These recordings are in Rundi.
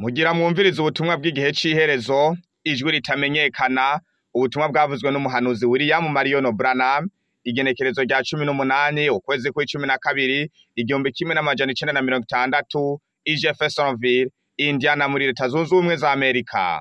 Mugira mwumvirize ubutumwa bw'igihe c'iherezo, ijwi ritamenyekana, ubutumwa bwavuzwe n'umuhanuzi William Marion Branham, igenekerezo rya cumi n'umunani ukwezi kw'icumi na kabiri, igihumbi kimwe n'amajana icenda na mirongo itandatu, i Jeffersonville, Indiana muri leta zunze ubumwe za Amerika.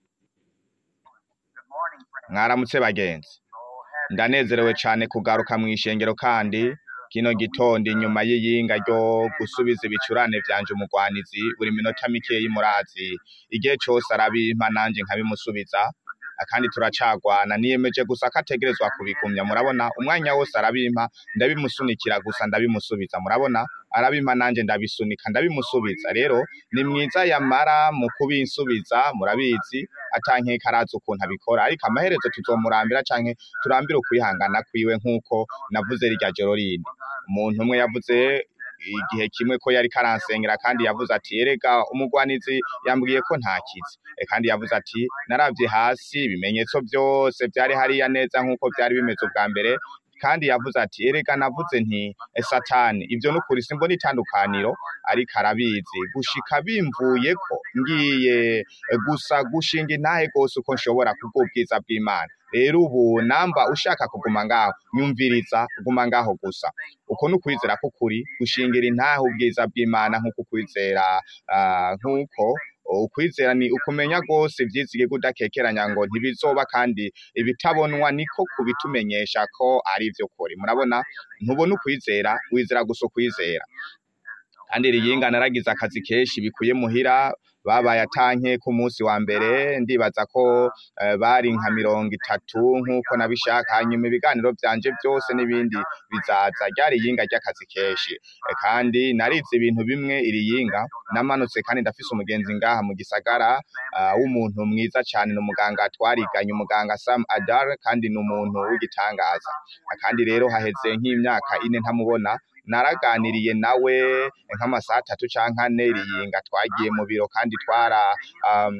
Mwaramutse bagenzi. Ndanezerewe cane kugaruka mw'ishengero kandi kino gitondo inyuma y'iyinga ryo gusubiza ibicurane vyanje umugwanizi buri minota mikeyi murazi igihe cose arabimpa nanje nkabimusubiza kandi turacagwana niyemeje gusa ko ategerezwa kubigumya murabona umwanya wose arabimpa ndabimusunikira gusa ndabimusubiza murabona arabimpa nanje ndabisunika ndabimusubiza rero ni mwiza yamara mu kubinsubiza murabizi atankeka arazi ukuntu abikora ariko amaherezo tuzomurambira canke turambire ukwihangana kwiwe nk'uko navuze rirya joro rindi umuntu umwe yavuze igihe kimwe ko yariko aransengera kandi yavuze ati erega umugwanizi yambwiye ko ntakizi E, kandi yavuze ati naravye hasi ibimenyetso vyose vyari hariya neza nk'uko vyari bimeze ubwa mbere kandi yavuze ati erega navuze nti "E, satani ivyo nukuri simbona itandukaniro ariko arabizi gushika bimvuyeko ngiye e, gusa gushinga intahe gose uko nshobora kubw'ubwiza bw'imana rero ubu namba ushaka kuguma ngaho nyumviriza kuguma ngaho gusa uko ni ukwizera k'ukuri gushingira intahe ubwiza bw'imana nk'uko ukwizera ah, nk'uko ukwizera ni ukumenya rwose ivyizigirwa udakekeranya ngo ntibizoba kandi ibitabonwa niko kubitumenyesha ko ari ivy'ukuri murabona ntubona ukwizera wizera gusa ukwizera kandi riyinga naragize akazi kenshi bikuye muhira babaye atanke ku munsi wa mbere ndibaza ko eh, bari nka mirongo itatu nk'uko nabishaka hanyuma ibiganiro vyanje vyose n'ibindi bizaza ryari yinga ry'akazi kenshi Eh, kandi narize ibintu bimwe iri yinga namanutse kandi ndafise umugenzi ngaha mu gisagara ah, w'umuntu mwiza cane ni umuganga twariganye umuganga Sam Adar kandi ni umuntu w'igitangaza Ah, kandi rero haheze nk'imyaka ine ntamubona naraganiriye nawe nk'amasaha atatu canke ane riyinga twagiye mu biro kandi twara um,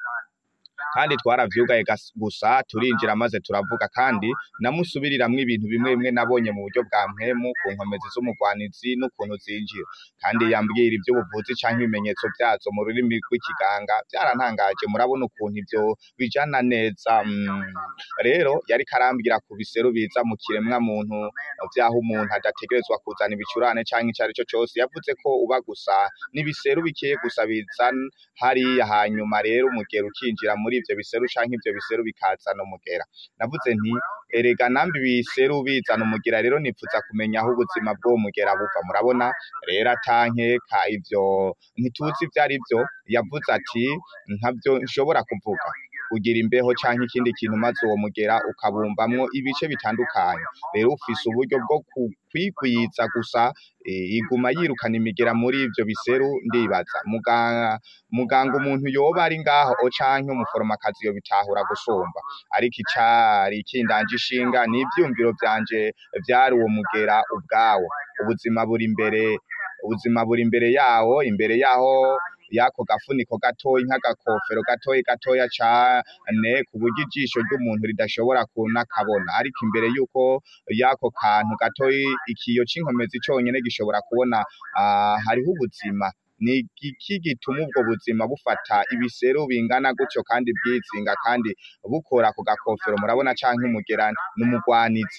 kandi twaravyugaye gas- gusa turinjira maze turavuga kandi namusubiriramwo ibintu bimwe bimwe nabonye mu buryo bwa mpwemu ku nkomezi z'umugwanizi n'ukuntu zinjira kandi yambwira ivy'ubuvuzi canke ibimenyetso vyazo mu rurimi rw'ikiganga vyarantangaje murabona ukuntu ivyo bijana neza mm. rero yariko arambwira ku biseru biza mu kiremwa muntu vyaho umuntu adategerezwa kuzana ibicurane canke ico arico cose yavuze ko uba gusa n'ibiseru bikeye gusa bizana hariya hanyuma rero umugera ukinjira muri ivyo biseru canke ivyo biseru bikazana umugera navuze nti erega nambi ibiseru bizana umugera rero nipfuza kumenya aho ubuzima bw'uwo mugera buva murabona rero atankeka ivyo ntituzi ivyo ari vyo yavuze ati ntavyo nshobora kuvuga ugira imbeho canke ikindi kintu maze uwo mugera ukabumbamwo ibice bitandukanye rero ufise uburyo bwo ku- kwigwiza gusa eh, iguma yirukana imigera muri ivyo biseru ndibaza muganga muganga umuntu yoba ari ngaho o canke umuforomakazi yobitahura gusumba ariko icari kindanje ishinga n'ivyumviro vyanje vyari uwo mugera ubwawo ubuzima buri imbere ubuzima buri imbere yawo imbere yaho yako gafuniko gatoyi nk'agakofero gatoyi gatoya cane ku buryo ijisho ry'umuntu ridashobora kunakabona ariko imbere yuko yako kantu gatoyi ikiyo c'inkomezi conyene gishobora kubona ah, hariho ubuzima ni iki gituma ubwo buzima bufata ibiseru bingana gutyo kandi bwizinga kandi bukora ku gakofero murabona canke umugera n'umugwanizi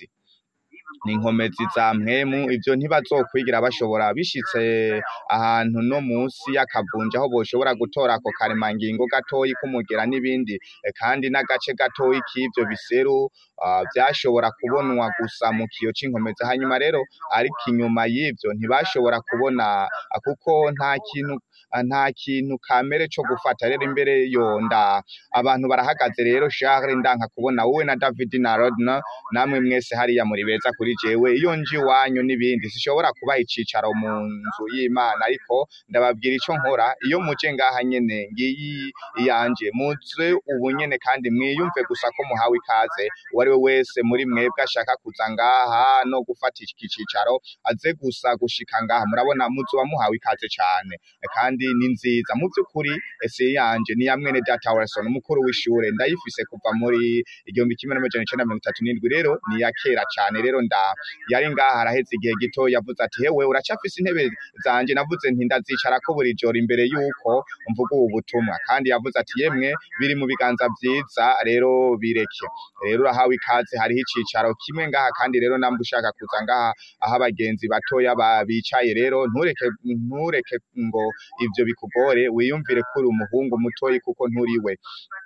ni inkomezi za mpwemu ivyo ntibazokwigira bashobora bishitse ahantu no musi y'akavunja aho boshobora gutora ako karemangingo gatoyi k'umugera n'ibindi eh, kandi n'agace gatoyi k'ivyo biseru ah, vyashobora kubonwa gusa mu kiyo c'inkomezi hanyuma rero ariko inyuma y'ivyo ntibashobora kubona ah, kuko nta kintu ah, nta kintu kamere co gufata rero imbere yonda abantu barahagaze rero Charles ndanka kubona wowe na David na Rodna namwe mwese hariya muri beza kuri jewe iyo nje iwanyu n'ibindi sishobora kubaha icicaro mu nzu y'Imana ariko ndababwira ico nkora iyo muje ngaha nyene ngiyi iyanje muze ubu nyene kandi mwiyumve gusa ko muhawe ikaze uwo ari we wese muri mwebwe ashaka kuza ngaha no gufata iki cicaro aze gusa gushika ngaha murabona muzoba muhawe ikaze cane kandi ni nziza mu vy'ukuri ese yanje ni ya mwene data Wilson umukuru w'ishure ndayifise kuva muri igihumbi kimwe n'amajana icenda na mirongo itatu n'indwi rero ni iya kera cane rero nda yari ngaha araheze igihe gito yavuze ati hewe uracafise intebe zanje navuze nti ndazicarako buri joro imbere yuko mvuga ubu butumwa kandi yavuze ati yemwe biri mu biganza vyiza rero bireke rero urahawe ikaze hariho icicaro kimwe ngaha kandi rero namba ushaka kuza ngaha aho abagenzi batoya ba- bicaye rero ntureke ntureke ngo ivyo bikugore wiyumvire ko uri umuhungu mutoyi kuko nturiwe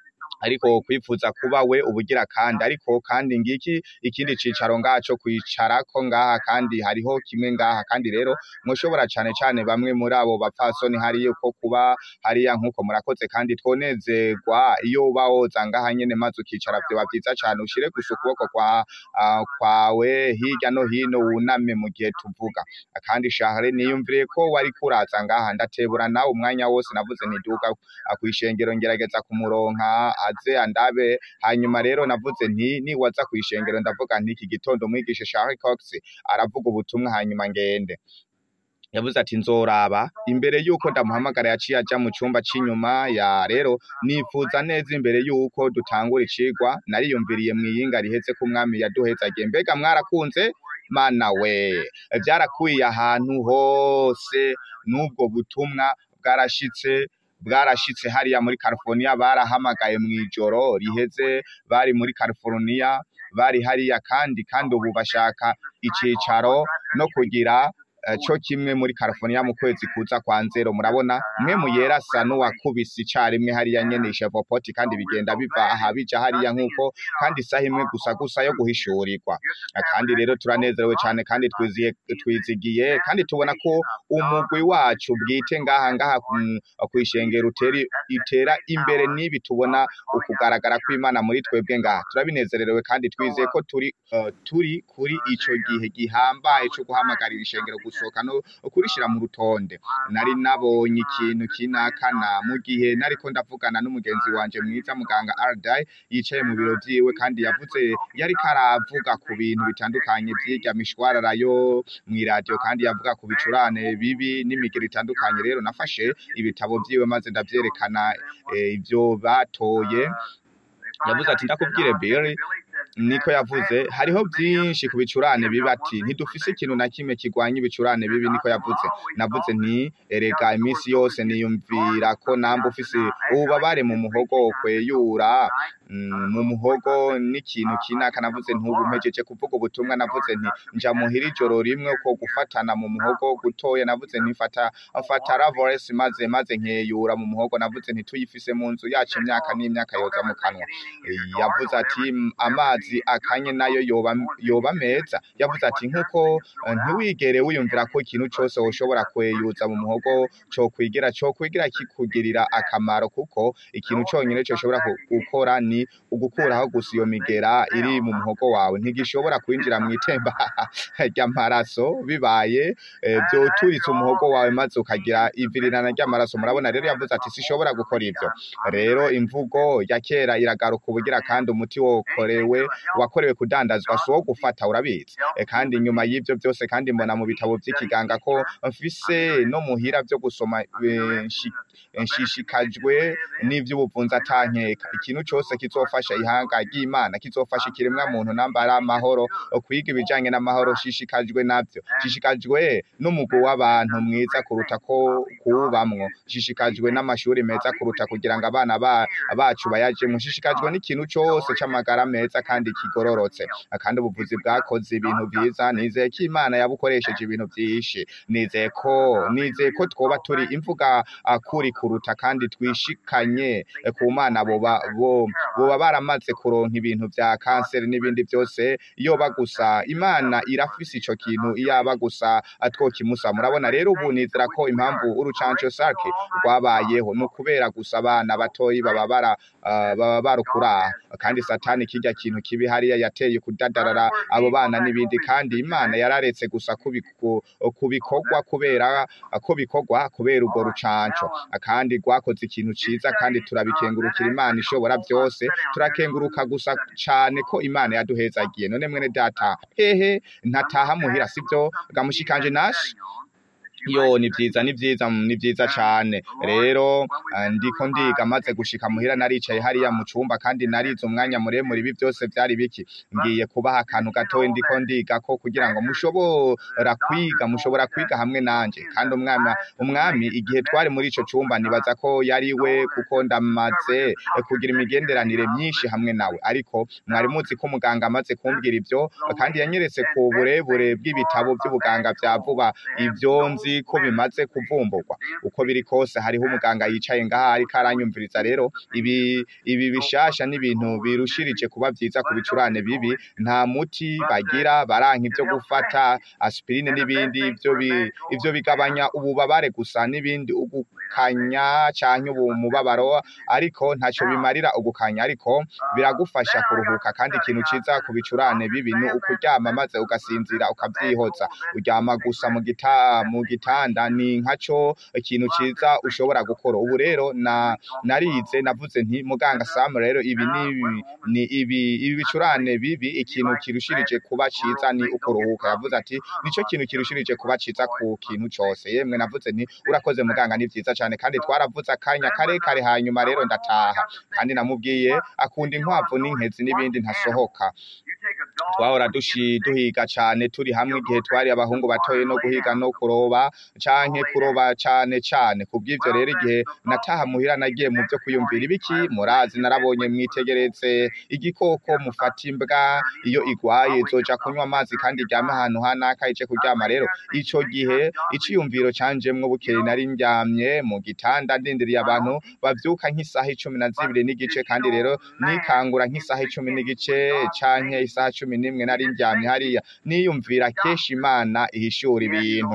ariko kwifuza kuba we ubugira kandi ariko kandi ngiki ikindi cicaro ngaha co kwicarako ngaha kandi hariho kimwe ngaha kandi rero mushobora cane cane bamwe muri abo bapfasoni hariyo ko kuba hariya nkuko murakoze kandi twonezerwa iyo uba woza ngaha nyene maze ukicara vyoba vyiza cane ushire gusa ukuboko kwa ah, kwawe hirya no hino wuname mu gihe tuvuga kandi shahre niyumviriye ko wari kuraza ngaha ndatebura nawe umwanya wose navuze ntiduga kwishengero ngerageza kumuronka aze andabe hanyuma rero navuze nti niwaza kwishengero ndavuga nti iki gitondo umwigisha Charles Cox aravuga ubutumwa hanyuma ngende yavuze ati nzoraba imbere yuko ndamuhamagara yaciye aja mu cumba c'inyuma ya rero nifuza neza imbere yuko dutangura icigwa nariyumviriye mwiyinga riheze ko umwami yaduhezagiye mbega mwarakunze mana we vyarakwiye ahantu hose n'ubwo butumwa bwarashitse bwarashitse hariya muri California barahamagaye mw'ijoro riheze bari muri California bari hariya kandi kandi ubu bashaka icicaro no kugira eh, co kimwe muri California mu kwezi kuza kwa nzero murabona mwe muyera asa n'uwakubise icarimwe hariya nyene ishevopoti kandi bigenda biva aha bija hariya nk'uko kandi isaha imwe gusa gusa yo guhishurirwa Ah, kandi rero turanezerewe cane kandi twiziye twizigiye kandi tubona ko umugwi wacu bwite ngaha ngaha ku- kwishengera uteri itera imbere n'ibi tubona ukugaragara kw'Imana muri twebwe ngaha turabinezererewe kandi twizeye ko turi eh, turi kuri ico gihe gihambaye co guhamagarira ishengero gusohoka no kurishira mu rutonde nari nabonye ikintu kinakana mu gihe nariko ndavugana n'umugenzi wanje mwiza muganga Ardai yicaye mu biro vyiwe kandi yavuze yariko aravuga ku bintu bitandukanye vy'irya mishwarara yo mw'iradiyo kandi yavuga ku bicurane bibi n'imigero itandukanye rero nafashe ibitabo vyiwe maze ndavyerekana eh, ivyo batoye yavuze ati ndakubwire Billy niko yavuze hariho byinshi ku bicurane bibi ati ntidufise ikintu na kimwe kigwanya ibicurane bibi niko yavuze navuze nti erega iminsi yose niyumvira ko namba ufise ububabare mu muhogo kweyura mm, mu muhogo n'ikintu kinaka navuze ntubu mpejeje kuvuga ubutumwa navuze nti nja muhira ijoro rimwe ko gufatana mu muhogo gutoya navuze nti fata mfata ravores maze maze nkeyura mu muhogo navuze nti tuyifise mu nzu yacu imyaka n'imyaka yoza mu kanwa yavuze ati "Mm, amazi akanye nayo yoba yoba meza yavuze ati nkuko eh, ntiwigere wiyumvira ko ikintu cose woshobora kweyuza mu muhogo co kwigira co kwigira kikugirira akamaro kuko ikintu conyene coshobora ku- gukora ni ugukuraho gusa iyo migera iri mu muhogo wawe ntigishobora kwinjira mw'itemba ry'amaraso bibaye eh, vyoturitse umuhogo wawe maze ukagira ivirirana ry'amaraso murabona rero yavuze ati sishobora gukora ivyo rero imvugo ya kera iragaruka ubugira kandi umuti wokorewe wakorewe kudandazwa si uwo gufata urabizi e, kandi nyuma y'ivyo byose kandi mbona mu bitabo vy'ikiganga ko mfise no muhira vyo gusoma eh, nshi- nshishikajwe n'ivy'ubuvunzi atankeka ikintu cose kizofasha ihanga ry'imana kizofasha ikiremwa muntu nambara amahoro kwiga ibijanye n'amahoro shishikajwe navyo shishikajwe n'umugwi w'abantu mwiza kuruta ko kuwubamwo shishikajwe n'amashuri meza kuruta kugira ngo abana ba, bacu bayajemwo shishikajwe n'ikintu cose c'amagara meza kandi kigororotse kandi ubuvuzi bwakoze ibintu vyiza nizeye ko imana yabukoresheje ibintu vyinshi nizeye ko nizeye ko twoba turi imvuga ah, kuri kuruta kandi twishikanye eh, ku mana boba bo boba baramaze kuronka ibintu vya kanseri n'ibindi vyose yoba gusa imana irafise ico kintu iyaba gusa twokimusa murabona rero ubu nizera ko impamvu urucanco sake rwabayeho ni ukubera gusa abana batoyi baba bara ah, baba barukura kandi satani kirya kintu kibi hariya yateye kudadarara abo bana n'ibindi kandi imana yararetse gusa kubiku- kubikorwa kubera ko bikorwa kubera urwo rucanco kandi rwakoze ikintu ciza kandi turabikengurukira imana ishobora byose turakenguruka gusa cane ko imana yaduhezagiye none mwene data hehe ntataha muhira sivyo gamushikanje nashi yo ni vyiza ni vyiza ni vyiza cane rero eh, ndiko ndiga maze gushika muhira naricaye hariya mu cumba kandi narize umwanya muremure ibi byose vyari biki ngiye kubaha akantu gatoya ndiko ndiga ko kugira ngo mushobora kwiga mushobora kwiga hamwe nanje kandi umwami umwami igihe twari muri ico cumba nibaza ko yari we kuko ndamaze eh, kugira imigenderanire myinshi hamwe nawe ariko mwari muzi ko umuganga amaze kumbwira ivyo kandi yanyeretse ku burebure bw'ibitabo by'ubuganga vya vuba ivyo nzi ko bimaze kuvumburwa uko biri kose hariho umuganga yicaye ngaha ariko aranyumviriza rero ibi ibi bishasha n'ibintu birushirije kuba vyiza ku bicurane bibi nta muti bagira baranka ivyo gufata aspirine n'ibindi ivyo bi- ivyo bigabanya ububabare gusa n'ibindi ugukanya canke ubumubabaro ariko ntaco bimarira ugukanya ariko biragufasha kuruhuka kandi ikintu ciza ku bicurane bibi ni ukuryama maze ugasinzira ukavyihoza uryama gusa mu gita mu gitanda ni nkaco ikintu ciza ushobora gukora ubu rero na narize navuze nti muganga Sam rero ibi ni ni ibi ibi bicurane bibi ikintu kirushirije kuba ciza ni ukuruhuka yavuze ati nico kintu kirushirije kuba ciza ku kintu cose yemwe navuze nti urakoze muganga ni vyiza cane kandi twaravuze akanya kare kare hanyuma rero ndataha kandi namubwiye akunda inkwavu n'inkezi n'ibindi ntasohoka twahora dushi duhiga cane turi hamwe igihe twari abahungu batoye no guhiga no kuroba canke kuroba cane cane kubw'ivyo rero igihe nataha muhira nagiye mu vyo kwiyumvira ibiki murazi narabonye mwitegereze igikoko mufata imbwa iyo igwaye izoja kunywa amazi kandi iryame ahantu hanaka ije kuryama rero ico gihe iciyumviro canjemwo bukeye nari ndyamye mu gitanda ndindiriye abantu bavyuka nk'isaha icumi na zibiri n'igice kandi rero nikangura nk'isaha icumi n'igice canke isaha cumi n'imwe nari ndyamye hariya niyumvira kenshi imana ihishura ibintu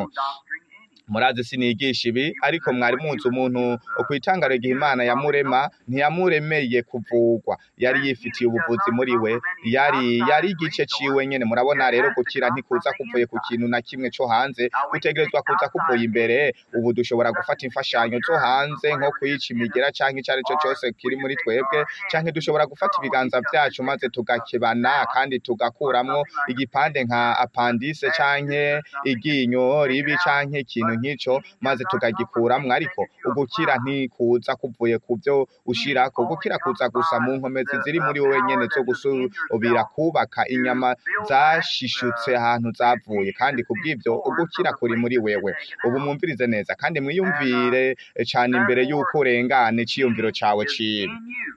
murazi sinigisha ibi ariko mwari muzi umuntu kwitangaro igihe imana yamurema ntiyamuremeye kuvugwa yari yifitiye ubuvuzi muri we yari yari igice ciwe nyene murabona rero gukira ntikuza kuvuye ku kintu na kimwe co hanze gutegerezwa kuza kuvuye imbere ubu dushobora gufata imfashanyo zo hanze nko kuyica imigera canke ico arico cose kiri muri twebwe canke dushobora gufata ibiganza vyacu maze tugakebana kandi tugakuramwo igipande nka apandise canke iryinyo ribi canke ikintu nk'ico maze tukagikuramwo ariko ugukira ntikuza kuvuye ku vyo ushirako gukira kuza gusa mu nkomezi ziri muri wowe nyene zo gusubira kubaka inyama zashishutse ahantu zavuye kandi kubw'ivyo ugukira kuri muri wewe ubu mwumvirize neza kandi mwiyumvire cane imbere y'uko urengana iciyumviro cawe ciwe in you.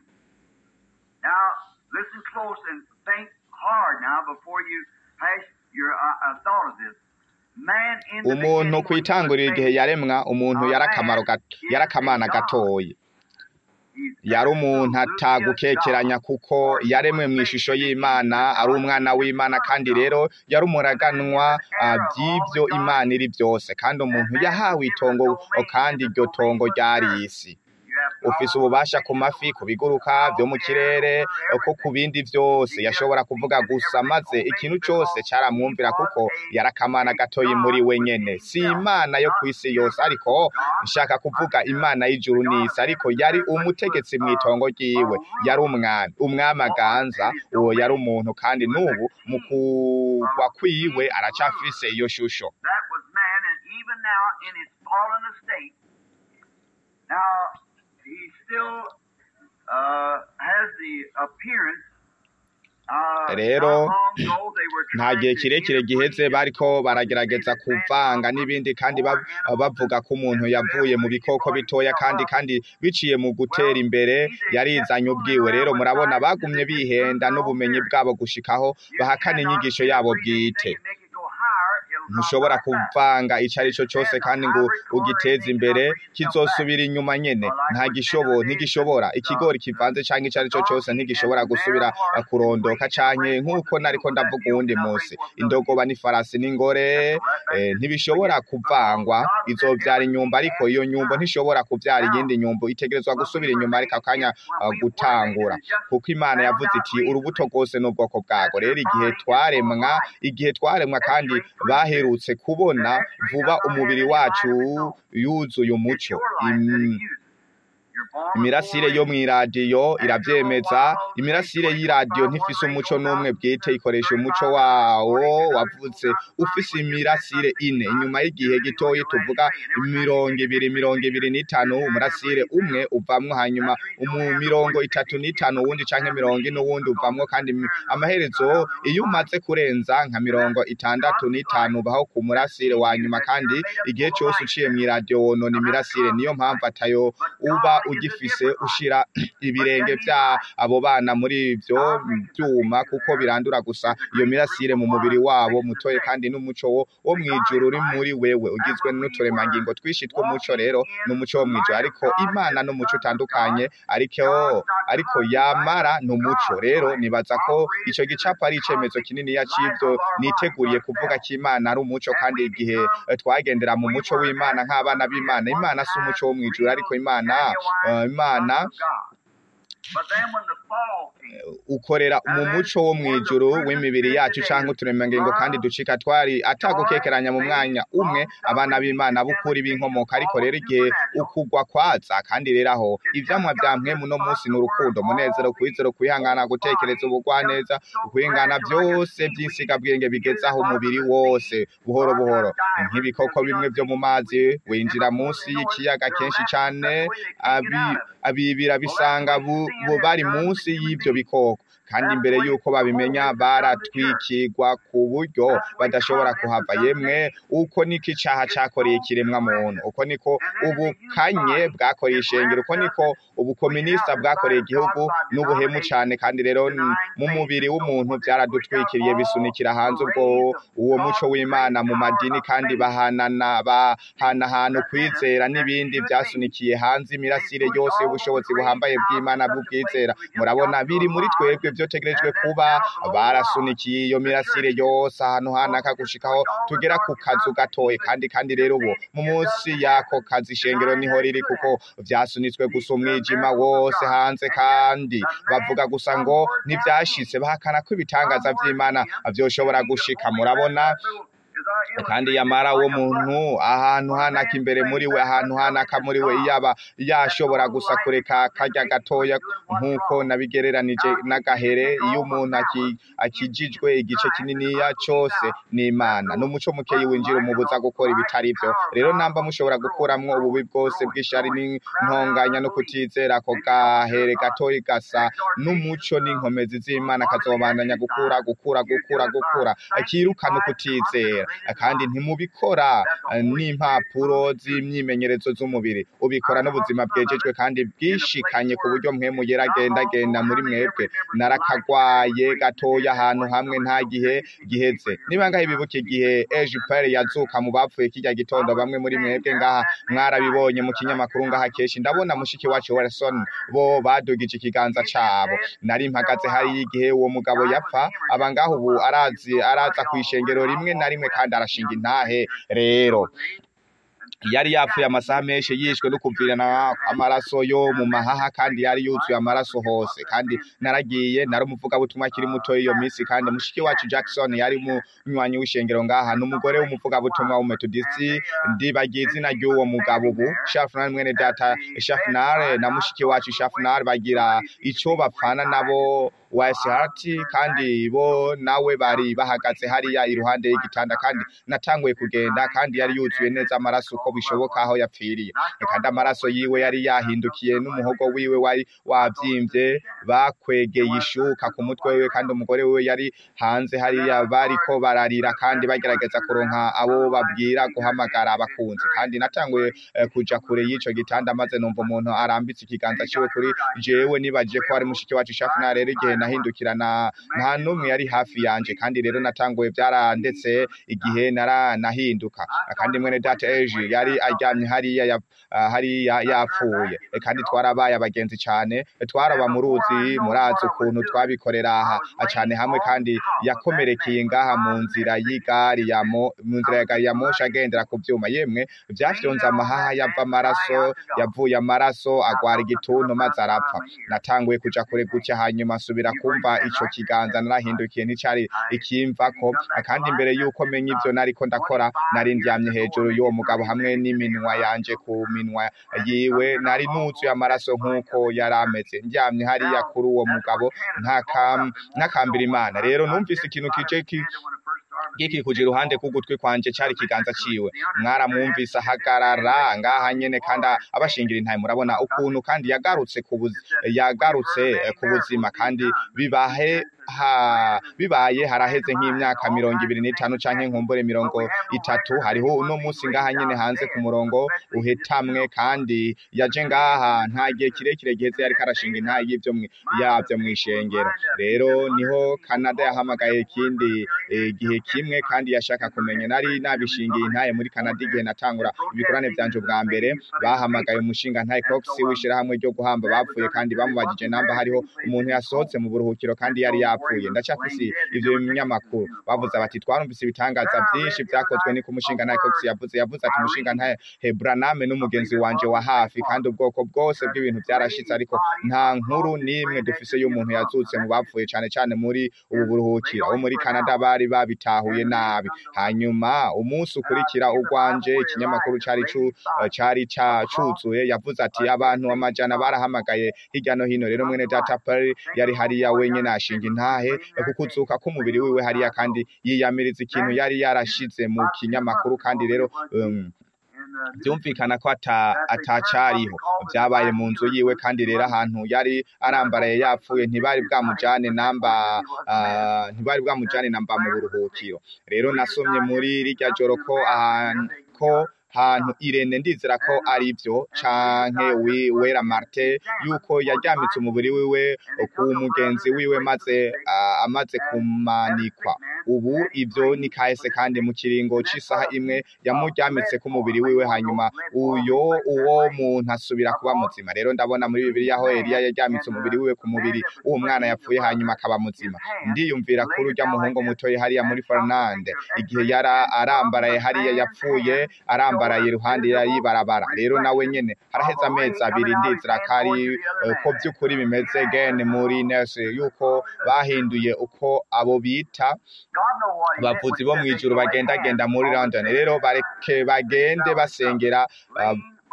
Now, listen close and think hard now before you pass your uh, uh, thought of this. Man in the umuntu beginning, when he kwitangurira was igihe made, yaremwa umuntu yari akamaro gato yari akamana gatoyi he's yari umuntu absolutely atagukekeranya a God. kuko yaremwe mu ishusho y'imana ari umwana w'imana kandi rero yari umuraganwa ah, by'ivyo imana iri byose kandi umuntu yahawe itongo kandi iryo tongo ryari isi You have ufise ububasha ku mafi ku biguruka vyo mu kirere ko ku bindi vyose yashobora kuvuga gusa maze ikintu cose caramwumvira kuko yarakamana gatoyi muri we nyene si imana yo kw'isi yose ariko nshaka kuvuga imana y'ijuru n'isi ariko yari umutegetsi mw'itongo ryiwe yari umwami umwami aganza uwo yari umuntu kandi n'ubu mu kugwa kwiwe aracafise iyo shusho That was man, and even now in his fallen estate, now he still uh, has the appearance. Uh, Rero, not long ago they were nta trying gihe to kirekire giheze interbreed bariko him. baragerageza kuvanga n'ibindi kandi ba- bavuga ko umuntu yavuye mu bikoko bitoya kandi kandi biciye mu gutera imbere yarizanye ubwiwe rero murabona bagumye bihenda n'ubumenyi bwabo gushikaho bahakana inyigisho yabo bwite ntushobora kuvanga ico ari cyo cyose kandi ngo ugiteze imbere kizosubira inyuma nyene nta gishobo ntigishobora ikigori kivanze canke ico ari cyo cyose ntigishobora gusubira eh, kurondoka canke nk'uko nariko ndavuga uwundi munsi indogoba n'ifarasi n'ingore eh, ntibishobora kuvangwa izovyara inyumba ariko iyo nyumba ntishobora kuvyara iyindi nyumba itegerezwa gusubira inyuma ariko akanya eh, gutangura kuko imana yavuze iti urubuto rwose n'ubwoko bwago rero igihe twaremwa igihe twaremwa kandi baherutse kubona vuba umubiri wacu yuzuye umuco Im- imirasire yo mw'iradiyo iravyemeza imirasire y'iradiyo ntifise umuco n'umwe bwite ikoresha umuco wawo wavutse ufise imirasire ine inyuma y'igihe gitoyi tuvuga mirongo ibiri mirongo ibiri n'itanu umurasire umwe uvamwo hanyuma mu mirongo itatu n'itanu uwundi canke mirongo ine uwundi uvamwo kandi mi- amaherezo iyo umaze kurenza nka mirongo itandatu n'itanu ubaho ku murasire wa nyuma kandi igihe cose uciye mw'iradiyo wonona imirasire niyo mpamvu atayo uba ugifise ushira ibirenge vya abo bana muri ivyo vyuma kuko birandura gusa iyo mirasire mu mubiri wabo mutoye kandi n'umuco wo wo mw'ijuru uri muri wewe ugizwe n'uturemangingo twinshi tw'umuco rero n'umuco wo mw'ijuru ariko imana n'umuco utandukanye ariko ariko yamara n'umuco rero nibaza ko ico gicapo ari icemezo kininiya c'ivyo niteguriye kuvuga ko imana ari umuco kandi igihe eh, twagendera mu muco w'imana nk'abana b'imana imana si umuco wo mw'ijuru ariko imana eh, imana But then when the fall came, ukorera mu muco wo mw'ijuru w'imibiri yacu canke uturemangingo kandi ducika twari atagukekeranya mu mwanya umwe abana b'imana b'ukuri b'inkomoka ariko rero igihe ukugwa kwaza kandi rero aho ivyamwa vya mpwemu no munsi ni urukundo umunezero kwizero kwihangana gutekereza ubugwaneza ukwihangana vyose vy'insigabwenge bigezaho umubiri wose buhoro buhoro nk'ibikoko bimwe vyo mu mazi winjira munsi y'ikiyaga kenshi cane abi abibira bisanga bu, bu bari munsi y'ivyo bikoko kandi imbere yuko babimenya baratwikirwa ku buryo badashobora kuhava yemwe uko niko icaha cakoreye ikiremwa muntu uko niko ubukanye bwakoreye ishengero uko niko ubukominista bwakoreye igihugu n'ubuhemu cane kandi rero n- mu mubiri w'umuntu vyaradutwikiriye bisunikira hanze ubwo uwo muco w'imana mu madini kandi bahanana bahanahana ukwizera n'ibindi vyasunikiye hanze imirasire yose y'ubushobozi buhambaye bw'imana bw'ubwizera murabona biri muri twebwe vyotegerejwe kuba barasunikiye iyo mirasire yose ahantu hanaka gushikaho tugera ku kazu gatoye kandi kandi rero ubu mu munsi y'ako kazi ishengero niho riri kuko vyasunitswe gusa umwijima wose hanze kandi bavuga gusa ngo ntivyashitse bahakana ko ibitangaza vy'imana vyoshobora gushika murabona kandi yamara uwo muntu ahantu hanaka imbere muri we ahantu hanaka muri we yaba yashobora gusa kureka karya gatoya nk'uko nabigereranije n'agahere iyo umuntu aki- akijijwe igice kininiya cose n'imana n'umuco mukeyi winjira umubuza gukora ibitari vyo rero namba mushobora gukuramwo ububi bwose bw'ishari n'intonganya no kutizera ako gahere gatoyi gasa n'umuco n'inkomezi z'imana kazobandanya gukura gukura gukura gukura akirukana ukutizera kandi ntimubikora eh, n'impapuro z'imyimenyerezo z'umubiri ubikora n'ubuzima bwejejwe kandi bwishikanye ku buryo mpwemu yera agenda agenda muri mwebwe narakagwaye gatoya ahantu hamwe nta gihe giheze niba ngaho ibibuka igihe ejiperi yazuka mu bapfuye kirya gitondo bamwe muri mwebwe ngaha mwarabibonye mu kinyamakuru ngaha kenshi ndabona mushiki wacu Wilson bo badugije ikiganza cabo nari mpagaze hari igihe uwo mugabo yapfa aba ngaho ubu arazi araza kwishengero rimwe na rimwe kandi arashinga intahe rero yari yapfuye amasaha menshi yishwe no kuvirana amaraso yo mu mahaha kandi yari yuzuye amaraso hose kandi naragiye nari umuvugabutumwa akiri muto iyo minsi kandi mushiki wacu Jackson yari umunywanyi w'ishengero ngaha n'umugore w'umuvugabutumwa w'umetodisi ndibagiye izina ry'uwo mugabo ubu Shafnar mwene data Shafnar na mushiki wacu Shafnar bagira ico bapfana nabo Wesihati kandi bo nawe bari bahagaze hariya iruhande y'igitanda kandi natanguye kugenda kandi yari yuzuye neza amaraso uko bishoboka aho yapfiriye kandi amaraso yiwe yari yahindukiye n'umuhogo wiwe wari wavyimbye bakwegeye ishuka ku mutwe wiwe kandi umugore wiwe yari hanze hariya bariko bararira kandi bagerageza kuronka abo babwira guhamagara abakunzi kandi natanguye eh, kuja kure y'ico gitanda maze numva umuntu arambitse ikiganza ciwe kuri jewe nibaje ko ari mushiki wacu Shafina rero igihe nahindukirana nta n'umwe yari hafi yanje kandi rero natanguye byarandetse igihe nara nahinduka kandi mwene data eji yari aryamye hariya ya, ah, hariya yapfuye E, kandi twarabaye abagenzi cyane E, twaraba mu ruzi murazi ukuntu twabikorera aha ah, cyane hamwe kandi yakomerekeye ngaha mu nzira y'igari ya mo mu nzira ya gari ya moshi agendera ku vyuma yemwe vyafyonze amahaha yava amaraso yavuye amaraso agwara igituntu maze arapfa natanguye kuja kure gutya hanyuma asubira nkitangurira kumva ico kiganza narahindukiye nticari ikimvako kandi imbere yuko menya ivyo nariko ndakora nari ndyamye hejuru y'uwo mugabo hamwe n'iminwa yanje ku minwa yiwe nari nuzuye amaraso nk'uko yari ameze ndyamye hariya kuri uwo mugabo ntakam- ntakambira imana rero numvise ikintu kije ki gikikuje iruhande k'ugutwi kwanje cari ikiganza ciwe mwaramwumvise ahagarara ngaha nyene kandi abashingira intaye murabona ukuntu kandi yagarutse ku buzi- yagarutse eh, ku buzima kandi bibahe ha bibaye haraheze nk'imyaka mirongo ibiri n'itanu canke nkumbure mirongo itatu hariho uno munsi ngaha nyene hanze ku murongo uhetamwe kandi yaje ngaha nta gihe kirekire giheze yariko arashinga intaye y'ivyo mwi- yavyo mw'ishengero rero niho Canada yahamagaye ikindi eh, gihe kimwe kandi yashaka kumenya nari nabishingiye intaye muri Canada igihe natangura ibikorane vyanje ubwa mbere bahamagaye umushinga ntaye Cox w'ishirahamwe ryo guhamba bapfuye kandi bamubajije namba hariho umuntu yasohotse mu buruhukiro kandi yari yapfuye ndacafise ivyo binyamakuru bavuze bati twarumvise ibitangaza vyinshi vyakozwe ni ku mushinga ntaye Cox yavuze yavuze ati umushinga ntaye Hebraname n'umugenzi wanje wa hafi kandi ubwoko bwose bw'ibintu vyarashitse ariko nta nkuru n'imwe dufise y'umuntu yazutse mu bapfuye cane cane muri ubu buruhukiro abo muri Canada bari babitahuye nabi hanyuma umunsi ukurikira urwanje ikinyamakuru cari cu cari ca cuzuye yavuze ati abantu amajana barahamagaye hirya no hino rero mwene data Perry yari hariya wenyene ashinga intahe kukuzuka k'umubiri wiwe hariya kandi yiyamiriza ikintu yari yarashize mu kinyamakuru kandi rero um, byumvikana ko ata atacariho byabaye mu nzu yiwe kandi rero ahantu yari arambaraye yapfuye ntibari bwamujane namba ah, ntibari bwamujane namba mu buruhukiro rero nasomye muri rirya joro ko ahantu ko hantu irene ndizera ko ari byo canke wi wera marte yuko yaryamitse umubiri wiwe ku mugenzi wiwe maze ah, amaze kumanikwa ubu ivyo ni kahise kandi mu kiringo c'isaha imwe yamuryamitse ku mubiri wiwe hanyuma uyo uwo muntu asubira kuba muzima rero ndabona muri bibiliya aho Eliya yaryamitse umubiri wiwe ku mubiri w'uwo mwana yapfuye hanyuma akaba muzima ndiyumvira kuri urya muhungu mutoyi hariya muri Fernande igihe yara arambaraye hariya yapfuye arambaraye iruhande y'ibarabara rero nawe nyene haraheze amezi abiri ndizera ko ari eh, ko by'ukuri bimeze gene muri nurse yuko bahinduye uko abo bita abavuzi bo mw'ijuru bagendagenda muri London rero bareke bagende basengera ah,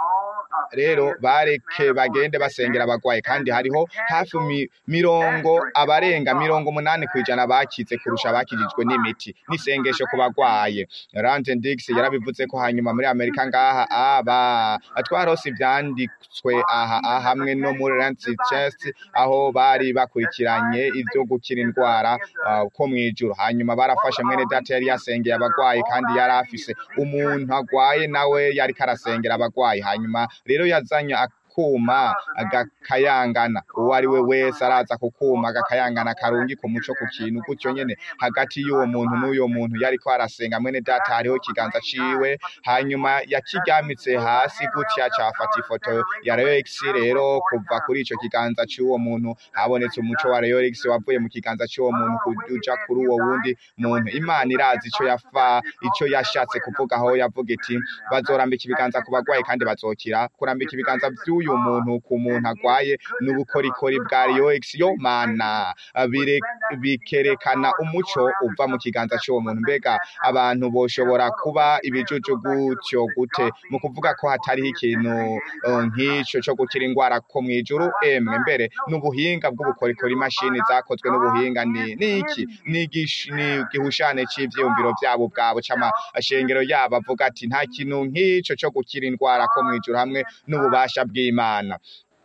rero bareke bagende basengera abagwayi kandi hariho hafi mi- mirongo abarenga mirongo umunani kwijana bakize kurusha abakijijwe n'imiti n'isengesho ku bagwaye Ranten Dix yarabivuze ko hanyuma muri Amerika ngaha aba twarose ivyanditswe aha aha hamwe no muri Lancet Chest aho bari bakurikiranye ivyo gukira indwara ah, ko mwijuru hanyuma barafashe mwene data yari yasengeye abagwayi kandi yari afise umuntu agwaye nawe yari karasengera abagwayi hanyuma rero yazanye akuma agakayangana uwo ari we wese araza ku kuma agakayangana karungi ku muco ku kintu gutyo nyene hagati y'uwo muntu n'uyo muntu yariko arasenga mwene data hariho ikiganza ciwe hanyuma yakiryamitse hasi gutya cafata ifoto ya Rex rero kuva kuri ico kiganza c'uwo muntu habonetse umuco wa Rex wavuye mu kiganza c'uwo muntu kuja kuri uwo wundi muntu imana irazi ico yafa ico yashatse kuvuga aho yavuga iti bazorambika ibiganza ku bagwayi kandi bazokira kurambika ibiganza vy'uyu muntu ku muntu agwaye n'ubukorikori bwa Rex yo mana bire- bikerekana umuco uva mu kiganza c'uwo muntu mbega abantu boshobora kuba ibijuju gutyo gute mu kuvuga ko hatariho ikintu eh, nk'ico co gukira ingwara ko mw'ijuru emwe mbere n'ubuhinga bw'ubukorikori imashini zakozwe n'ubuhinga ni niki ni igish- ni igihushane c'ivyiyumviro vyabo bwabo c'amashengero yabo avuga ati nta kintu nk'ico co gukira indwara ko mw'ijuru hamwe n'ububasha bw'Imana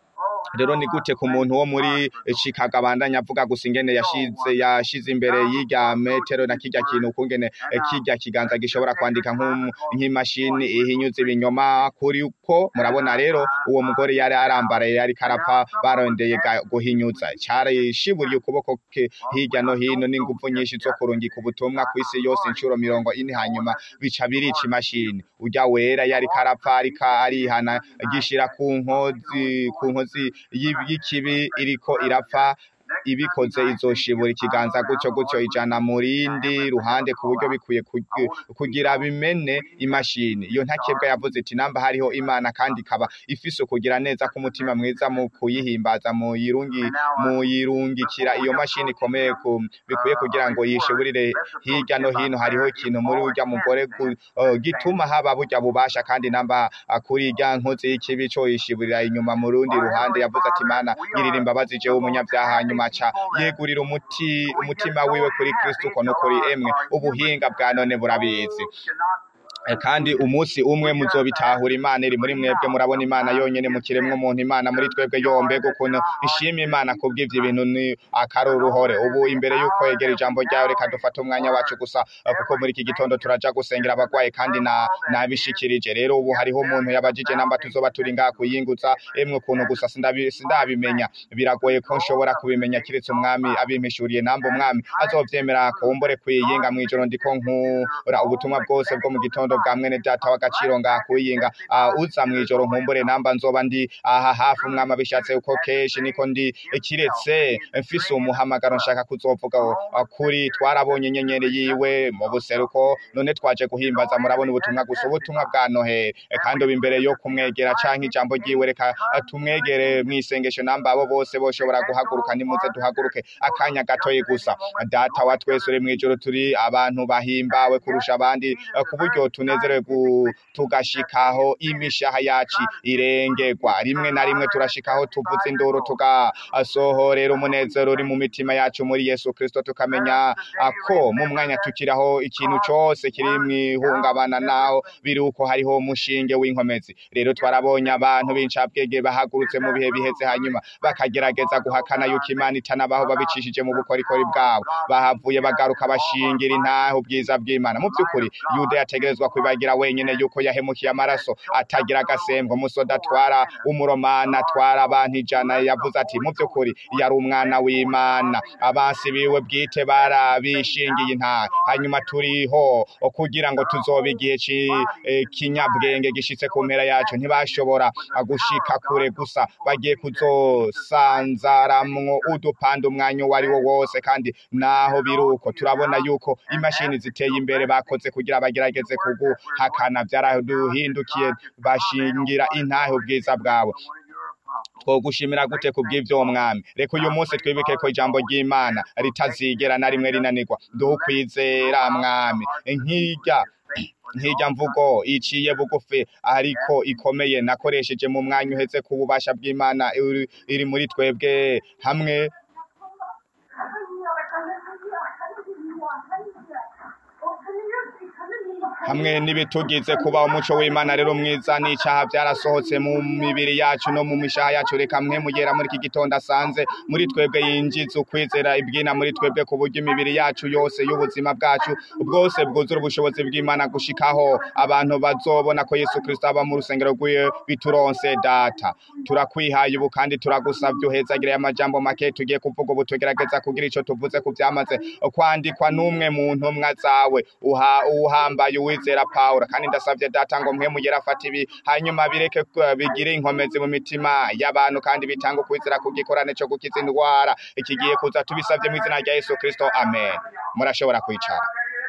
rero ni gute ku muntu wo muri Chicago abandanya avuga gusa ingene yashize yashize imbere y'irya metero na kirya kintu ukungene eh, kirya kiganza gishobora kwandika nk'um- nk'imashini ihinyuza ibinyoma kuri uko murabona rero uwo mugore yari arambaraye yari karapfa barondeye ga- guhinyuza cyari shiburiye ukuboko ke hirya no hino n'ingufu nyinshi zo kurungika ubutumwa ku isi yose inshuro mirongo ine hanyuma bica birica imashini urya wera yari karapfa ariko arihana gishira ku nkozi ku nkozi y'ibi- y'ikibi iriko irapfa ibikoze izoshibura ikiganza gutyo gutyo ijana mu rindi ruhande ku buryo bikwiye kugi- kugira bimene imashini iyo ntakebwa yavuze iti namba hariho imana kandi ikaba ifise ukugira neza k'umutima mwiza mu kuyihimbaza mu yirungi mu yirungikira iyo mashini ikomeye ku bikwiye kugira ngo yishiburire hirya no hino hariho ikintu muri urya mugore gu- uh, gituma haba burya bubasha kandi namba uh, kuri irya nkozi y'ikibi co yishiburira inyuma mu rundi ruhande yavuze ati mana ngirira imbabazi jewe umunyabyaha hanyuma aca yegurira umuti umutima wiwe kuri kristo uko no kuri emwe ubuhinga bwa none burabizi Eh, kandi umunsi umwe muzobitahura imana iri muri mwebwe murabona imana yonyene mu kiremwa umuntu imana muri twebwe yombe gukuntu ishima imana kubw'ivyo ibintu ni akaruruhore ubu imbere yuko yegera ijambo ryawe reka dufate umwanya wacu gusa eh, kuko muri iki gitondo turaja gusengera abagwayi kandi na nabishikirije rero ubu hariho umuntu yabajije namba tuzoba turi ngaha kuyingutsa emwe ukuntu gusa sindabi- sindabimenya biragoye ko nshobora kubimenya kiretse umwami abimpishuriye namba umwami azovyemera kumbure kwiyinga mw'ijoro ndiko nkura ubutumwa bwose bwo mu gitondo bwa mwene data w'agaciro ngaha kuyinga uh, uza mw'ijoro nkumbure namba nzoba ndi aha hafi umwami abishatse uko kenshi niko ndi kiretse mfise umuhamagaro nshaka kuzovuga uh, kuri twarabonye inyenyeri yiwe mu buseruko none twaje guhimbaza murabona ubutumwa gusa ubutumwa bwa noheli Eh, kandi ubu imbere yo kumwegera canke ijambo ryiwe reka uh, tumwegere mw'isengesho namba abo bose boshobora guhaguruka nimuze duhaguruke akanya gatoyi gusa data wa twese uri mw'ijoro turi abantu bahimbawe kurusha abandi eh, ku buryo tunezerewe gu- tugashikaho imishaha yacu irengerwa rimwe na rimwe turashikaho tuvuza induru tugasohorera umunezero uri mu mitima yacu muri yesu kristo tukamenya ah, ko mu mwanya tukiraho ikintu cose kiri mwihungabana naho biri uko hariho umushinge w'inkomezi rero twarabonye abantu b'incabwenge bahagurutse mu bihe biheze hanyuma bakagerageza guhakana yuko imana itanabaho babicishije mu bukorikori bwabo bahavuye bagaruka bashingira intahe ubwiza bw'imana mu by'ukuri yuda yategerezwa kwibagira wenyine yuko yahemukiye amaraso atagira agasembwa umusoda atwara umuromana atwara abantu ijana yavuze ati mu by'ukuri yari umwana w'imana abansi biwe bwite barabishingiye intahe hanyuma turiho kugira ngo tuzobe igihe ci- eh, kinyabwenge gishitse ku mpera yacu ntibashobora ah, gushika kure gusa bagiye kuzosanzaramwo udupanda umwanya uwo ari wo wose kandi naho biri uko turabona yuko imashini ziteye imbere bakoze kugira bagerageze kuguhakana byaraduhindukiye bashingira intahe ubwiza bwawe twogushimira gute kubw'ivyo mwami reka uyu munsi twibuke ko ijambo ry'imana ritazigera na rimwe rinanirwa duhe ukwizera mwami nkirya nkirya mvugo iciye bugufi ariko ikomeye nakoresheje mu mwanya uheze ku bubasha bw'imana iri- iri muri twebwe hamwe hamwe n'ibitugize kuba umuco w'imana rero mwiza n'icaha byarasohotse mu mibiri yacu no mu mishaha yacu reka mwe mugera muri iki gitondo asanze muri twebwe yinjiza ukwizera ibwina muri twebwe ku buryo imibiri yacu yose y'ubuzima bwacu bwose bwuzura ubushobozi bw'imana gushikaho abantu bazobona ko yesu kristo aba mu rusengero rw'iwe bituronse data turakwihaye ubu kandi turagusabye uhezagire amajambo make tugiye kuvuga ubu tugerageza kugira ico tuvuze ku vyamaze kwandikwa n'umwe mu ntumwa zawe uha uhambaye uwizera Pawulo kandi ndasavye data ngo mwe mugera afata ibi hanyuma bireke ku- bigire inkomezi mu mitima y'abantu kandi bitanga ukwizera ku gikorane co gukiza indwara ikigiye kuza tubisavye mu izina rya Yesu Kristo amen murashobora kwicara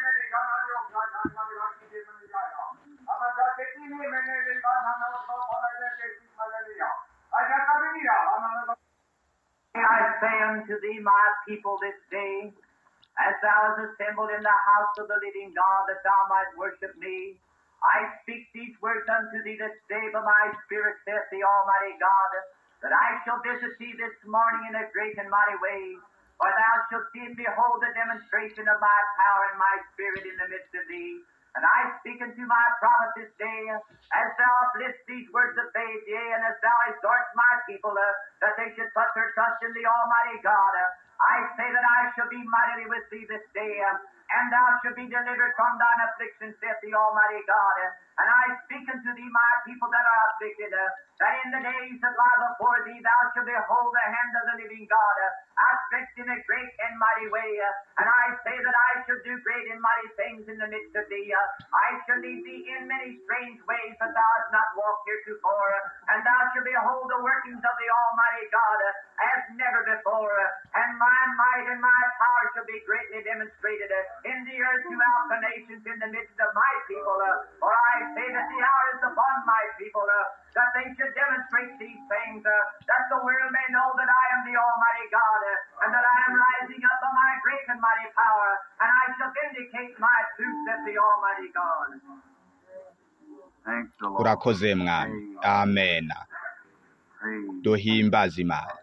I say unto thee, my people, this day, as thou hast assembled in the house of the living God, that thou might worship me, I speak these words unto thee this day by my Spirit, saith the Almighty God, that I shall visit thee this morning in a great and mighty way. For thou shalt see and behold the demonstration of my power and my Spirit in the midst of thee. And I speak unto my prophet this day, as thou uplift these words of faith, yea, and as thou exhort my people uh, that they should put their trust in the Almighty God. Uh, I say that I shall be mightily with thee this day, uh, and thou shalt be delivered from thine affliction, saith the Almighty God. Uh, And I speak unto thee, my people that are afflicted, uh, that in the days that lie before thee thou shalt behold the hand of the living God uh, outstretched in a great and mighty way. Uh, and I say that I shall do great and mighty things in the midst of thee. Uh, I shall lead thee in many strange ways that thou hast not walked heretofore. Uh, and thou shalt behold the workings of the Almighty God uh, as never before. Uh, and my might and my power shall be greatly demonstrated uh, in the earth throughout the nations in the midst of my people. Uh, for I say that the hour is upon my people uh, that they should demonstrate these things, uh, that the world may know that I am the Almighty God, uh, and that I am rising up by my great and mighty power, and I shall vindicate my truth, saith the Almighty God. Thanks the Lord. urakoze mwami amena Praise. duhimbaze imana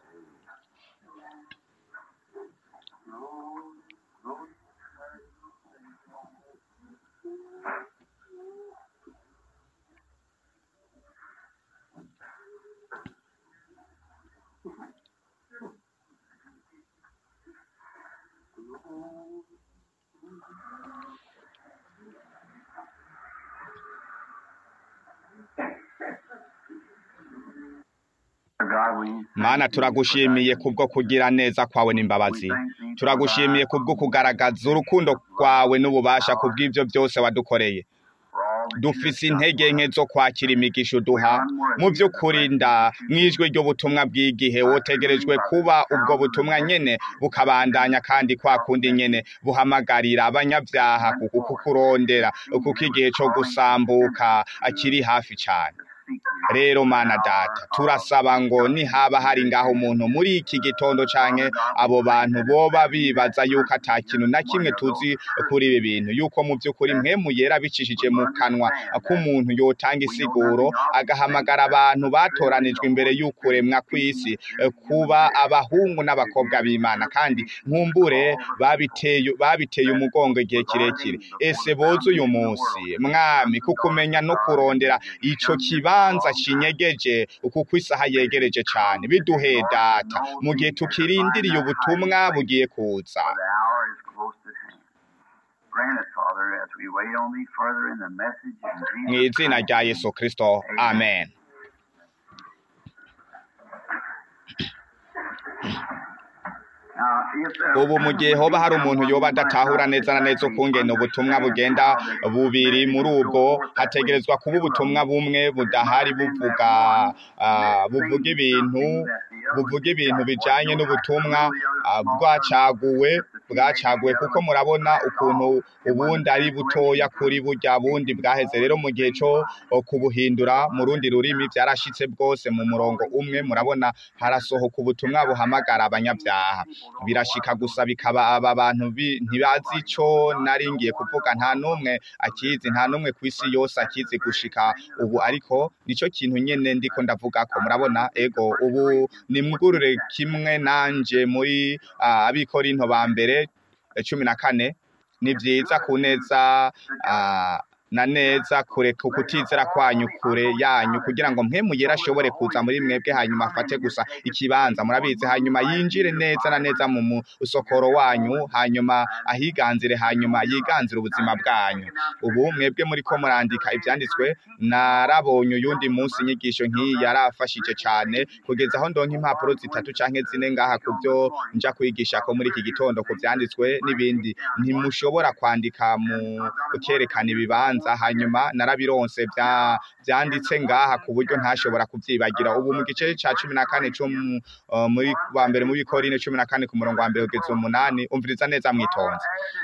God, we mana turagushimiye kubwo kugira neza kwawe n'imbabazi turagushimiye kubwo kugaragaza urukundo rwawe n'ububasha kubw'ibyo byose wadukoreye dufise intege nke zo kwakira imigisha uduha mu by'ukuri nda mu ijwi ry'ubutumwa bw'igihe wotegerejwe kuba ubwo butumwa nyene bukabandanya kandi kwa kundi nyene buhamagarira abanyabyaha kuku kukurondera kuko igihe co gusambuka akiri hafi cane rero mana data turasaba ngo nihaba hari ngaho umuntu muri iki gitondo canke abo bantu boba bibaza yuko ata kintu na kimwe tuzi kuri ibi bintu yuko mu by'ukuri mpemu yera bicishije mu kanwa k'umuntu yotanga isiguro agahamagara abantu batoranijwe imbere y'ukuremwa kw'isi eh, kuba abahungu n'abakobwa b'imana kandi nkumbure babiteye babiteye umugongo igihe kirekire ese boze uyu munsi mwami kukumenya no kurondera ico kibanza kinyegeje kuko isaha yegereje cane biduhe data mu gihe tukirindiriye ubutumwa bugiye kuza For the hour is close at hand. Grant it, Father, as we wait on thee further in the message in mu Jesus izina Christ. rya yesu kristo amen Now, if there- ubu mu gihe hoba hari umuntu yoba adatahura neza na neza ukungene ubutumwa bugenda bubiri muri ubwo hategerezwa kuba ubutumwa bumwe budahari buvuga ah, buvuga ibintu buvuga ibintu bijanye n'ubutumwa ah, bwacaguwe bwacaguwe kuko murabona ukuntu ubundi ari butoya kuri burya bundi bwaheze rero mu gihe cyo kubuhindura mu rundi rurimi byarashitse bwose mu murongo umwe murabona harasohoka ubutumwa buhamagara abanyabyaha birashika gusa bikaba aba bantu bi- ntibazi ico nari ngiye kuvuga nta n'umwe akizi nta n'umwe ku isi yose akizi gushika ubu ariko nico kintu nyene ndiko ndavuga ko murabona ego ubu nimwugurure kimwe nanje muri ah, abikorinto ba mbere eh, cumi na kane ni vyiza ku neza ah, na neza kureka ukutizera kwanyu kure yanyu kugira ngo mpemu yera ashobore kuza muri mwebwe hanyuma afate gusa ikibanza murabizi hanyuma yinjire neza na neza mu musokoro wanyu hanyuma ahiganzire hanyuma yiganzire ubuzima bwanyu ubu mwebwe muri ko murandika ivyanditswe narabonye uyundi munsi inyigisho nk'iyi yarafashije cane kugeza aho ndonka impapuro zitatu canke zine ngaha ku byo nja kwigisha ko muri iki gitondo ku vyanditswe n'ibindi ntimushobora kwandika mu kerekana ibibanza hanyuma narabironse vya vyanditse ngaha ku buryo ntashobora kuvyibagira ubu mu gice ca cumi na kane co mu- uh, muri wa mbere mu bikorine cumi na kane ku murongo wa mbere kugeza umunani umviriza neza mwitonze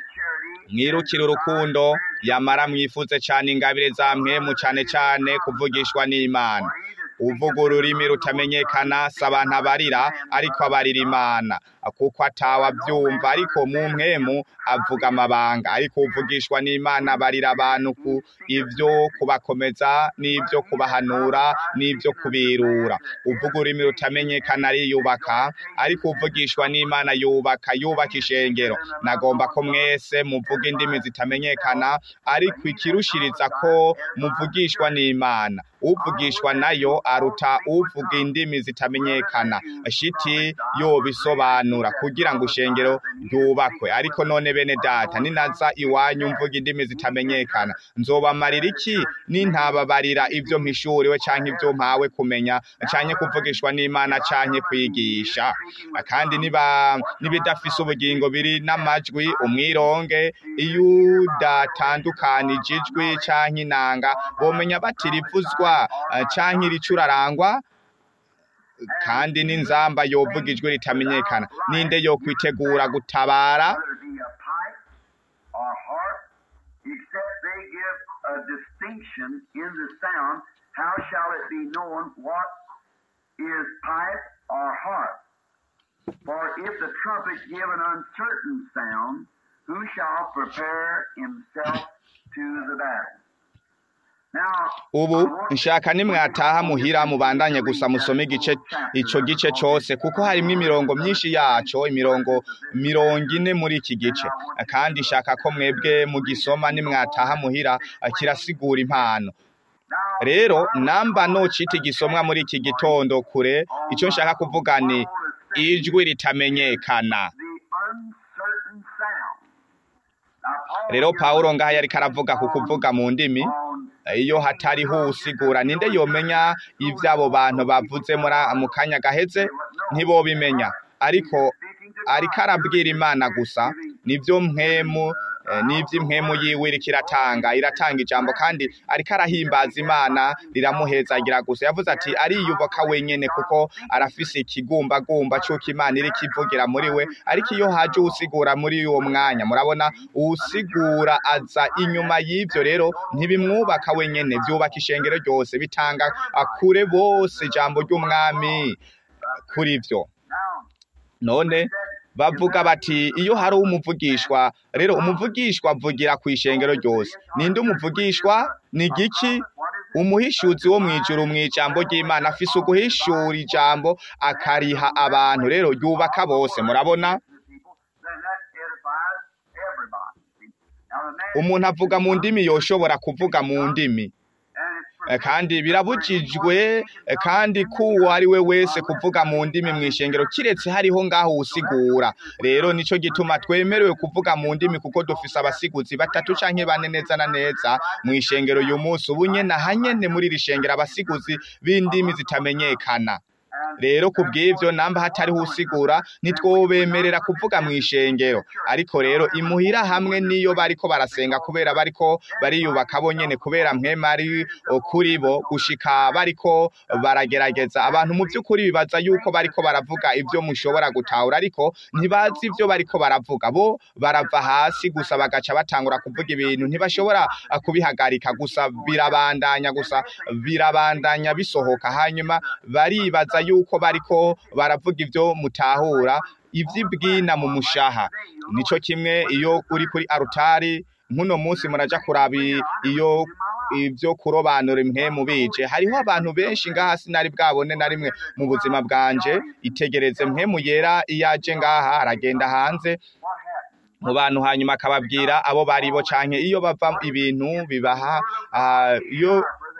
mwirukire urukundo yamara mwifuze cyane ingabire za mpemu cyane cyane kuvugishwa n'imana uvuga ururimi rutamenyekana si abantu abarira ariko abarira imana kuko atawe abyumva ariko mu mpemu avuga amabanga ariko uvugishwa n'imana abarira abantu ku ibyo kubakomeza n'ibyo kubahanura n'ibyo kubirura uvuga ururimi rutamenyekana ariyubaka ariko uvugishwa n'imana yubaka yubaka ishengero nagomba ko mwese muvuga indimi zitamenyekana ariko ikirushiriza ko muvugishwa n'imana uvugishwa nayo aruta uvuga indimi zitamenyekana shiti yobisobanura guhanura kugira ngo ishengero ryubakwe ariko none bene data ninaza iwanyu mvuga indimi zitamenyekana nzobamarira iki nintababarira ivyo mpishuriwe canke ivyo mpawe kumenya canke kuvugishwa n'imana canke kwigisha kandi niba nibidafise ubugingo biri n'amajwi umwironge iyo udatandukanije ijwi canke inanga bomenya bati rivuzwa eh, canke ricurarangwa kandi n'inzamba yovuga ijwi ritamenyekana ninde yo kwitegura gutabara whether it be a pipe or harp, except they give a distinction in the sound, how shall it be known what is pipe or harp? For if the trumpet give an uncertain sound, who shall prepare himself to the battle? Now, ubu nshaka nimwataha muhira mubandanye gusa musome igice ico gice cose kuko harimo imirongo myinshi yaco imirongo mirongo ine muri iki gice kandi nshaka ko mwebwe mugisoma nimwataha muhira kirasigura impano rero namba nocita igisomwa muri iki gitondo kure ico nshaka kuvuga ni ijwi ritamenyekana the uncertain sound. Now, Paul rero here pawulo ngaha yariko aravuga ku kuvuga mu ndimi on iyo hatariho usigura ninde yomenya ivyo abo bantu bavuze muri mu kanya gaheze ntibobimenya ariko ariko arabwira imana gusa nivyo mpwemu eh, n'ivy'impwemu yiwe iriko iratanga iratanga ijambo kandi ariko arahimbaza imana riramuhezagira gusa yavuze ati ariyubaka wenyene kuko arafise ikigumbagumba c'uko imana iriko ivugira muri we ariko iyo haje uwusigura muri uwo mwanya murabona uwusigura aza inyuma y'ivyo rero ntibimwubaka wenyene vyubaka ishengero ryose bitanga akure bose ijambo ry'umwami kuri vyo now none bavuga bati iyo hari umuvugishwa rero umuvugishwa avugira ku ishengero ryose ninde umuvugishwa ni giki umuhishuzi wo mwijuru mw'ijambo ry'imana afise uguhishura ijambo akariha abantu rero yubaka bose murabona then that edifies everybody. See? Now the man umuntu avuga mu ndimi yoshobora kuvuga mu ndimi and it's Eh, kandi birabujijwe eh, kandi kuwo ari we wese kuvuga mu ndimi mu ishengero kiretse hariho ngaho usigura rero nico gituma twemerewe kuvuga mu ndimi kuko dufise abasiguzi batatu canke bane neza na neza mu ishengero uyu munsi ubu nyene ahanyene muri iri shengero abasiguzi b'indimi zitamenyekana rero ku bw'ivyo namba hatariho usigura ntitwobemerera kuvuga mu ishengero ariko rero imuhira hamwe niyo bariko barasenga kubera bariko bariyubaka bonyene kubera mpwema ari o, kuri bo gushika bariko baragerageza abantu mu vy'ukuri bibaza yuko bariko baravuga ivyo mushobora gutahura ariko ntibazi ivyo bariko baravuga bo barava hasi gusa bagaca batangura kuvuga ibintu ntibashobora ah, kubihagarika gusa birabandanya gusa birabandanya bisohoka hanyuma baribaza yuko bariko baravuga ivyo mutahura ivy'ibwina mu mushaha nico kimwe iyo uri kuri arutari nk'uno munsi muraja kuraba i- iyo ivyo kurobanura impwemu bije hariho abantu benshi ngaha sinari bwabone na rimwe mu buzima bwanje itegereze mpwemu yera iyo aje ngaha aragenda hanze mu bantu hanyuma akababwira abo bari bo canke iyo bava ibintu bibaha ah, iyo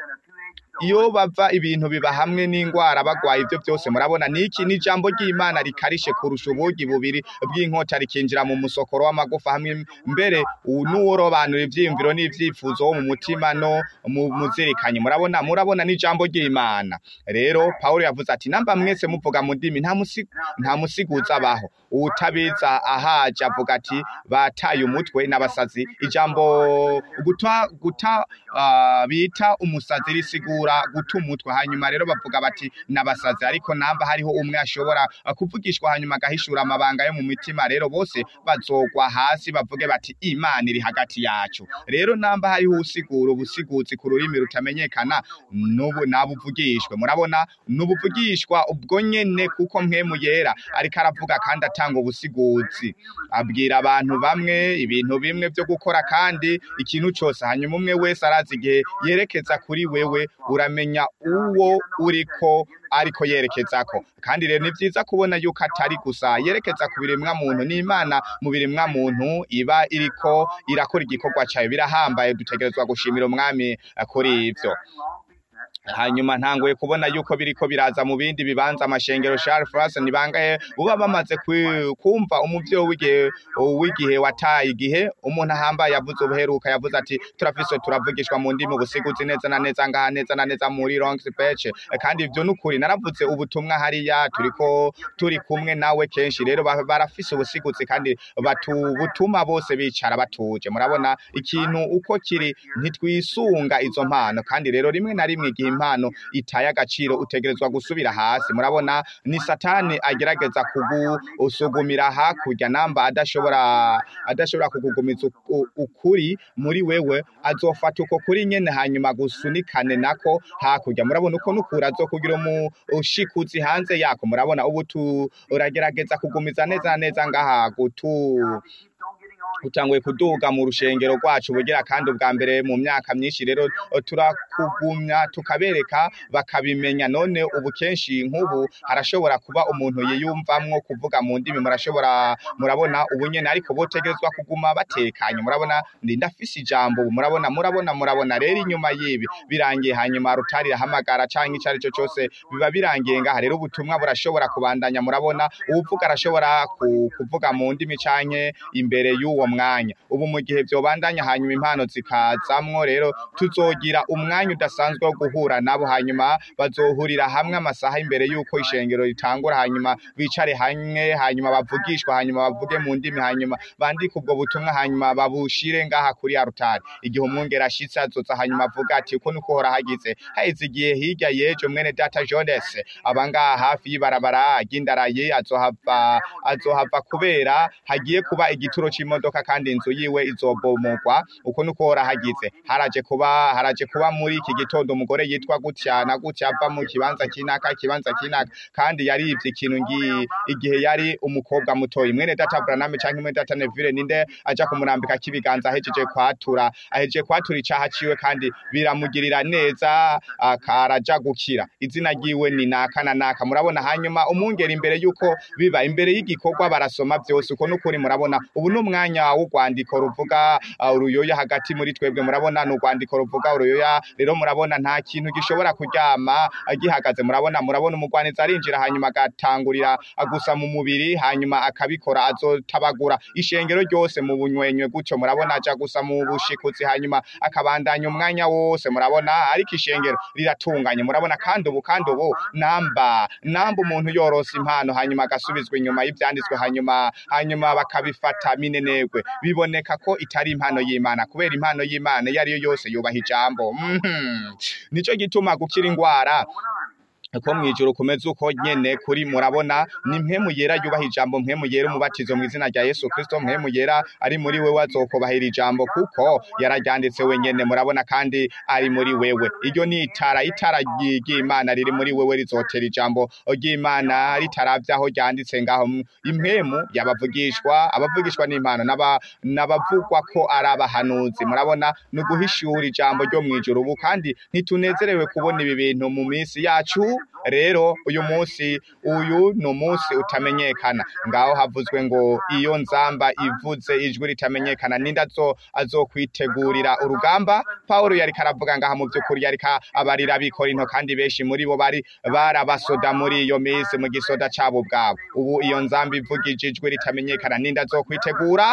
iyo bava ibintu biba hamwe n'ingwara bagwaye ivyo byose murabona niki ni ijambo ry'Imana rikarishe kurusha ubugi bubiri bw'inkota rikinjira mu musokoro w'amagufa hamwe mbere u- n'uworobanura ivyiyumviro n'ivyifuzo wo mu mutima no mu muzirikanye murabona murabona n'ijambo ry'Imana rero Paulo yavuze ati namba mwese muvuga mu ndimi nta musi nta musiguza abaho uwutabiza ahaje avuga ati bataye umutwe n'abasazi ijambo guta guta ah, bita umusazi risigura guta umutwe hanyuma rero bavuga bati n'abasazi ariko namba hariho umwe ashobora ah, kuvugishwa hanyuma agahishura amabanga yo mu mitima rero bose bazogwa hasi bavuge bati imana iri hagati yacu rero namba hariho usigura ubusiguzi ku rurimi rutamenyekana n'ubu nabuvugishwe murabona n'ubuvugishwa ubwo nyene kuko mpwemu yera ariko aravuga kandi atanga ubusiguzi abwira abantu bamwe ibintu bimwe byo gukora kandi ikintu cyose hanyuma umwe wese arazi igihe yerekeza kuri wewe uramenya uwo uriko ariko yerekezako kandi rero ni byiza kubona yuko atari gusa yerekeza ku biremwa muntu n'imana mu biremwa muntu iba iriko irakora igikorwa cyayo birahambaye dutegerezwa gushimira umwami eh, kuri ivyo hanyuma ntanguye kubona yuko biriko biraza mu bindi bibanza amashengero Charles France ni bangahe uba bamaze kwi- kumva umuvyo w'igihe w'igihe wataye igihe umuntu ahambaye yavuze ubuheruka yavuze ati turafise turavugishwa mu ndimi ubusiguzi neza na neza ngaha neza na neza muri Long Beach kandi ivyo nukuri naravuze ubutumwa hariya turiko turi kumwe nawe kenshi rero ba- barafise ubusiguzi kandi batu butuma bose bicara batuje murabona ikintu uko kiri ntitwisunga izo mpano kandi rero rimwe na rimwe igihe impano itaye agaciro utegerezwa gusubira hasi murabona ni satani agerageza kugusugumira hakurya namba adashobora adashobora kukugumiza uku- ukuri muri wewe azofata uko kuri nyene hanyuma gusunikane nako hakurya murabona uko nukura azokugira umu ushikuzi hanze yako murabona ubu tu uragerageza kugumiza neza na neza ngaha gutu utanguye kuduga mu rushengero rwacu bugira kandi ubwa mbere mu myaka myinshi rero turakugumya tukabereka bakabimenya none ubu kenshi nk'ubu harashobora kuba umuntu yiyumvamwo kuvuga mu ndimi murashobora murabona ubu nyene ariko botegerezwa kuguma batekanye murabona ndi ndafise ijambo ubu murabona murabona murabona rero inyuma y'ibi birangiye hanyuma rutari rahamagara canke ico ari cyo cyose biba birangiye ngaha rero ubutumwa burashobora kubandanya murabona uwuvuga arashobora ku- kuvuga mu ndimi canke imbere y'uwo mwanya ubu mu gihe vyobandanya hanyuma impano zikazamwo rero tuzogira umwanya udasanzwe wo guhura nabo hanyuma bazohurira hamwe amasaha imbere y'uko ishengero ritangura hanyuma bicare hamwe hanyuma bavugishwa hanyuma bavuge mu ndimi hanyuma bandike ubwo butumwa hanyuma babushire ngaha kuri arutari igihe umwungere ashitse azoza hanyuma avuga ati uko niko uhora hagize haheze igihe hirya yejo mwene data Jones abangaha hafi y'ibarabara ry'indaraye azohava azohava kubera hagiye kuba igituro c'imodoka kandi inzu yiwe izobomogwa uko nuko hora hagize haraje kuba haraje kuba muri iki gitondo umugore yitwa gutya na gutya ava mu kibanza kinaka ikibanza kinaka kandi yarivye ikintu ngi igihe yari umukobwa mutoyi mwene data Branham canke mwene data Neville ninde aja kumurambika kibiganza ahejeje kwatura ahejeje kwatura icaha ciwe kandi biramugirira neza akaraja gukira izina ryiwe ni naka na naka murabona hanyuma umwungeri imbere yuko biba imbere y'igikorwa barasoma vyose uko nukuri murabona ubu ni umwanya w'urwandiko ruvuga uh, uruyoya hagati muri twebwe murabona ni urwandiko ruvuga uruyoya rero murabona nta kintu gishobora kuryama uh, gihagaze murabona murabona umugwaniza arinjira hanyuma agatangurira gusa mu mubiri hanyuma akabikora azotabagura ishengero ryose mu bunywenywe gutyo murabona aja gusa mu bushikuzi hanyuma akabandanya umwanya wose murabona ariko ishengero riratunganye murabona kandi ubu kandi ubu namba namba umuntu yorose impano hanyuma agasubizwa inyuma y'ivyanditswe hanyuma hanyuma bakabifata minenegwe biboneka ko itari impano y'Imana kubera impano y'Imana iyo ariyo yose yubaha ijambo Mhm. nico gituma gukira ingwara ko mwijuru kumeze uko nyene kuri murabona ni mpemu yera yubaha ijambo mpemu yera umubatizo mu izina rya Yesu Kristo mpemu yera ari muri wewe azokubahira ijambo kuko yararyanditse wenyene murabona kandi ari muri wewe iryo ni itara itara ry- ry'Imana riri muri wewe rizotera ijambo ry'Imana ritaravye aho ryanditse ngaho mu- impemu yabavugishwa abavugishwa n'Imana n'aba n'abavugwa ko ari abahanuzi murabona ni uguhishura ijambo ryo mwijuru ubu kandi ntitunezerewe kubona ibi bintu mu minsi yacu rero uyu munsi uyu ni umunsi utamenyekana ngaho havuzwe ngo iyo nzamba ivuze ijwi ritamenyekana ninde azo azokwitegurira urugamba Paulo yariko aravuga ngaha mu by'ukuri yariko abarira abikorinto kandi benshi muri bo bari barabasoda muri iyo minsi mu gisoda cabo bwabo ubu iyo nzamba ivugije ijwi ritamenyekana ninde azokwitegura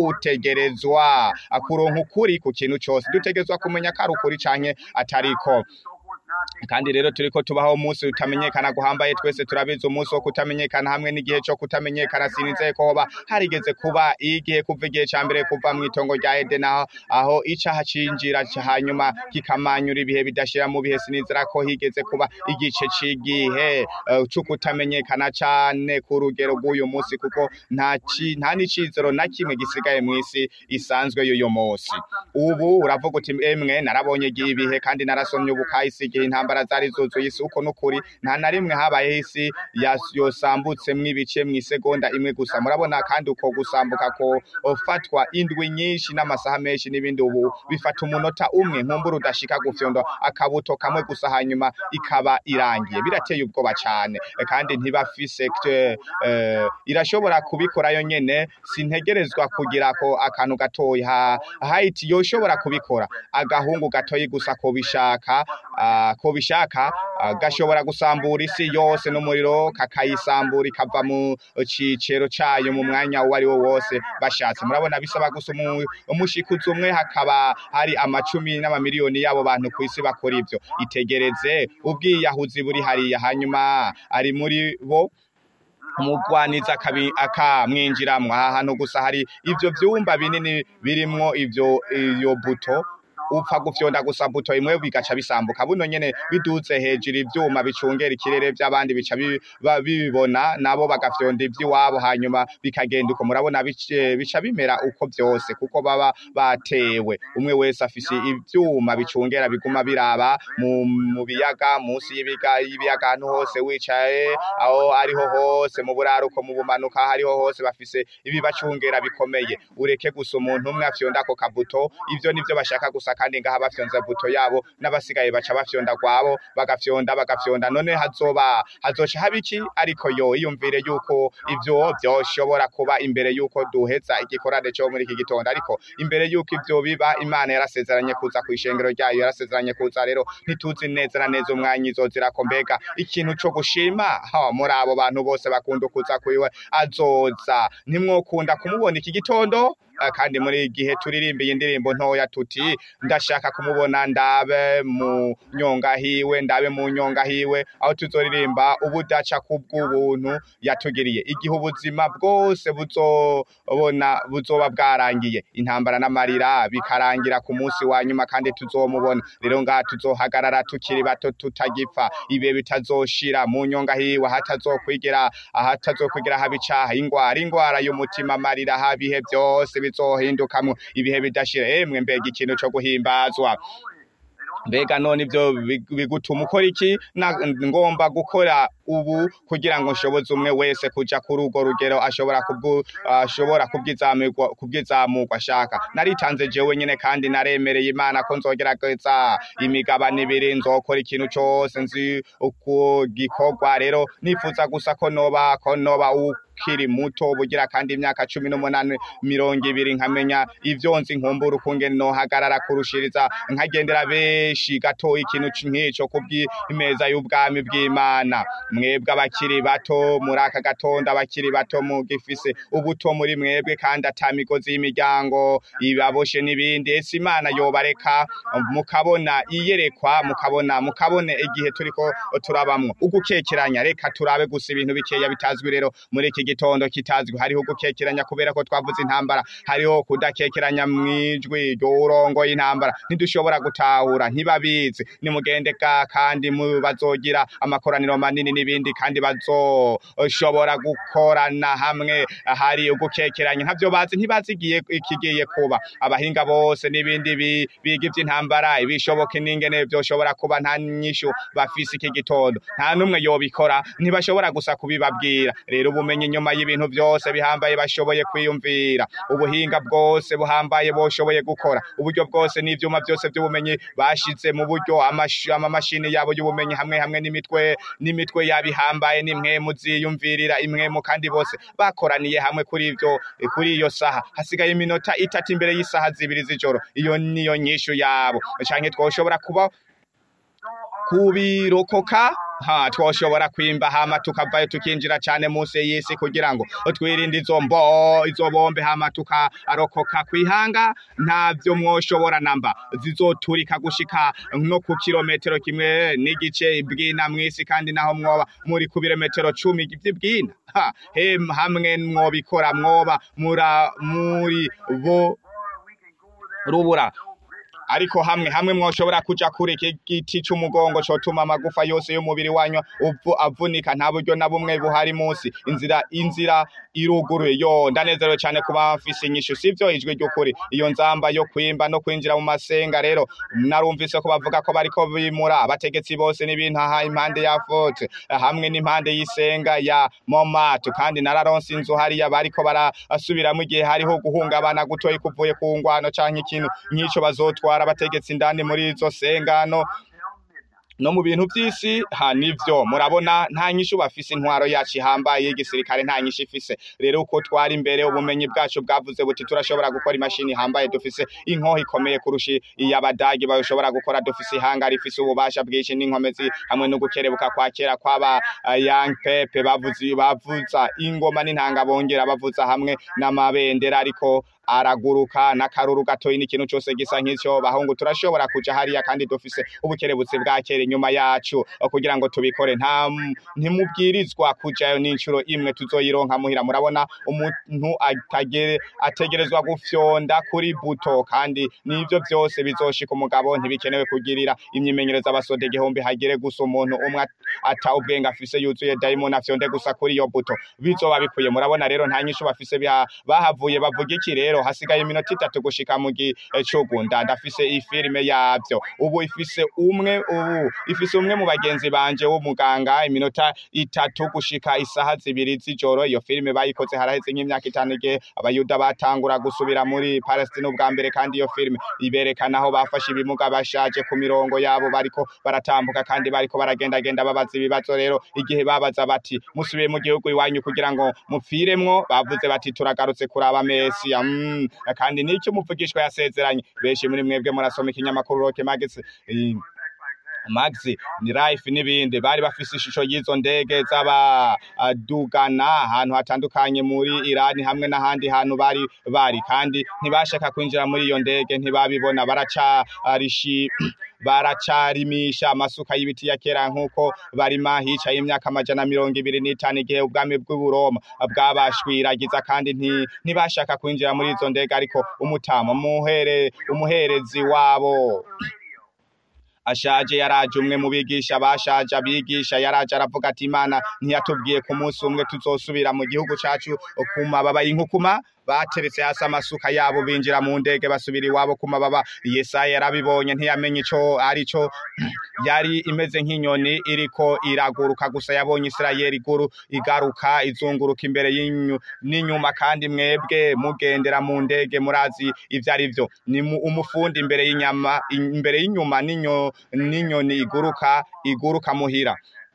utegerezwa akuronka ukuri ku kintu cose dutegerezwa kumenya ko ari ukuri canke atariko kandi rero turiko tubaho umunsi utamenyekana guhambaye twese turabizi umunsi wo kutamenyekana hamwe n'igihe cyo kutamenyekana sinizeye ko hoba harigeze kuba igihe kuva igihe ca mbere kuva mu itongo rya Eden aho, aho icaha cinjira ca- hanyuma kikamanyura ibihe bidashira mu bihe sinizera ko higeze kuba igice c'igihe uh, co kutamenyekana cane ku rugero rw'uyu munsi kuko nta ci- nta n'icizero na kimwe gisigaye mw'isi isanzwe y'uyu munsi ubu uravuga uti emwe narabonye igihe ibihe kandi narasomye ubu kahise igihe intambara zari zuzuye isi uko nukuri nta na rimwe habayeho isi yas- yosambutsemwo ibice mw'isegonda imwe gusa murabona kandi uko gusambuka ko ofatwa indwi nyinshi n'amasaha menshi n'ibindi ubu bifata umunota umwe nkumbura udashika gufyonda akabuto kamwe gusa hanyuma ikaba irangiye birateye ubwoba cane Eh, kandi ntibafise eh, eh, irashobora kubikora yo nyene sintegerezwa kugira ko akantu gatoyi ha Haiti yoshobora kubikora agahungu gatoyi gusa ko bishaka ah, ko bishaka ah, gashobora gusambura isi yose n'umuriro kakayisambura ikava mu cicero cayo mu mwanya uwo ari wo wose bashatse murabona bisaba gusa umu- umushikuzi umwe hakaba hari amacumi n'amamiliyoni y'abo bantu ku isi bakora ivyo itegereze ubwiyahuzi buri hariya hanyuma ari muri bo umugwaniza akabi- akamwinjiramwo aha hantu gusa hari ivyo vyumba binini birimwo ivyo iyo buto upfa gufyonda gusa buto imwe bigaca bisambuka buno nyene biduze hejuru ivyuma bicungera ikirere vy'abandi bica bi- ba- bibibona nabo bagafyonda ivy'iwabo hanyuma bikagenda uko murabona bice- bica bimera uko vyose kuko baba batewe umwe wese afise ivyuma bicungera biguma biraba mu, mu biyaga munsi y'ibiga y'ibiyaga ahantu hose wicaye aho ariho hose mu buraruko mu bumanuka aho ariho hose bafise ibibacungera bikomeye ureke gusa umuntu umwe afyonda ako kabuto ivyo nivyo bashaka gusa kandi ngaha bafyonza buto yabo n'abasigaye baca bafyonda kwabo bagafyonda bagafyonda none hazoba hazoca haba iki ariko yo iyumvire yuko ivyo vyoshobora kuba imbere yuko duheza igikorane cyo muri iki gitondo ariko imbere yuko ivyo biba imana yarasezeranye kuza ku ishengero ryayo yarasezeranye kuza rero ntituzi neza na neza umwanya izozira ko mbega ikintu co gushima ha muri abo bantu bose bakunda kuza kwiwe azoza ntimwokunda kumubona iki gitondo Ah, kandi muri iki gihe turirimbiye indirimbo ntoya tuti ndashaka kumubona ndabe mu nyonga hiwe ndabe mu nyonga hiwe aho tuzoririmba ubudaca kubw'ubuntu yatugiriye igihe ubuzima bwose buzobona buzoba bwarangiye intambara n'amarira bikarangira ku munsi wa nyuma kandi tuzomubona rero ngaha tuzohagarara tukiri bato tutagipfa ibihe bitazoshira mu nyonga hiwe hatazokwigera ahatazokwigera haba icaha ingwara ingwara y'umutima amarira haba ibihe byose bizohindukamwo ibihe bidashira emwe mbega ikintu co guhimbazwa mbega none ivyo big- bigutuma ukora iki Na- ngomba gukora ubu kugira ngo nshoboze umwe wese kuja kuri urwo rugero ashobora kubwu ashobora kubwizamurwa kubwizamurwa ashaka naritanze jewe nyene kandi naremereye imana ko nzogerageza imigabane ibiri nzokora ikintu cose nzi uko gikorwa rero nifuza gusa ko noba ko noba ukiri muto bugira kandi imyaka cumi n'umunani mirongo ibiri nkamenya ivyo nzi nkumbura ukungene nohagarara kurushiriza nkagendera benshi gatoya ikintu c- nk'ico kubw'imeza y'ubwami bw'imana mwebwe abakiri bato muri aka gatondo abakiri bato mugifise ubuto muri mwebwe kandi ata migozi y'imiryango ibaboshe n'ibindi ese imana yobareka mukabona iyerekwa mukabona mukabone igihe turiko turabamwo ugukekeranya reka turabe gusa ibintu bikeya bitazwi rero muri iki gitondo kitazwi hariho ugukekeranya kubera ko twavuze intambara hariho kudakekeranya mwijwi ry'urongoye intambara ntidushobora gutahura ntibabizi nimugende ga kandi mu bazogira amakoraniro manini n'ibindi kandi bazoshobora gukorana hamwe hari ugukekeranya ntavyo bazi ntibazi igiye ikigiye kuba abahinga bose n'ibindi bi- biga ivy'intambara ibishoboke n'ingene vyoshobora kuba nta nyishu bafise iki gitondo nta n'umwe yobikora ntibashobora gusa kubibabwira rero ubumenyi inyuma y'ibintu vyose bihambaye bashoboye kwiyumvira ubuhinga bwose buhambaye boshoboye gukora uburyo bwose n'ivyuma byose by'ubumenyi bashize mu buryo amash- amamashini yabo y'ubumenyi hamwe hamwe n'imitwe n'imitwe yabihambaye n'imwe muziyumvirira imwe mu kandi bose bakoraniye hamwe kuri ivyo kuri iyo saha hasigaye iminota itatu imbere y'isaha zibiri z'ijoro iyo niyo nyishu yabo canke twoshobora kuba kubirokoka ha twoshobora kwimba hama tukavayo tukinjira cane munsi y'isi kugira ngo twirinde izo mbo izo bombe hama tukarokoka kwihanga ntavyo mwoshobora namba zizoturika gushika no ku kilometero kimwe n'igice bwina mw'isi kandi naho mwoba muri ku birometero cumi vy'ibwina ha hem hamwe mwobikora mwoba mura muri bo rubura ariko hamwe hamwe mwoshobora kuja kure iki giti c'umugongo cotuma amagufa yose y'umubiri wanyu uvu avunika nta buryo na bumwe buhari munsi inzira inzira iruguruye yo ndanezerewe cane kuba mfise inyishu sivyo ijwi ry'ukuri iyo nzamba yo kwimba no kwinjira mu masenga rero narumvise ko bavuga ko bariko bimura abategetsi bose n'ibintu aha impande ya fote hamwe n'impande y'isenga ya momatu kandi nararonse inzu hariya bariko barasubiramwo igihe hariho guhungabana gutoyi kuvuye ku ngwano canke ikintu nk'ico bazotwara abategetsi indani muri izo sengano no mu bintu by'isi ha nivyo murabona nta nyishu bafise intwaro yacu ihambaye y'igisirikare nta nyishu ifise rero uko twari imbere ubumenyi bwacu bwavuze buti turashobora gukora imashini ihambaye dufise inkoho ikomeye kurusha iy'abadagi bashobora gukora dufise ihanga rifise ububasha bwinshi n'inkomezi hamwe no gukerebuka kwa kera kw'aba uh, young pepe bavuze bavuza ingoma n'intanga bongera bavuza hamwe n'amabendera ariko araguruka n'akaruru gatoyi n'ikintu cyose gisa nk'icyo bahungu turashobora kuja hariya kandi dufise ubukerebutsi bwa kera inyuma yacu kugira ngo tubikore nta ntimubwirizwa kujayo n'incuro imwe tuzoyironka muhira murabona umuntu atagere ategerezwa gufyonda kuri buto kandi n'ivyo byose bizoshika umugabo ntibikenewe kugirira imyimenyerezo abasode igihumbi hagire gusa umuntu umwe ata ubwenge afise yuzuye daimoni afyonde gusa kuri iyo buto bizoba bikwiye murabona rero nta nyishu bafise biha- bahavuye bavuga iki rero hasigaye iminota itatu gushika mu gicugunda ndafise ifilime yavyo ubu ifise umwe ubu ifise umwe mu bagenzi banje w'umuganga iminota itatu gushika isaha zibiri z'ijoro iyo filime bayikoze haraheze nk'imyaka itanu igihe abayuda batangura gusubira muri Palestine ubwa mbere kandi iyo filime iberekana aho bafashe ibimuga bashaje ku mirongo yabo bariko baratambuka kandi bariko baragendagenda babaza ibibazo rero igihe babaza bati musubiye mu gihugu iwanyu kugira ngo mupfiremwo bavuze bati turagarutse kuraba Mesiya mm. kandi nicyo umuvugishwa yasezeranye benshi muri mwebwe murasoma ikinyamakuru Roke Magazine eh, Maxi ni Life n'ibindi bari bafise ishusho y'izo ndege z'abadugana ahantu hatandukanye muri Iran hamwe n'ahandi hantu bari bari kandi ntibashaka kwinjira muri iyo ndege ntibabibona baracarishi baracarimisha amasuka y'ibiti ya kera nk'uko barima hicaye imyaka amajana mirongo ibiri n'itanu igihe ubwami bw'uburoma bwabashwiragiza kandi nti- ntibashaka kwinjira muri izo ndege ariko umutama umuhere umuherezi wabo ashaje yaraje umwe mu bigisha bashaje abigisha yaraje aravuga ati imana ntiyatubwiye ku munsi umwe tuzosubira mu gihugu cacu ku mababa y'inkukuma bateretse hasi amasuka yabo binjira mu ndege basubira iwabo ku mababa yesaya yarabibonye ntiyamenye ico ari cyo yari imeze nk'inyoni iriko iraguruka gusa yabonye isirayeli iguru igaruka izunguruka imbere y'inyu n'inyuma kandi mwebwe mugendera mu ndege murazi ivyo ari vyo ni mu- umufundi imbere y'inyama imbere y'inyuma n'inyo n'inyoni iguruka iguruka muhira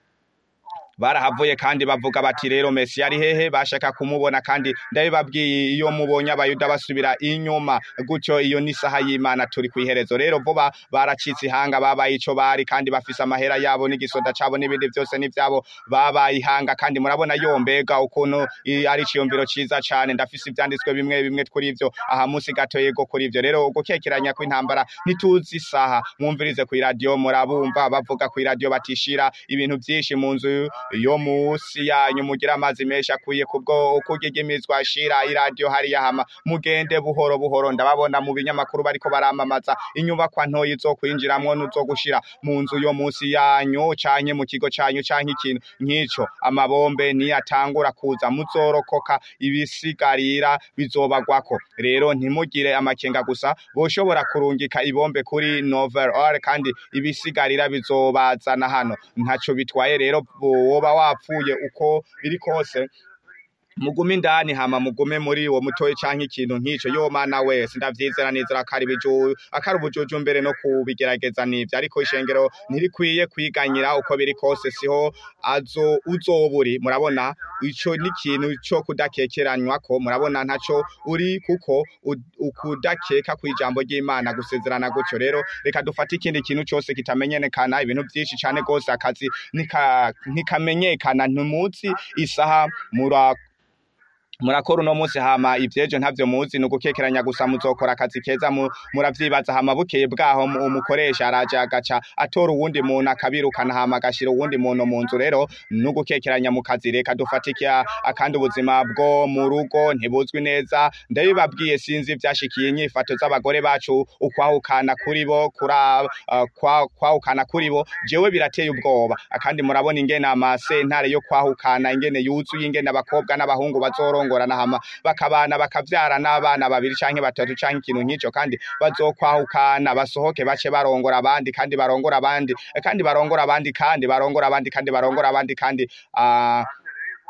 barahavuye kandi bavuga bati rero Messi ari hehe bashaka kumubona kandi ndabibabwiye iyo mubonye abayuda basubira inyuma gutyo iyo ni saha y'Imana turi kwiherezo rero vuba baracitse ihanga babaye ico bari kandi bafise amahera yabo n'igisoda cabo n'ibindi byose n'ivyabo babaye ihanga kandi murabona yo mbega ukuntu i- ari ciyumviro ciza cane ndafise ivyanditswe bimwe bimwe kuri ivyo aha musi gato yego kuri ivyo rero gukekeranya kw'intambara ntituzi isaha mwumvirize ku radio murabumva bavuga ku radio batishira ibintu vyinshi mu nzu yo musi yanyu mugira amazi menshi akwiye kubwo ukugigimizwa ashira iradio hariya hama mugende buhoro buhoro ndababona mu binyamakuru bariko baramamaza inyubakwa ntoyi zo kwinjiramwo nuzo gushira mu nzu yo musi yanyu canke mu kigo canyu canke ikintu nk'ico amabombe niyatangura kuza muzorokoka ibisigarira bizobagwako rero ntimugire amakenga gusa boshobora kurungika ibombe kuri novel or kandi ibisigarira bizobazana hano ntaco bitwaye rero woba wapfuye uko biri kose mugume indani hama mugume muri uwo mutoyi canke ikintu nk'ico yo mana wese ndavyizera nizera akari biju akari ubujuju mbere no kubigerageza nivyo ariko ishengero ntirikwiye kwiganyira uko biri kose siho azo uzoburi murabona ico ni ikintu co kudakekeranywa ko murabona ntaco uri kuko u- ukudakeka kw'ijambo ry'Imana gusezerana gutyo rero reka dufate ikindi kintu cose kitamenyekana ibintu vyinshi cane gose akazi nika- ntikamenyekana ntimuzi isaha mura murakora uno munsi hama ivyejo ntavyo muzi ni ugukekeranya gusa muzokora akazi keza mu- muravyibaza hama bukeye bwaho mu- umukoresha araje agaca atora uwundi muntu akabirukana hama agashira uwundi muntu mu nzu rero ni ugukekeranya mu kazi reka dufatike akandi ubuzima bwo mu rugo ntibuzwi neza ndabibabwiye sinzi ivyashikiye inyifato z'abagore bacu ukwahukana kuri bo kura uh, kwa- kwahukana kuri bo jewe birateye ubwoba akandi murabona ingene amasentare yo kwahukana ingene yuzuye ingene abakobwa n'abahungu bazorongorana hama bakabana bakavyara n'abana babiri canke batatu canke ikintu nk'ico kandi bazokwahukana basohoke bace barongora abandi kandi barongora abandi kandi barongora abandi kandi barongora abandi kandi barongora abandi kandi ah,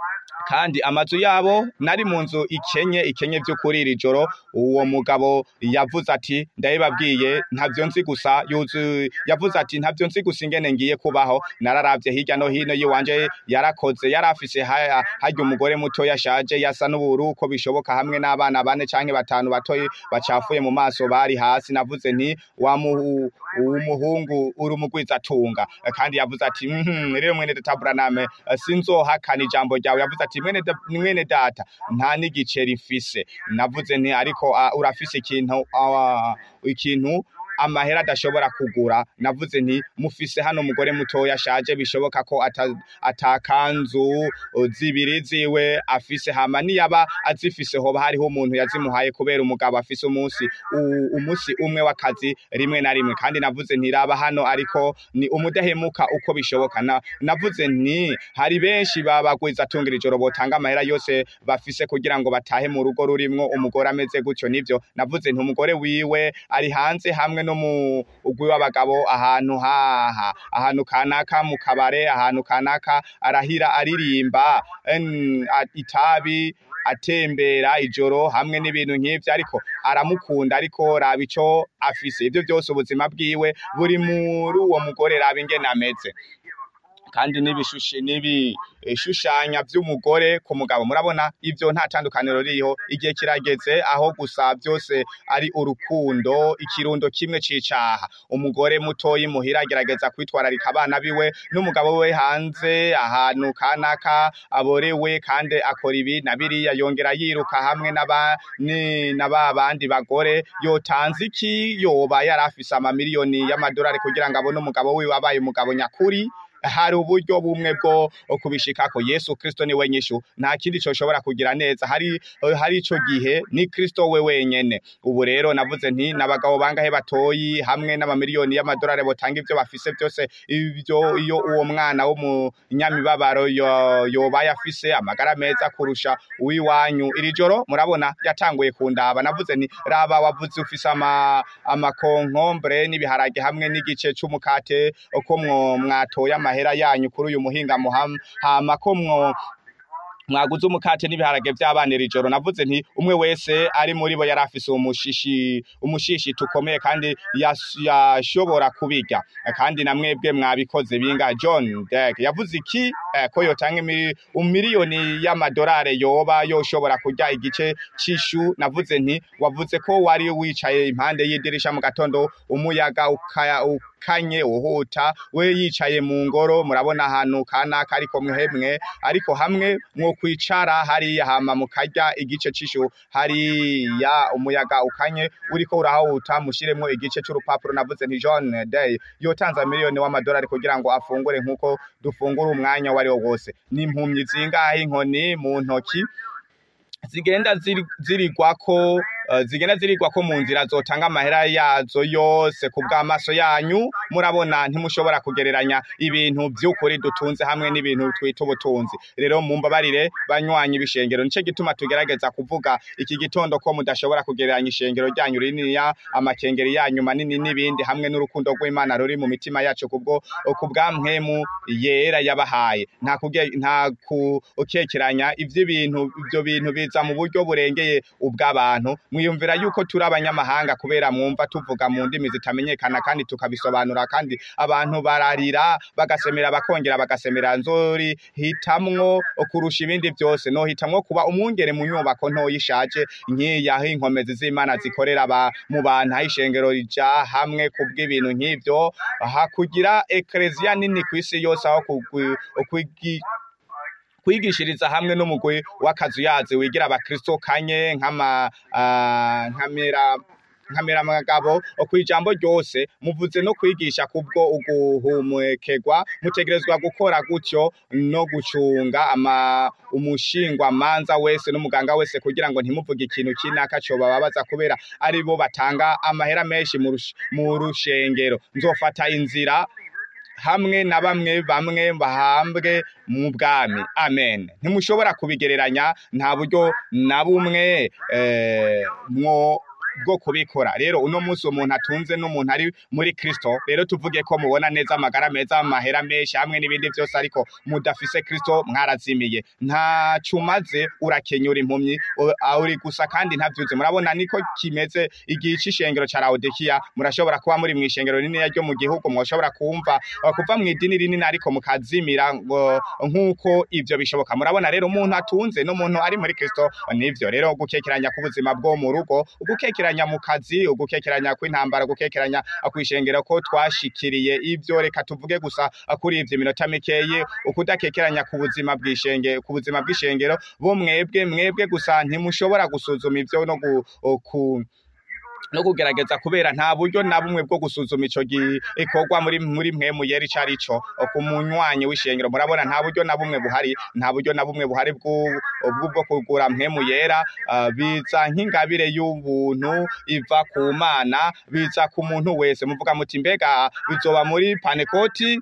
kandi amazu yabo nari mu nzu ikenye ikenye by'ukuri iri joro uwo mugabo yavuze ati ndabibabwiye ntabyo nzi gusa yuzu yavuze ati ntabyo nzi gusa ingene ngiye kubaho nararavye hirya no hino yiwanje yarakoze yarafise ha- harya umugore muto yashaje yasa n'uburu uko bishoboka hamwe n'abana bane canke batanu batoyi bacafuye mu maso bari hasi navuze nti wa muhu- umuhungu uri umugwizatunga kandi yavuze ati "Mhm, rero mwene data Branham sinzohakana ijambo ryawe yavuze ati mwene da- mwene data nta n'igice rifise navuze nti ariko ah, urafise ikintu ah, ikintu amahera adashobora kugura navuze nti mufise hano umugore mutoya ashaje bishoboka ko ata- atakanzu uh, zibiri ziwe afise hama niyaba azifise hoba hariho umuntu yazimuhaye kubera umugabo afise umunsi u- umunsi umwe w'akazi rimwe na rimwe kandi navuze nti raba hano ariko ni umudahemuka uko bishoboka na, navuze nti hari benshi babagwiza atungira ijoro botanga amahera yose bafise kugira ngo batahe mu rugo rurimwo umugore ameze gutyo nivyo navuze nti umugore wiwe ari hanze hamwe no mu ugwi w'abagabo ahantu haha ahantu kanaka mu kabare ahantu kanaka arahira aririmba en- a- itabi atembera ijoro hamwe n'ibintu nk'ivyo ariko aramukunda ariko raba ico afise ivyo byose ubuzima bwiwe buri muri uwo mugore raba ingene ameze kandi n'ibishushe n'ibishushanya by'umugore ku mugabo murabona ivyo nta tandukaniro ririho igihe kirageze aho gusa byose ari urukundo ikirundo kimwe c'icaha umugore mutoyi muhira agerageza kwitwararika abana biwe n'umugabo we hanze ahantu kanaka aborewe kandi akora ibi na biriya yongera yiruka hamwe n'aba ni- n'aba bandi bagore yotanze iki yoba yari afise amamiliyoni y'amadolari kugira ngo abone umugabo wiwe abaye umugabo nyakuri hari uburyo bumwe bwo kubishikako yesu kristo ni we nyishu nta kindi coshobora kugira neza hari hari ico gihe ni kristo we wenyene ubu rero navuze nti n'abagabo bangahe batoyi hamwe n'amamiliyoni y'amadolari botanga ivyo bafise byose ivyo iyo uwo mwana w'umunyamibabaro yo- yobaye afise amagara meza kurusha uwiwanyu iri joro murabona yatanguye kundaba navuze nti raba wavuze ufise ama amakonkombre n'ibiharage hamwe n'igice c'umukate ko mwo mwatoye amahera yanyu kuri uyu muhinga muham hama ko mwo mwaguze umukate n'ibiharage vy'abana iri joro navuze nti umwe wese ari muri bo yari afise umushishi umushishi tukomeye kandi yas- yashobora kubirya kandi na mwebwe mwabikoze binga John Deck yavuze iki eh, ko yotanga imiri- umiliyoni y'amadolari yoba yoshobora kurya igice c'ishu navuze nti wavuze ko wari wicaye impande y'idirisha mu gatondo umuyaga ukaya ukanye uhuta we yicaye mu ngoro murabona ahantu kanaka ariko mwemwe ariko hamwe mwo kwicara hariya hama mukarya igice c'ishu hariya umuyaga ukanye uriko urahuta mushiremwo igice c'urupapuro navuze nti John Day yotanza miliyoni w'amadolari kugira ngo afungure nkuko dufungura umwanya wari wo wose n'impumyi zingahe inkoni mu ntoki zigenda ziri- zirigwako eh, zigenda zirigwako mu nzira zotanga amahera yazo yose ku bw'amaso yanyu murabona ntimushobora kugereranya ibintu by'ukuri dutunze hamwe n'ibintu twita ubutunzi rero mumbabarire banywanyi b'ishengero nico gituma tugerageza kuvuga iki gitondo ko mudashobora kugereranya ishengero ryanyu rininiya amakengeri yanyu manini n'ibindi hamwe n'urukundo rw'imana ruri mu mitima yacu kubwo ku bwa mpemu yera yabahaye nta kuge nta kukekeranya ivy'ibintu ibyo bintu biza mu buryo burengeye ubw'abantu mwiyumvira yuko turi abanyamahanga kubera mwumva tuvuga mu ndimi zitamenyekana kandi tukabisobanura kandi abantu bararira bagasemera bakongera bagasemera nzori hitamwo kurusha ibindi byose no hitamwo kuba umwungere mu nyubako ntoya ishaje nk'iyi aho inkomezi z'imana zikorera ba mu bantu aho ishengero rija hamwe kubw'ibintu nk'ivyo hakugira ekleziya nini ku isi yose aho kugwi- kwigi- kwigishiriza hamwe n'umugwi w'akazuyazi wigira abakristo kanye nk'ama ah, nkamera nkamera amagabo kw'ijambo ryose muvuze no kwigisha kubwo uguhumekegwa mutegerezwa gukora gutyo no gucunga ama umushingwa manza wese n'umuganga wese kugira ngo ntimuvuge ikintu kinaka cobababaza kubera ari bo batanga amahera menshi mu rush- mu rushengero nzofata inzira hamwe na bamwe bamwe bahambwe mu bwami amen ntimushobora kubigereranya nta buryo na bumwe eh, mwo bwo kubikora rero uno munsi umuntu atunze n'umuntu ari muri kristo rero tuvuge ko mubona neza amagara meza amahera menshi hamwe n'ibindi byose ariko mudafise kristo mwarazimiye nta cumaze urakenyura impumyi u- a- uri gusa kandi ntavyuze murabona niko kimeze igihe c'ishengero ca Laodikia murashobora kuba muri mw'ishengero rinini ryo mu gihugu mwoshobora kumva uh, kuva mu idini rinini ariko mukazimira ngo nk'uko ivyo bishoboka murabona rero umuntu atunze n'umuntu ari muri kristo nivyo rero gukekeranya k'ubuzima bwo mu rugo ugukekeranya mu kazi ugukekeranya kw'intambara gukekeranya kw'ishengero ko twashikiriye ivyo reka tuvuge gusa kuri ivyo iminota mikeyi ukudakekeranya ku buzima bw'ishenge ku buzima bw'ishengero bo mwebwe mwebwe gusa ntimushobora gusuzuma ivyo no gu, ku no kugerageza kubera nta buryo na bumwe bwo gusuzuma ico gikorwa muri muri mwe muyeri carico ku munywanyi w'ishengero murabona nta buryo na bumwe buhari nta buryo na bumwe buhari bw'u- bw'ubwo kugura mwe muyera ah, biza nk'ingabire y'ubuntu iva ku mana biza ku muntu wese muvuga muti mbega bizoba muri panekoti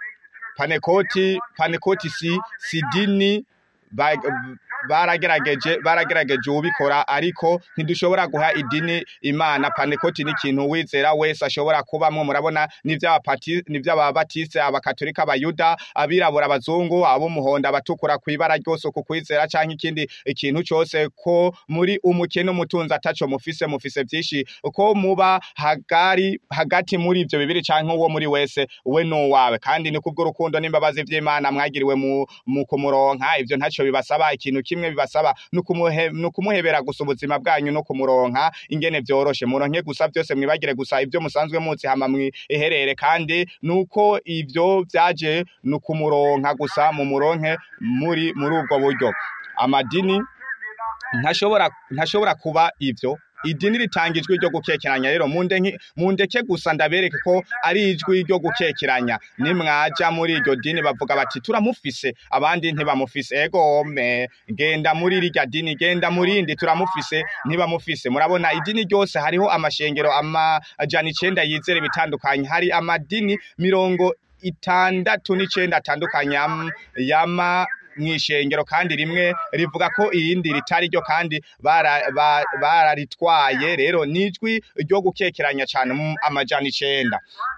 panekoti panekoti si si dini ba- baragerageje baragerageje ubikora ariko ntidushobora guha idini imana panekoti ni ikintu wizera wese ashobora kubamwo murabona n'ivy'abapati n'ivy'ababatiste abakatolika abayuda abirabura abazungu ab'umuhondo abatukura kw'ibara ryose ku kwizera canke ikindi ikintu cose ko muri umukene umutunzi ataco mufise mufise vyinshi ko muba hagari hagati muri ivyo bibiri canke uwo muri wese we n'uwawe kandi ni kubw'urukundo n'imbabazi vy'imana mwagiriwe mu, mu kumuronka ivyo ntaco bibasaba ikintu kimwe bibasaba nukumuhe nukumuhebera gusa ubuzima bwanyu no kumuronka ingene vyoroshe muronke gusa vyose mwibagire gusa ivyo musanzwe muzi hama mwiherere kandi nuko ivyo vyaje nukumuronka gusa mu muronke muri muri ubwo buryo amadini ntashobora ntashobora kuba ivyo idini ritanga ijwi ryo gukekeranya rero munde mundeke gusa ndabereke ko ari ijwi ryo gukekeranya nimwaja muri iryo dini bavuga bati turamufise abandi ntibamufise ego me genda muri rirya dini genda murindi turamufise ntibamufise murabona idini ryose hariho amashengero amajana icenda yizera bitandukanye hari amadini mirongo itandatu n'icenda atandukanye yam- yama mw'ishengero kandi rimwe rivuga ko irindi ritari ryo kandi bara- ba- bararitwaye rero nijwi ryo gukekeranya cane mu amajana icenda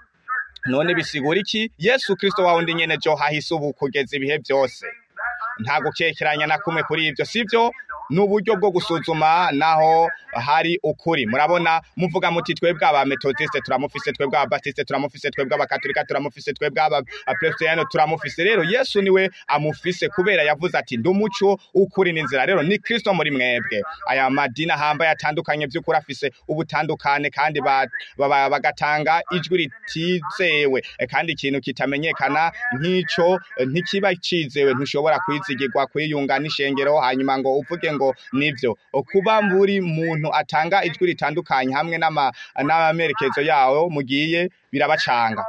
none bisigura iki yesu kristo wa wundi nyene jo hahise ubu kugeza ibihe vyose nta gukekeranya na kumwe kuri ivyo sivyo ni uburyo bwo gusuzuma naho hari ukuri murabona muvuga muti twebwe abametodiste turamufise twebwe ababatiste turamufise twebwe abakatolika turamufise twebwe abapresbiteriyano turamufise rero yesu niwe amufise kubera yavuze ati ndi umuco ukuri n'inzira rero ni kristo muri mwebwe aya madini ahambaye atandukanye vy'ukuri afise ubutandukane kandi ba- ba- bagatanga ijwi ritizewe Eh, kandi ikintu kitamenyekana nk'ico eh, ntikiba cizewe ntushobora kwizigirwa kwiyunga n'ishengero hanyuma ngo uvuge ngo nivyo kuba buri muntu atanga ijwi ritandukanye hamwe n'ama- n'amerekezo yawo mugiye birabacanga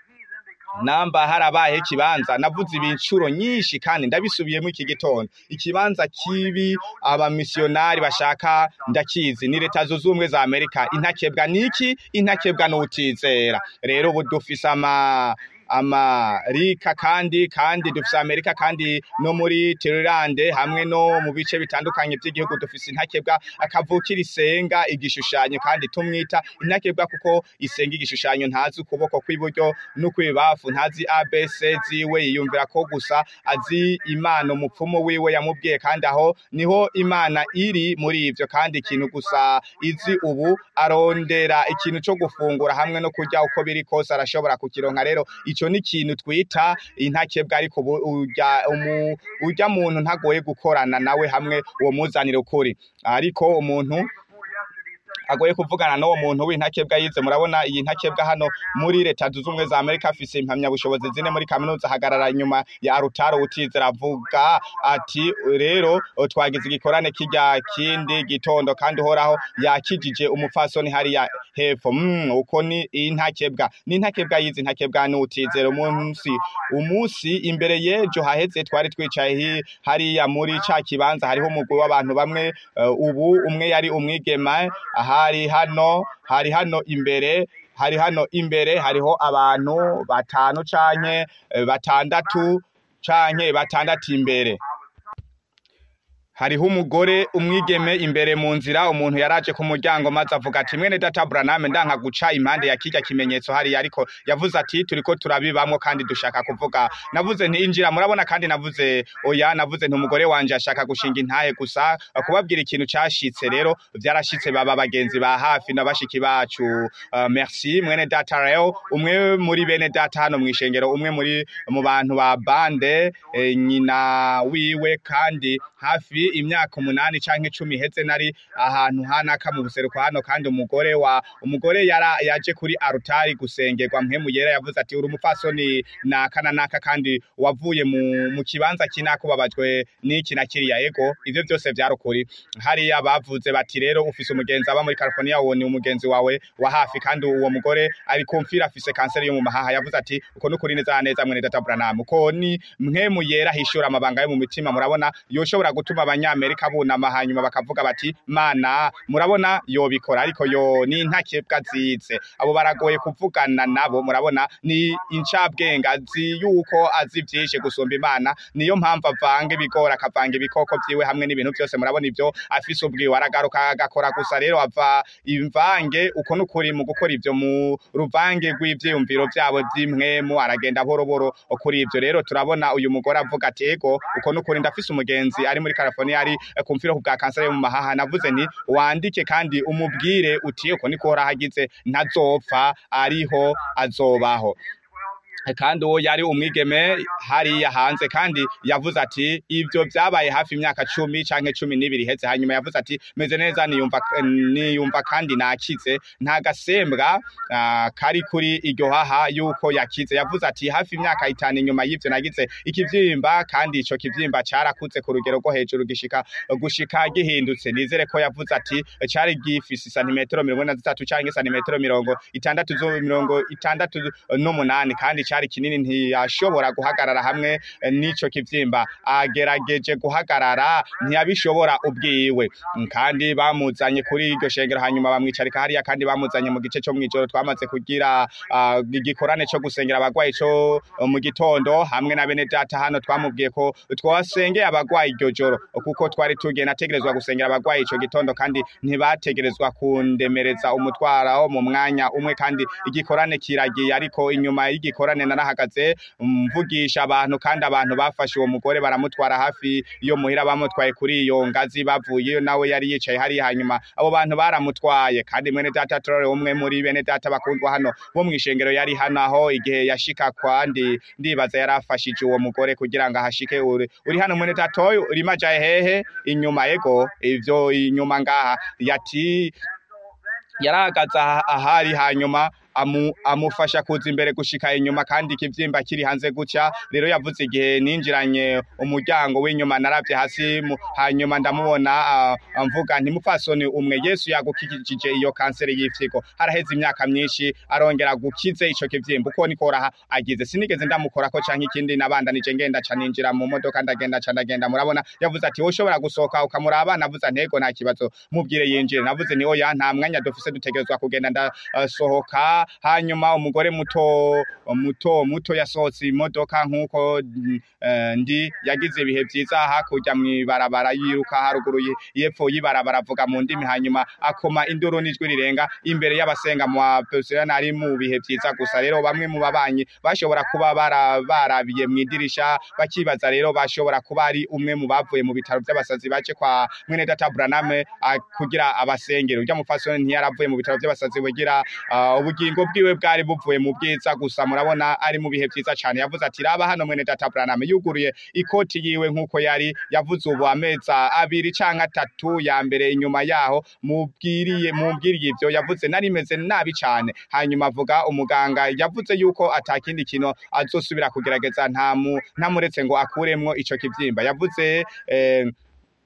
namba harabaye ikibanza navuze ibinshuro nyinshi kandi ndabisubiyemo iki gitondo ikibanza kibi abamisiyonari bashaka ndakizi ni leta zunze ubumwe za amerika intakebwa niki intakebwa n'utizera rero ubu dufise ama amarika kandi kandi dufise amerika kandi no muri Tailand hamwe no mu bice bitandukanye by'igihugu dufise intakebwa akavukira isenga igishushanyo kandi tumwita intakebwa kuko isenga igishushanyo ntazi ukuboko kw'iburyo n'ukwibafu ntazi abc ziwe yiyumvira ko gusa azi imana umupfumu wiwe yamubwiye kandi aho niho imana iri muri ivyo kandi ikintu gusa izi ubu arondera ikintu co gufungura hamwe no kurya uko biri kose arashobora kukironka rero ico ni ikintu twita intakebwa ariko ubu urya umu- urya muntu ntagoye gukorana nawe hamwe uwo muzanire ukuri ariko umuntu agoye kuvugana n'uwo muntu w'intakebwa yize murabona iyi ntakebwa hano muri leta zunze ubumwe za amerika afise impamyabushobozi zine muri kaminuza ahagarara inyuma ya arutaro utizera avuga ati rero twagize igikorane kirya kindi gitondo kandi uhoraho yakijije umupfasoni hariya hepfo mm, uko ni intakebwa ni intakebwa yize intakebwa n'utizera umunsi umunsi imbere y'ejo haheze twari twicaye hi- hariya muri ca kibanza hariho umugwi w'abantu bamwe eh, ubu umwe yari umwigema hari hano hari hano imbere hari hano imbere hariho abantu batanu canke eh, batandatu canke batandatu imbere hariho umugore umwigeme imbere mu nzira umuntu yaraje ku muryango maze avuga ati mwene data Branham ndanka guca impande ya kirya kimenyetso hariya ariko yavuze ati turiko turabibamwo kandi dushaka kuvuga navuze nti injira murabona kandi navuze oya navuze nti umugore wanje ashaka gushinga intahe gusa kubabwira ikintu cashitse rero vyarashitse baba bagenzi ba hafi na bashiki bacu uh, merci mwene data rero umwe muri bene data hano mwishengero umwe muri mu bantu ba bande eh, nyina wiwe kandi hafi imyaka umunani canke icumi iheze nari ahantu hanaka mu buseruko hano kandi umugore wa umugore yara yaje kuri arutari gusengerwa mpemu yera yavuze ati uri umupfasoni naka na naka kandi wavuye mu, mu kibanza kinaka ubabajwe n'iki na kiriya ego ivyo byose vyarukuri hariya bavuze bati rero ufise umugenzi aba muri California uwo ni umugenzi wawe wa hafi kandi uwo mugore ari kumfira afise kanseri yo mu mahaha yavuze ati uko nukuri neza neza mwene data Branham uko ni mpemu yera hishura amabanga yo mu mitima murabona yoshobora gutuma abanyamerika bunama hanyuma bakavuga bati mana murabona yobikora ariko yo ni ntakebwa zize abo baragoye kuvugana nabo murabona ni incabwenge azi yuko azi vyinshi gusumba imana niyo mpamvu avanga ibigori akavanga ibikoko vyiwe hamwe n'ibintu byose murabona ivyo afise ubwiwe aragaruka agakora gusa rero ava imvange uko nukuri mu gukora ivyo mu ruvange rw'ivyiyumviro vyabo vy'imwemu aragenda boroboro kuri ivyo rero turabona uyu mugore avuga ati ego uko nukuri ndafise umugenzi ari muri California ari kumfira ku bwa kanseri yo mu mahaha navuze nti wandike kandi umubwire uti uko niko horahagize ntazopfa ariho azobaho kandi uwo yari umwigeme hariya hanze kandi yavuze ati ibyo byabaye hafi imyaka cumi canke cumi n'ibiri iheze hanyuma yavuze ati meze neza niyumva niyumva kandi nakize nta gasembwa ah, kari kuri iryo haha yuko yakize yavuze ati hafi imyaka itanu inyuma y'ivyo nagize ikivyimba kandi ico kivyimba carakuze ku rugero rwo hejuru gishika gushika gihindutse nizere ko yavuze ati cari gifise santimetero mirongo ine na zitatu canke santimetero mirongo itandatu zo mirongo itandatu n'umunani kandi cari kinini ntiyashobora guhagarara hamwe eh, n'ico kivyimba agerageje guhagarara ntiyabishobora ubwiwe Mm, kandi bamuzanye kuri iryo shengero hanyuma bamwicarika hariya kandi bamuzanye mu gice co mw'ijoro twamaze kugira ah, igikorane co gusengera abagwayi co eh, mu gitondo hamwe na bene data hano twamubwiye ko twasengeye abagwayi iryo joro kuko twari tugiye nategerezwa gusengera abagwayi ico gitondo kandi ntibategerezwa kundemereza umutwaro mu mwanya umwe kandi igikorane kiragiye ariko inyuma y'igikorane narahagaze mvugisha abantu kandi abantu bafashe uwo mugore baramutwara hafi yo muhira bamutwaye kuri iyo ngazi bavuyeyo nawe yari yicaye hariya hanyuma abo bantu baramutwaye kandi mwene data Torore umwe muri bene data bakundwa hano bo mw'ishengero yari hano aho igihe yashika kwandi ndibaza yarafashije uwo mugore kugira ngo ahashike uri, uri hano mwene data oyo urimo ajaye hehe inyuma yego ivyo inyuma ngaha yati yarahagaze aha- ahari hanyuma amu, amufasha kuza imbere gushika inyuma kandi ikivyimba kiri hanze gutya rero yavuze igihe ninjiranye umuryango w'inyuma naravye hasi mu, hanyuma ndamubona uh, mvuga nti mupfasoni umwe Yesu yagukikije iyo kanseri y'ifyigo haraheze imyaka myinshi arongera gukize ico kivyimba uko niko raha agize sinigeze ndamukorako canke ikindi nabandanije ngenda ca ninjira mu modoka ndagenda ca ndagenda murabona yavuze ati woshobora gusohoka ukamuraba navuze ntego nta kibazo mubwire yinjire navuze ni oya nta mwanya dufise dutegerezwa kugenda ndasohoka hanyuma umugore muto muto muto yasohotse imodoka nkuko mm, eh, ndi yagize ibihe vyiza hakurya mw'ibarabara yiruka haruguru ye- yepfo y'ibarabara avuga mu ndimi hanyuma akoma induru n'ijwi rirenga imbere y'abasenga mu bapesiyoni ari mu bihe vyiza gusa rero bamwe mu babanyi bashobora kuba bara- barabiye mw'idirisha bakibaza rero bashobora kuba ari umwe mu bavuye mu bitaro vy'abasazi baje kwa mwene data Branham ah, kugira abasengero urya mufasoni ntiyaravuye mu bitaro vy'abasazi bugira ah, ubugingo bwiwe bwari buvuye mu bwiza gusa murabona ari mu bihe vyiza cane yavuze ati raba hano mwene data Branham yuguruye ikoti yiwe nkuko yari yavuze ubu ameza abiri canke atatu ya mbere inyuma yaho mubwiriye mubwiriye ivyo yavuze nari meze nabi cane hanyuma avuga umuganga yavuze yuko atakindi kintu azosubira kugerageza nta mu- ntamuretse ngo akuremwo ico kivyimba yavuze eh,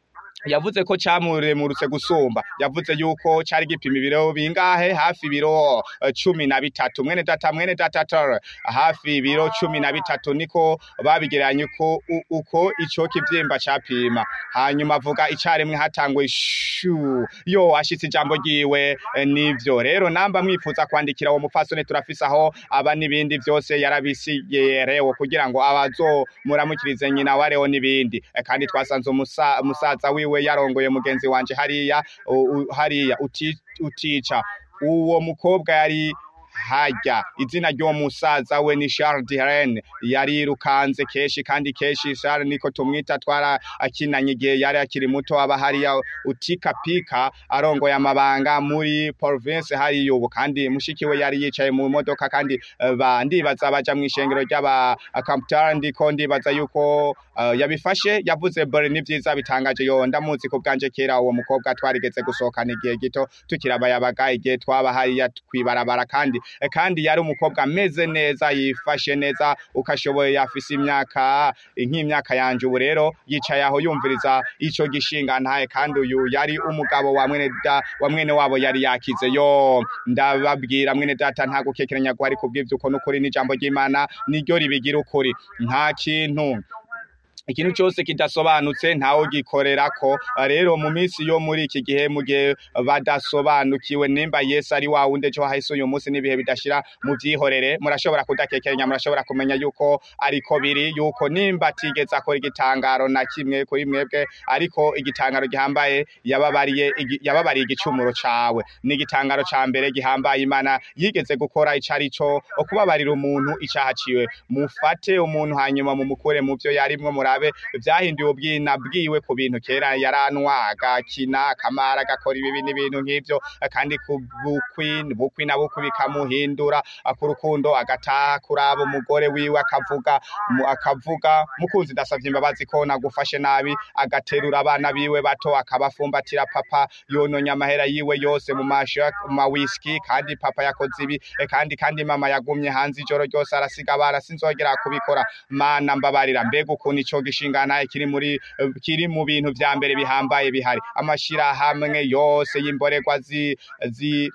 yavuze ko camuremurutse gusumba yavuze yuko cari gipima ibiro bingahe hafi ibiro eh, cumi na bitatu mwene data mwene data tor hafi ibiro cumi na bitatu niko babigereranya uko u- uko ico kivyimba capima hanyuma avuga icarimwe hatanguye shu yo ashitse ijambo ryiwe eh, nivyo rero namba mwifuza kwandikira uwo mufasoni turafise aho aba n'ibindi vyose yarabisigerewe kugira ngo abazomuramukirize nyina wareho n'ibindi Eh, kandi twasanze umusa- umusaza wiwe yarongoye mugenzi wanje hariya u- u- hariya uti- utica uwo mukobwa yari harya izina ry'uwo musaza we ni Charles Diren yarirukanze keshi kandi keshi Charles niko tumwita twara akinanye igihe yari akiri muto aba hariya utika pika arongoye amabanga muri province hariya ubu kandi mushiki we yari yicaye mu modoka kandi eh, ba ndibaza baja mu ishengero ry'aba Camptar ndiko ndibaza yuko eh, yabifashe yavuze bore ni vyiza bitangaje yo ndamuzi ku bwanje kera uwo mukobwa twarigeze gusohokana igihe gito tukirabayabaga igihe twaba hariya kwibarabara kandi eh, kandi yari umukobwa ameze neza yifashe neza ukashoboye yafise imyaka nk'imyaka yanje ubu rero yicaye aho yumviriza ico gishinga ntaye kandi uyu yari umugabo wa mwene da wa mwene wabo yari yakize yo ndababwira mwene data nta gukekeranya ko ari kubw'ivyo uko n'ukuri n'ijambo ry'Imana niryo ribigira ukuri nta kintu ikintu cyose kidasobanutse ntawe gikorerako rero mu minsi yo muri iki gihe mu gihe badasobanukiwe nimba Yesu ari wa wundi ejo hahise uyu munsi n'ibihe bidashira mu byihorere murashobora kudakekeranya murashobora kumenya yuko ariko biri yuko nimba atigeze akora igitangaro na kimwe kuri mwebwe ariko igitangaro gihambaye yababariye igi- yababariye igicumuro cawe ni igitangaro ca mbere gihambaye imana yigeze gukora ico ari co kubabarira umuntu icaha ciwe mufate umuntu hanyuma mumukure mu vyo yarimwo murabe vyahinduye ubwina bwiwe ku bintu kera yaranwa agakina akamara agakora ibibi n'ibintu nk'ivyo kandi ku bukwi bukwi na bukwi bikamuhindura ku rukundo agataha kuraba umugore wiwe akavuga mu- akavuga mukunzi ndasavye imbabazi ko nagufashe nabi agaterura abana biwe bato akabafumbatira papa yononye amahera yiwe yose mu masha mu mawiski kandi papa yakoze ibi eh, kandi kandi mama yagumye hanze ijoro ryose arasiga abana sinzogera kubikora mana mbabarira mbega ukuntu ico gishingana kiri muri eh, kiri mu bintu vya mbere bihambaye bihari amashirahamwe yose y'imborerwa zi, zi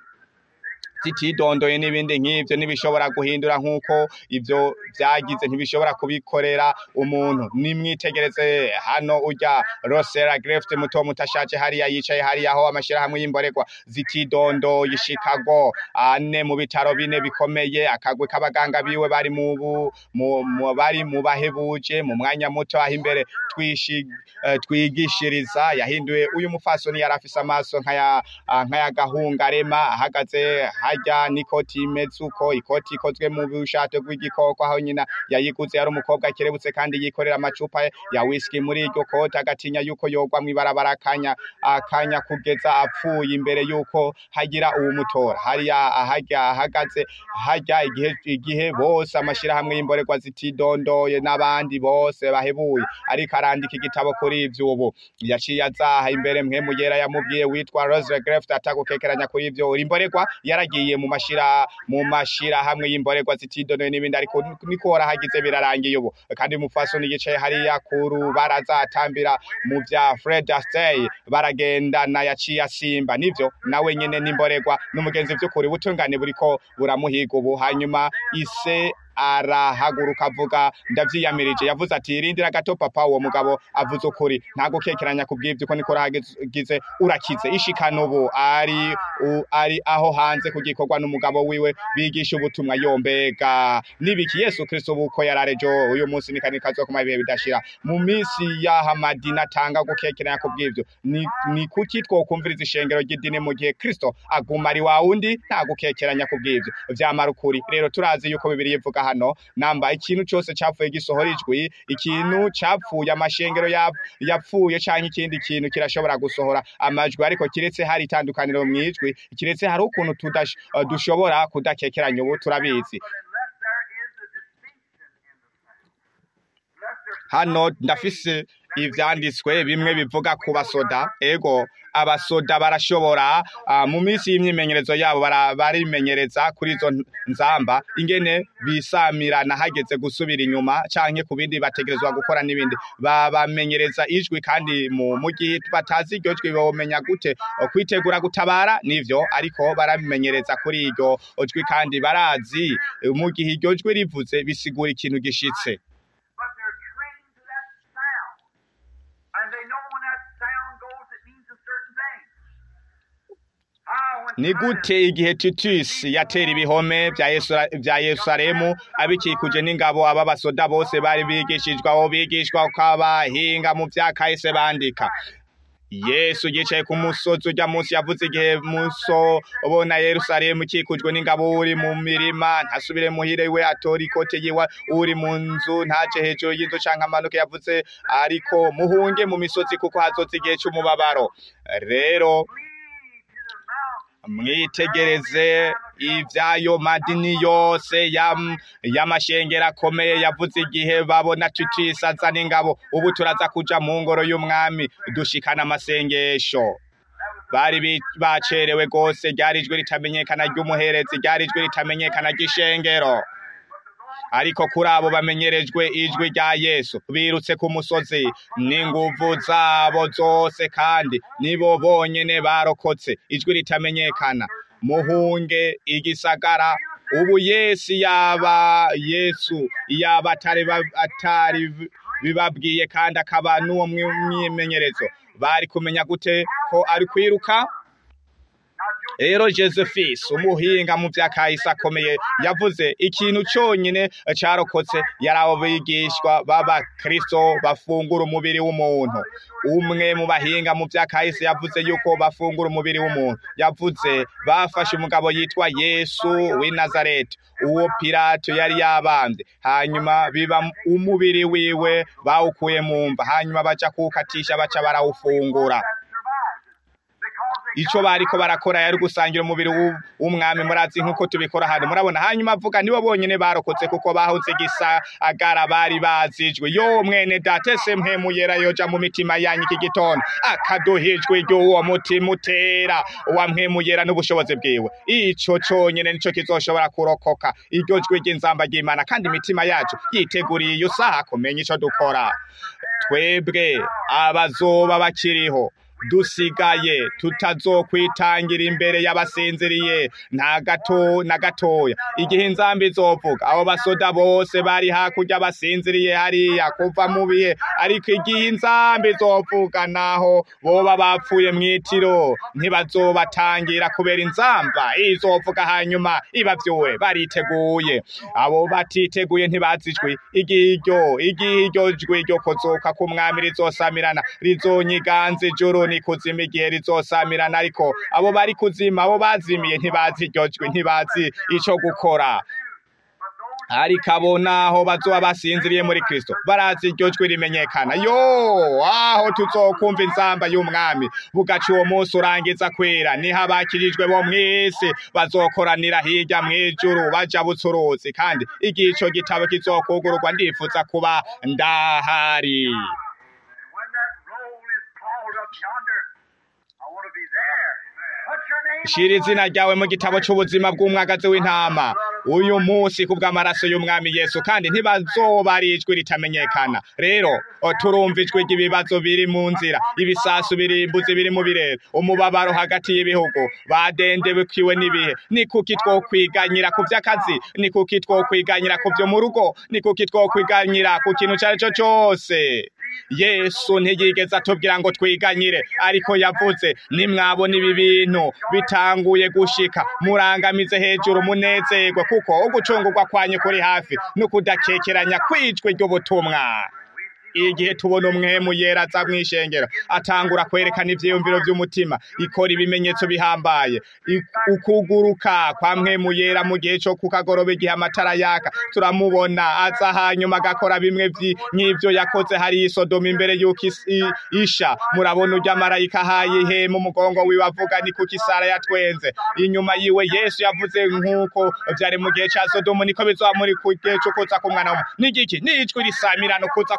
zitidondoye n'ibindi nk'ivyo ntibishobora guhindura nk'uko ivyo vyagize ntibishobora kubikorera umuntu nimwitegereze hano urya rosera grefte muto mutashaje hariya yicaye hariya aho amashirahamwe y'imborerwa zitidondoye Chicago ane mu bitaro bine bikomeye akagwe k'abaganga biwe bari mu bu- mu- mu- bari mu bahebuje mu mwanya muto aho imbere twishi eh, twigishiriza yahinduye uyu mufasoni yari afise amaso nk'aya ah, nk'ayagahungarema ahagaze harya n'ikoti imeze uko ikoti ikozwe mu bushato bw'igikoko aho nyina yayiguze yari umukobwa akerebutse kandi yikorera amacupa ya whisky muri iryo koti agatinya yuko yogwa mw'ibarabara akanya akanya kugeza apfuye imbere yuko hagira uwumutora hariya ahajya ahagaze hajya igihe igihe bose amashirahamwe y'imborerwa zitidondoye n'abandi bose bahebuye ariko arandika igitabo kuri ivyo ubu yaciye azaha imbere mwe mugera yamubwiye witwa Rose Greft atagukekeranya kuri ivyo uri imborerwa yaragiye mu mashira mu mashira hamwe y'imborerwa zitidondoye n'ibindi ariko niko warahagize birarangiye ubu kandi mufasoni yicaye hariya ku rubaraza atambira mu vya Fred Astaire baragendana yaciye asimba nivyo nawe nyene n'imborerwa n'umugenzi vy'ukuri butungane buriko buramuhiga ubu hanyuma ise arahaguruka avuga ndavyiyamirije yavuze ati irindira gato papa uwo mugabo avuze ukuri nta gukekeranya ku bw'ivyo ko niko urahagize urakize ishikana ubu ari u, ari aho hanze ku gikorwa n'umugabo wiwe bigisha ubutumwa yombega nibiki yesu kristo buko yararejo uyu munsi nikanika zo kuma ibihe bidashira mu minsi y'aha madina atanga gukekeranya ku bw'ivyo ni, ni kuki twokumviriza ishengero ry'idini mu gihe kristo aguma ari wa wundi nta gukekeranya ku bw'ivyo vyamara ukuri rero turazi yuko bibiri ivuga hano namba ikintu cyose cyapfuye gisohora ijwi ikintu cyapfuye amashengero yap- yapfuye canke ikindi kintu kirashobora gusohora amajwi ariko kiretse hari itandukaniro mu ijwi kiretse hari ukuntu tudash- eh, dushobora kudakekeranya ubu turabizi Unless there is a distinction in the sound. Unless there's hano ndafise ivyanditswe bimwe bivuga ku basoda ego abasoda barashobora ah, mu minsi y'imyimenyerezo yabo bara- barimenyereza kuri izo nzamba ingene bisamirana hageze gusubira inyuma canke ku bindi bategerezwa gukora n'ibindi babamenyereza ijwi kandi mu mu gihe batazi iryo jwi bomenya gute o, kwitegura gutabara nivyo ariko barabimenyereza kuri iryo jwi kandi barazi eh, mu gihe iryo jwi rivuze bisigura ikintu gishitse but they're trained to that sound. And they know when that sound goes, it means a certain thing. Ah, when ni Titus gute igihe titus yatera ibihome vya Yesu- vya yerusalemu abikikuje n'ingabo aba basoda bose bari bigishijwe aho bigishwa ko abahinga mu vya kahise bandika yesu yicaye ku musozi urya munsi yavuze igihe muso ubona yerusalemu ikikujwe n'ingabo uri mu mirima ntasubire muhire we atora ikote yiwe uri mu nzu ntace hejuru y'inzu canke amanuke yavuze ariko muhunge mu misozi kuko hazoza igihe c'umubabaro rero mwitegereze ibyayo madini yose yam- y'amashengero akomeye yavuze igihe babona tutisaza n'ingabo ubu turaza kuja mu ngoro y'umwami dushikana amasengesho bari bi- bacerewe rwose ryari ijwi ritamenyekana ry'umuherezi ryari ijwi ritamenyekana ry'ishengero ariko kuri abo bamenyerejwe ijwi rya yesu birutse ku musozi n'inguvu zabo zose kandi nibo bonyene barokotse ijwi ritamenyekana muhunge igisagara ubu yesu yaba yesu yaba atari ba- atari bibabwiye kandi akaba n'uwo mwi- mwimenyerezo bari kumenya gute ko ari kwiruka rero josephis umuhinga mu bya kahise akomeye yavuze ikintu cyonyine carokotse yari abo bigishwa b'abakristo bafungura umubiri w'umuntu umwe mu bahinga mu bya kahise yavuze yuko bafungura umubiri w'umuntu yavuze bafashe umugabo yitwa yesu w'i nazareti uwo pilato yari yabambye hanyuma biba umubiri wiwe bawukuye mu mva hanyuma baja kuwukatisha baca barawufungura ico bariko barakora yari gusangira umubiri w'u- w'umwami murazi nk'uko tubikora hano murabona hanyuma avuga nibo bonyene barokotse kuko bahoze gisagara bari bazijwe yo mwene data ese mpemuyera yoja mu mitima yanyu iki gitondo akaduhijwe ry'uwo mutima utera wa mpemuyera n'ubushobozi bwiwe ico conyene nico kizoshobora kurokoka iryo jwi ry'inzamba ry'imana kandi imitima yacu yiteguriye iyo saha kumenya ico dukora twebwe abazoba bakiriho dusigaye tutazokwitangira imbere y'abasinziriye nta gato na gatoya igihe inzambi izovuga abo basoda bose bari hakurya basinziriye hariya kuva mu bihe ariko igihe inzambi izovuga naho boba bapfuye mw'itiro ntibazobatangira kubera inzamba izovuga hanyuma ibavyure bariteguye abo batiteguye ntibazijwe igihe iryo igihe iryo jwi ryo kuzuka k'umwami rizosamirana rizonyiganza ijuru ni kuzima igihe rizosamirana ariko abo bari kuzima abo bazimiye ntibazi iryo jwi ntibazi ico gukora ariko abo naho bazoba basinziriye muri kristo barazi iryo jwi rimenyekana yo aho tuzokumva inzamba y'umwami bugaca uwo munsi urangiza kwera niho abakirijwe bo mw'isi bazokoranira hirya mw'ijuru baja butsuruzi kandi igihe ico gitabo kizokugururwa ndifuza kuba ndahari When that roll is called up yonder, I want to be there. What's your name? shira izina ryawe mu gitabo c'ubuzima bw'umwagazi w'intama uyu munsi kubw'amaraso y'umwami yesu kandi ntibazoba ari ijwi ritamenyekana rero o, turumva ijwi ry'ibibazo biri mu nzira ibisasu birimbuzi biri mu birere umubabaro hagati y'ibihugu badendebukiwe n'ibihe ni kuki twokwiganyira ku vy'akazi ni kuki twokwiganyira ku vyo mu rugo ni kuki twokwiganyira ku kintu cari co cose yesu ntiyigeze atubwira ngo twiganyire ariko yavuze nimwabona ibi bintu bitanguye gushika murangamize hejuru munezerwe kuko ugucungurwa kwanyu kuri hafi no kudakekeranya kwijwe ry'ubutumwa igihe tubona umwemu yera aza mw'ishengero atangura kwerekana ivyiyumviro vy'umutima ikora ibimenyetso bihambaye I- ukuguruka kwa mwemu yera mu gihe co kukagoroba igihe amatara yaka turamubona aza hanyuma agakora bimwe vyi- nk'ivyo yakoze hari isodomu imbere y'uko is- i- isha murabona urya marayika ahaye ihema umugongo wiwe avuga ni kuko isara yatwenze inyuma yiwe yesu yavuze nk'uko vyari mu gihe ca sodomu niko bizoba muri ku gihe co kuza k'umwana w'umuntu n'igiki n'ijwi risamirana kuza k'umwami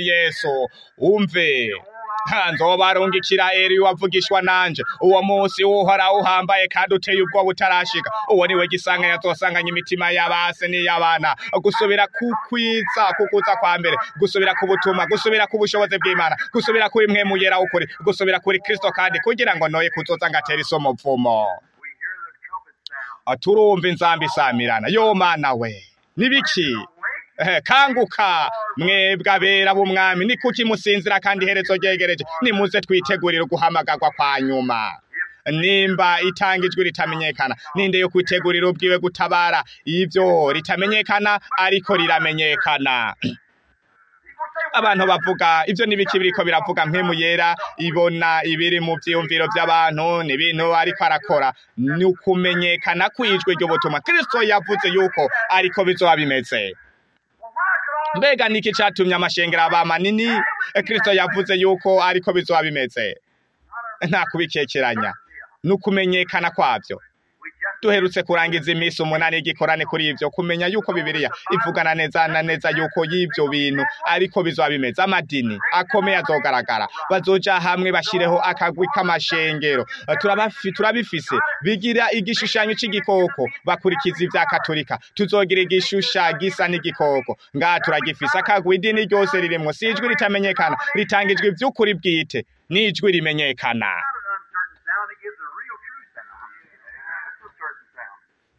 mwami yesu umve Ha, nzobarungikira eri wavugishwa nanje uwo munsi uhoraho uhambaye kandi uteye ubwoba utarashika uwo niwe gisanga yazosanganya imitima y'abase n'iy'abana gusubira kukwiza kukuza kwa mbere gusubira ku butumwa gusubira ku bushobozi bw'imana gusubira kuri mwe muyera w'ukuri gusubira kuri kristo kandi kugira ngo noye kuzoza ngatera isomo mvumo We hear the trumpet sound. turumva inzambi isamirana yo mana we nibiki Eh, kanguka mwebwe abera b'umwami ni kuki musinzira kandi iherezo ryegereje nimuze twitegurire guhamagarwa kwa nyuma nimba itanga ijwi ritamenyekana ninde yo kwitegurira ubwiwe gutabara ivyo ritamenyekana ariko riramenyekana abantu bavuga ivyo n'ibiki biriko biravuga mpemu yera ibona ibiri mu vyiyumviro vy'abantu n'ibintu ariko arakora ni ukumenyekana kw'ijwi ry'ubutumwa kristo yavuze yuko ariko bizoba bimeze mbega niki catumye amashengero aba manini Eh, kristo yavuze yuko ariko bizoba bimeze nta kubikekeranya ni ukumenyekana kwavyo duherutse kurangiza iminsi umunani y'igikorane kuri ivyo kumenya yuko bibiliya ivugana neza na neza yuko y'ivyo bintu ariko bizoba bimeze amadini akomeye azogaragara bazoja hamwe bashireho akagwi k'amashengero Eh, turabafi- turabifise bigira igishushanyo c'igikoko bakurikiza ivya katolika tuzogira igishusha gisa n'igikoko ngaha turagifise akagwi idini ryose ririmwo si ijwi ritamenyekana ritanga ijwi vy'ukuri bwite n'ijwi rimenyekana Not an uncertain sound. It gives a real true sound. It's a certain sound.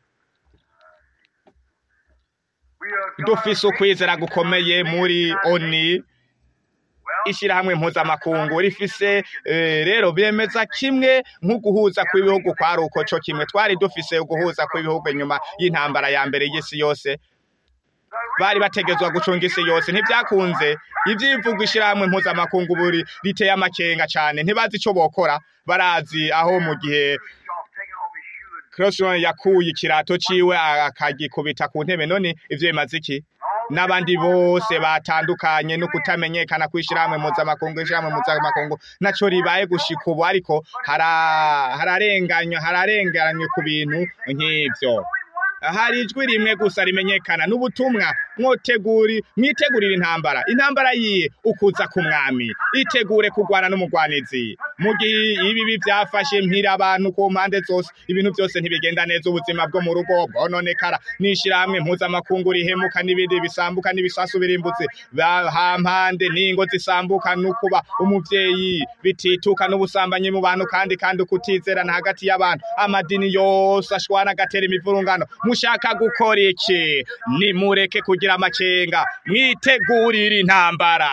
We are dufise ukwizera gukomeye muri oni ishyirahamwe mpuzamakungu rifise eh, rero bemeza kimwe nk'uguhuza kw'ibihugu kwari uko co kimwe twari dufise uguhuza kw'ibihugu inyuma y'intambara ya mbere y'isi yose bari bategezwa gucunga isi yose ntibyakunze ivyivuga ishyirahamwe mpuzamakungu buri riteye amakenga cane ntibazi ico bokora barazi aho mu gihe Bischoff taking off his shoe and Crossroad yakuye ikirato ciwe akagikubita ku ntebe none ivyo bimaze iki n'abandi bose batandukanye no kutamenyekana kw'ishyirahamwe mpuzamakungu ishyirahamwe mpuzamakungu naco ribaye gushika ubu ariko hara- hararenganywa hararenganywe ku bintu nk'ivyo hari ijwi rimwe gusa rimenyekana n'ubutumwa mwoteguri mwitegurire intambara intambara yiye ukuza ku mwami itegure kurwana n'umugwanizi mu gihe ibibi byafashe mpira abantu ku mpande zose ibintu byose ntibigenda neza ubuzima bwo mu rugo bwononekara n'ishyirahamwe mpuzamakungu rihemuka n'ibindi bisambuka n'ibisasu birimbutse ba- hampande n'ingo zisambuka n'ukuba umuvyeyi bitituka n'ubusambanyi mu bantu kandi kandi ukutizerana hagati y'abantu amadini yose ashwana agatera imivurungano mushaka gukora iki nimureke kugira amakenga mwitegurire intambara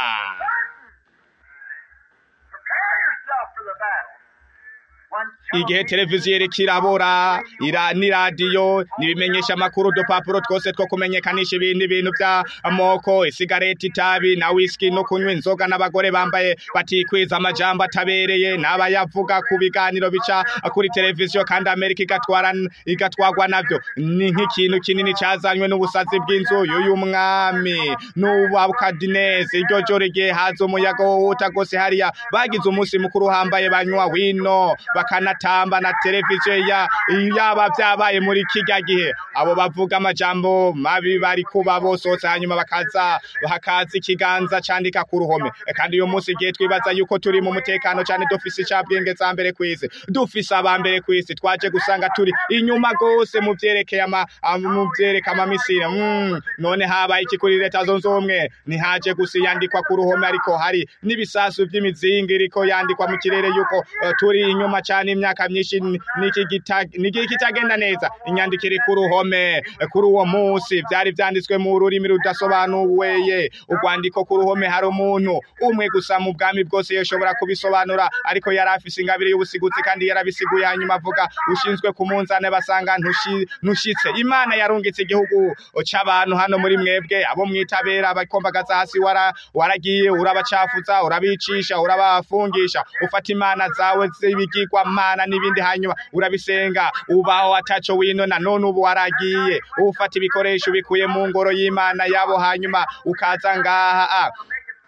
prepare yourself for the battle. One igihe televiziyo iriko irabora ira n'iradiyo n'ibimenyesha amakuru udupapuro twose two kumenyekanisha ibindi bintu by'amoko isigareti itabi na whisky no kunywa inzoga n'abagore bambaye batikwiza amajambo atabereye n'abayavuga ku biganiro bica kuri televiziyo kandi amerika igatwara igatwarwa navyo ni nk'ikintu kinini cazanywe n'ubusazi bw'inzu y'uyu mwami n'ubukadinezi iryo joro igihe haza umuyaga wohuta gose hariya bagize umunsi mukuru uhambaye banywa wino bakanatamba na televiziyo ya yaba vyabaye muri kirya gihe abo bavuga amajambo mabi bari kuba bosotse hanyuma bakaza hakaza ikiganza candika ku ruhome E, kandi uyu munsi igihe twibaza yuko turi mu mutekano cane dufise icabwenge za mbere kw'isi dufise aba mbere kw'isi twaje gusanga turi inyuma gose mu vyerekeye ama am- mu vyereka amamisiri mm, none habaye iki kuri leta zunze ubumwe ntihaje gusa yandikwa ku ruhome ariko hari n'ibisasu vy'imizingi iriko yandikwa mu kirere yuko eh, turi inyuma cane imyaka myinshi ni- niki gita- niki kitagenda neza inyandiko iri ku ruhome eh, kuri uwo munsi vyari vyanditswe mu rurimi rudasobanuweye urwandiko ku ruhome hari umuntu umwe gusa mu bwami bwose yoshobora kubisobanura ariko yari afise ingabire y'ubusiguzi kandi yarabisiguye hanyuma avuga ushinzwe ku munzane basanga ntushi- ntushitse imana yarungitse igihugu c'abantu hano muri mwebwe abo mwitabera bakombagaza hasi wara waragiye urabacafuza urabicisha urabafungisha ufata imana zawe z'ibigirwa mana n'ibindi hanyuma urabisenga ubaho ataco winona none ubu waragiye ufata ibikoresho bikuye mu ngoro y'imana yabo hanyuma ukaza ngaha ah,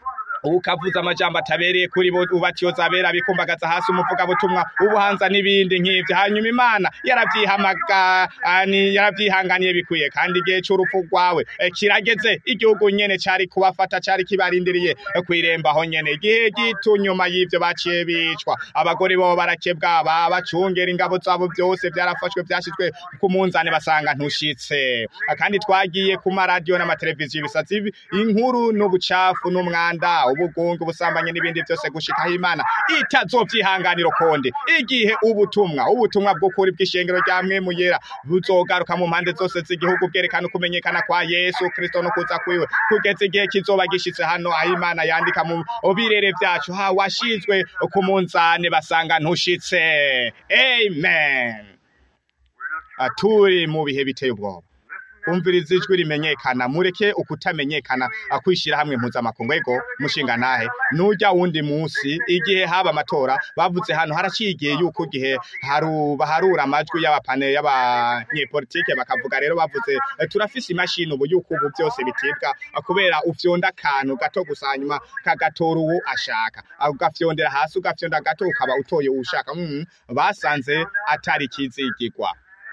ukavuza amajambo atabereye kuri bo ubatyoza abera bikumbagaza hasi umuvugabutumwa ubuhanza n'ibindi nk'ivyo hanyuma imana yaravyihamaga ani yaravyihanganiye bikwiye kandi igihe c'urupfu rwawe eh, kirageze igihugu nyene cari kubafata cari kibarindiriye eh, kw'irembo aho nyene igihe gito nyuma y'ivyo baciye bicwa abagore bobo barakebwa ba bacungera ingabo zabo vyose vyarafashwe vyashizwe ku munzane basanga ntushitse kandi twagiye ku maradiyo n'amateleviziyo ibisazi bi- inkuru n'ubucafu n'umwanda ubugungu ubusambanyi n'ibindi vyose gushikaho imana itazovyihanganira konde igihe ubutumwa ubutumwa bw'ukuri bw'ishengero rya mwemu yera buzogaruka mu mpande zose z'igihugu bwerekana ukumenyekana kwa yesu kristo no kuza kwiwe kugeza igihe kizoba gishitse hano aho imana yandika mu birere vyacu ha washizwe ku munzane basanga ntushitse amen Ah, turi mu bihe biteye ubwoba umviriza ijwi rimenyekana mureke ukutamenyekana akwishira hamwe mpuzamakungu ego mushinga ntahe nujya wundi munsi igihe haba amatora bavuze hano haraciye igihe yuko igihe haru baharura amajwi y'abapane y'abanyepolitike bakavuga rero bavuze eh, turafise imashini ubu yuko ubu byose bitibwa ah, kubera ufyonda akantu gato gusa hanyuma kagatora uwo ashaka Ah, ugafyondera hasi ugafyonda gato ukaba utoye uwo ushaka mm, basanze atari kizigirwa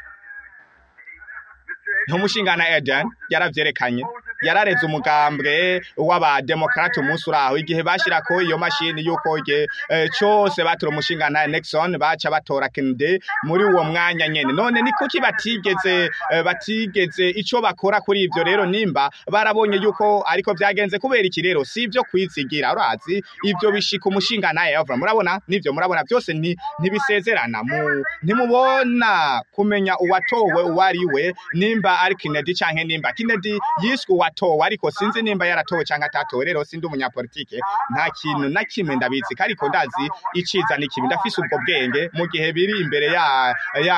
nk'umushingana Eden yaravyerekanye yarareze umugambwe w'abademokrate umunsi uraho igihe bashirako iyo mashini yuko igihe eh, cose batora umushingana Nixon baca batora Kennedy muri uwo mwanya nyene none ni kuki batigeze eh, batigeze ico bakora kuri ivyo rero nimba barabonye yuko ariko vyagenze kubera iki rero si ivyo kwizigira urazi ivyo bishika umushingana Eva murabona nivyo murabona byose ni ntibisezerana mu ntimubona kumenya uwatowe uwari we nimba ari Kennedy canke nimba Kennedy yiswe uwatowe ariko sinzi nimba yaratowe canke atatowe rero sindi umunyapolitike nta kintu na kimwe ndabizi ariko ndazi iciza n'ikibi ndafise ubwo bwenge mu gihe biri imbere ya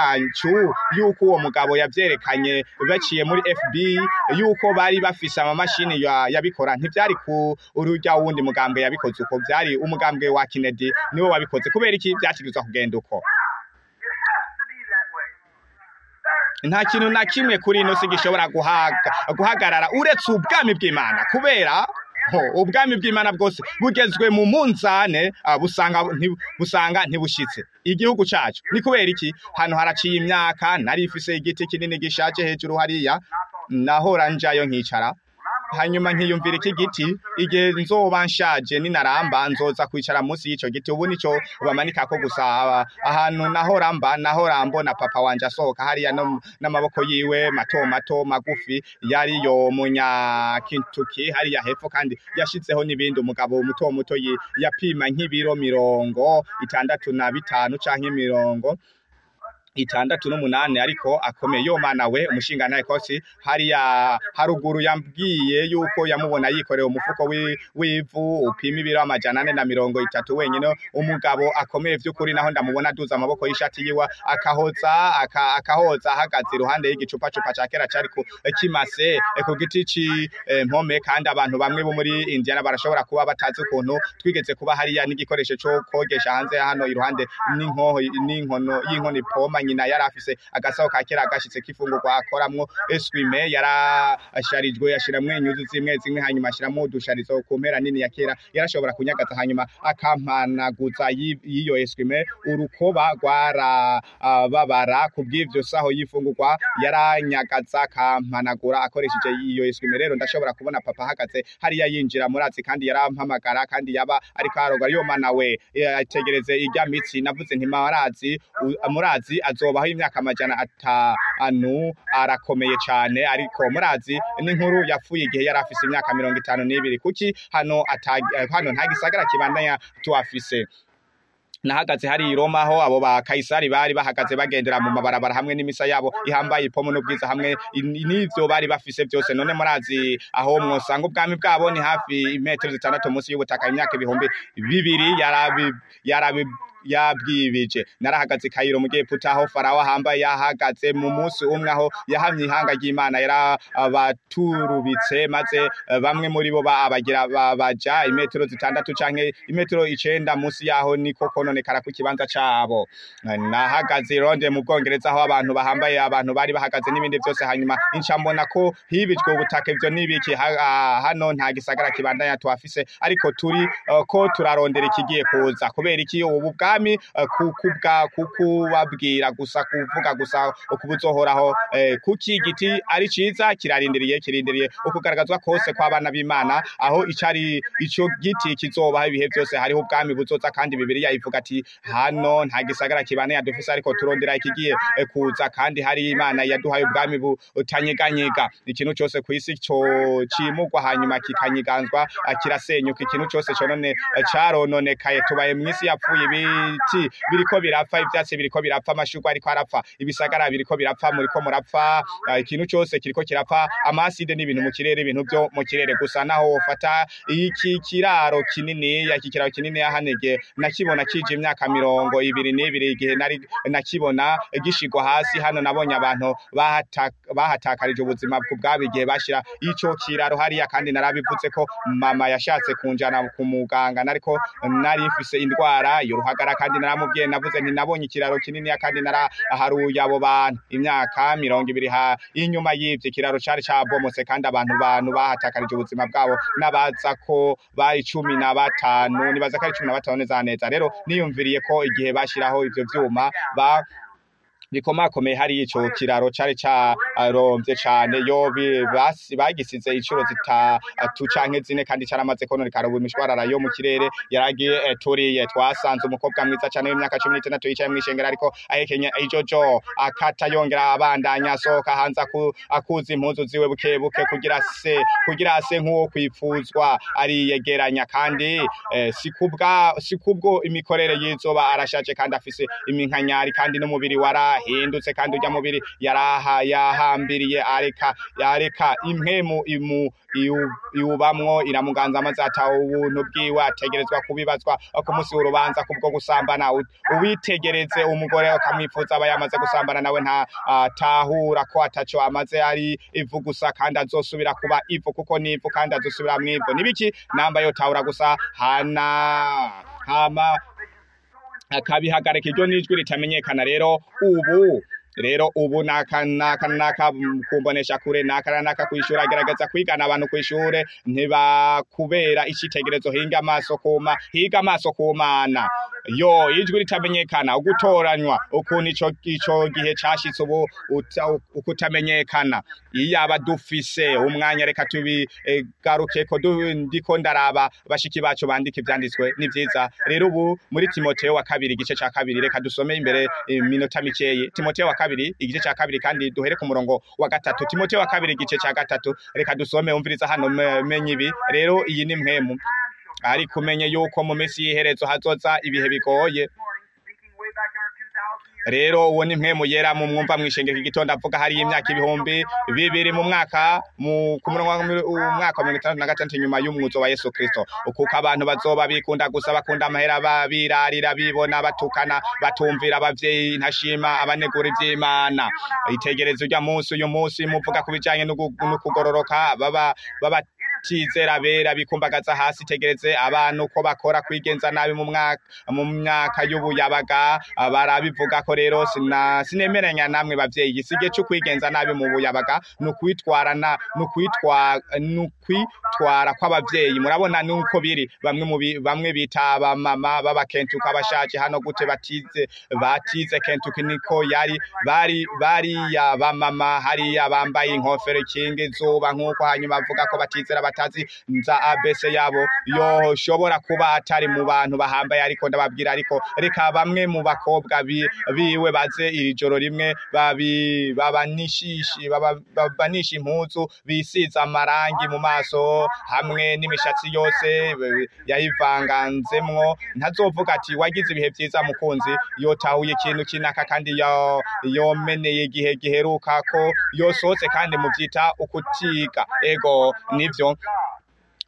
yacu yuko uwo mugabo yavyerekanye baciye muri FB yuko bari bafise amamashini ya- yabikora ntivyari ku urujya wundi mugambwe yabikoze uko vyari umugambwe wa Kennedy niwe wabikoze kubera iki vyategerezwa kugenda uko It has to be that way. There's nta kintu na kimwe kuri ino si gishobora guhaga- guhagarara uretse ubwami bw'imana kubera ho ubwami bw'imana bwose bugezwe mu munzane ah, busanga nti- busanga ntibushitse igihugu cacu ni kubera iki hano haraciye imyaka nari ifise igiti kinini gishaje hejuru hariya nahora njayo nkicara hanyuma nkiyumvira iki giti igihe nzoba nshaje ninaramba nzoza kwicara munsi y'ico giti ubu nico bamanikako gusa aba- ahantu nahora mba nahora mbona papa wanje asohoka hariya no- n'amaboko yiwe mato mato magufi yariyo munya Kentucky hariya hepfo kandi yashizeho n'ibindi umugabo muto muto yi- yapima nk'ibiro mirongo itandatu na bitanu canke mirongo itandatu n'umunani ariko akomeye yo mana we umushinga naye kosi hariya haruguru yambwiye yuko yamubona yikoreye umufuko wi- w'ivu upima ibiro amajana ane na mirongo itatu wenyine umugabo akomeye vy'ukuri naho ndamubona aduza amaboko y'ishati yiwe akahoza aka, akahoza ahagaze iruhande y'igicupacupa ca kera cari ku kimase eh, ku giti ci eh, mpome kandi abantu bamwe bo muri Indiana barashobora kuba batazi ukuntu twigeze kuba hariya n'igikoresho co kogesha hanze ya hano iruhande n'inkoho n'inkono y'inkono ipoma nyina yari afise agasaho ka kera agashitse k'ifungurwa akoramwo eswime yarasharijwe yashiramwo inyuzi zimwe zimwe hanyuma ashiramwo udusharizo ku mpera nini ya kera yarashobora kunyagaza hanyuma akampanaguza y'i- y'iyo eswime urukoba rwarababara ku bw'ivyo saho y'ifungurwa yaranyagaza akampanagura akoresheje iyo eswime rero ndashobora kubona papa ahagaze hariya yinjira murazi kandi yarampamagara kandi yaba ariko aroga yo mana we ategereze irya mitsi navuze nti marazi u- murazi azobaho imyaka amajana atanu arakomeye cane ariko murazi n'inkuru yapfuye igihe yari afise imyaka mirongo itanu n'ibiri kuki hano atag- eh, hano nta gisagara kibandanya tuhafise nahagaze hari i Roma aho abo ba Kaisari bari bahagaze bagendera mu mabarabara hamwe n'imisa yabo ihambaye ipomo n'ubwiza hamwe i- n'ivyo bari bafise byose none murazi aho mwosanga ubwami bwabo ni hafi imetero zitandatu munsi y'ubutaka imyaka ibihumbi bibiri yarabi yarabi yabwibije narahagaze i kayiro mu gihe putaho farawo ahambaye yahagaze mu munsi umwe aho yahamye ihanga ry'imana yarabaturubitse maze eh, bamwe muri bo ba- abagira ba- baja imetero zitandatu canke imetero icenda munsi yaho niko kononekara ku kibanza cabo nahagaze i Londres mu Bwongereza aho abantu bahambaye abantu bari bahagaze n'ibindi byose hanyuma inca mbona ko hibijwe ubutaka ivyo nibiki ha- ah, hano nta gisagara kibandanya tuhafise ariko turi eh, ko turarondera ikigiye kuza kubera iki ubu bwami eh, kukubwa kukubabwira gusa kuvuga gusa ukubuzohoraho eh, kuki igiti ari ciza kirarindiriye kirindiriye ukugaragazwa kose kw'abana b'Imana aho icari ico giti kizobaho ibihe byose hariho ubwami buzoza kandi Bibiliya ivuga ati hano nta gisagara kibane yadufise ariko turondera ikigiye eh, kuza kandi hari Imana yaduhaye ubwami butanyeganyega ikintu cyose ku isi cyo cimugwa hanyuma kikanyiganzwa ah, kirasenyuka ikintu cyose conone eh, carononekaye tubaye mu isi yapfuye ibiti biriko birapfa ivyatsi biriko birapfa amashurwe ariko arapfa ibisagara biriko birapfa muriko murapfa ah, ikintu cyose kiriko kirapfa amaside n'ibintu mu kirere ibintu byo mu kirere gusa naho wofata iki kiraro kinini iki kiraro kinini yahanege nakibona kije imyaka mirongo ibiri n'ibiri igihe nari nakibona gishigwa hasi hano nabonye abantu bahata- bahatakarije ubuzima ku bwabo igihe bashira ico kiraro hariya kandi narabivutse ko mama yashatse kunjana ku muganga nariko nari mfise indwara y'uruhagara kandi naramubwiye navuze nti nabonye ikiraro kinini kandi naraharuye abo bantu imyaka mirongo ibiri ha inyuma y'ivyo ikiraro cari cabomotse kandi abantu bantu bahatakarije ubuzima bwabo n'abaza ko bari cumi na batanu nibaza ko ari cumi na batanu neza neza rero niyumviriye ko igihe bashiraho ivyo vyuma ba bikomakomeye hari ico kiraro cari caromvye cane yo bi- basi- bagisize incuro zitatu canke zine kandi caramaze kononekara ubu imishwarara yo mu kirere yaragiye eh, turiye twasanze umukobwa mwiza cane w'imyaka cumi n'itandatu yicaye mw'ishengero ariko ahekenya ijojo akata yongera abandanya asohoka hanze aku- akuza impuzu ziwe buke buke kugira se kugira ase nk'uwo kwipfuzwa ariyegeranya kandi eh, si kubwa si kubwo imikorere y'izoba arashaje kandi afise iminkanyari kandi n'umubiri warahindutse kandi urya mubiri yaraha yahambiriye areka yareka impemu imu iwu- iwubamwo iramuganza maze ata ubuntu bwiwe ategerezwa kubibazwa ku munsi w'urubanza kubwo gusambana U- uwitegereze umugore akamwifuza aba yamaze gusambana nawe nta atahura ko ataco amaze ari ivu gusa kandi azosubira kuba ivu kuko ni ivu kandi azosubira mu ivu nibiki namba yotahura gusa hana hama akabihagarika iryo n'ijwi ritamenyekana rero ubu rero ubu naka naka naka mm, kumbonesha kure naka naka kwishura gerageza kwigana abantu kwishure ntibakubera icitegerezo hinga amaso kuma higa amaso kumana yo ijwi ritamenyekana ugutoranywa ukuntu ico ico gihe cashitse ubu uta- ukutamenyekana iyaba dufise umwanya reka tubigarukeko ndiko ndaraba bashiki bacu bandika ivyanditswe ni vyiza rero ubu muri timoteo wa kabiri igice ca kabiri reka dusome imbere iminota mikeyi timoteo wa kabiri igice ca kabiri kandi duhere ku murongo wa gatatu timoteo wa kabiri igice ca gatatu reka dusome umviriza hano me- menye ibi rero iyi ni mpemu ariko umenye yuko mu minsi y'iherezo hazoza ibihe bigoye speaking way back in our 2000 years. rero uwo ni mpemu yera mu mwumva mwishengero igitondo avuga hari imyaka ibihumbi bibiri mu mwaka mu ku murongo wa mil- umwaka wa mirongo itandatu na gatandatu nyuma y'umwuzo wa yesu kristo kuko abantu bazoba bikunda gusa bakunda amahera babirarira bibona batukana batumvira abavyeyi ntashima abanegura ivy'imana itegereza urya munsi uyu munsi muvuga ku bijanye n'ugu- n'ukugororoka baba baba tizera bera bikumbagaza hasi tegereze abantu ko bakora kwigenza nabi mu mwaka mu myaka y'ubuyabaga ah, barabivuga ko rero sina sinemeranya namwe bavyeyi sige cyo kwigenza nabi mu buyabaga nukwitwarana nukwitwa nukwitwara kw'abavyeyi murabona nuko biri bamwe mu bi- bamwe bita abamama b'abakentuka abashaje hano gute batize batize kentuki niko yari bari bariya bamama hariya bambaye inkofero ikinga izuba nk'uko hanyuma avuga ko batizera batazi nza abese yabo yoshobora kuba atari mu bantu bahambaye ariko ndababwira ariko reka bamwe mu bakobwa bi- biwe baze iri joro rimwe babi babanishishi baba- babanisha impuzu bisize amarangi mu maso hamwe n'imishatsi yose be- yayivanganzemwo ntazovuga ati wagize ibihe vyiza mukunzi yotahuye ikintu kinaka kandi yo- yomeneye igihe giheruka ko yosohotse kandi muvyita ukutiga ego nivyo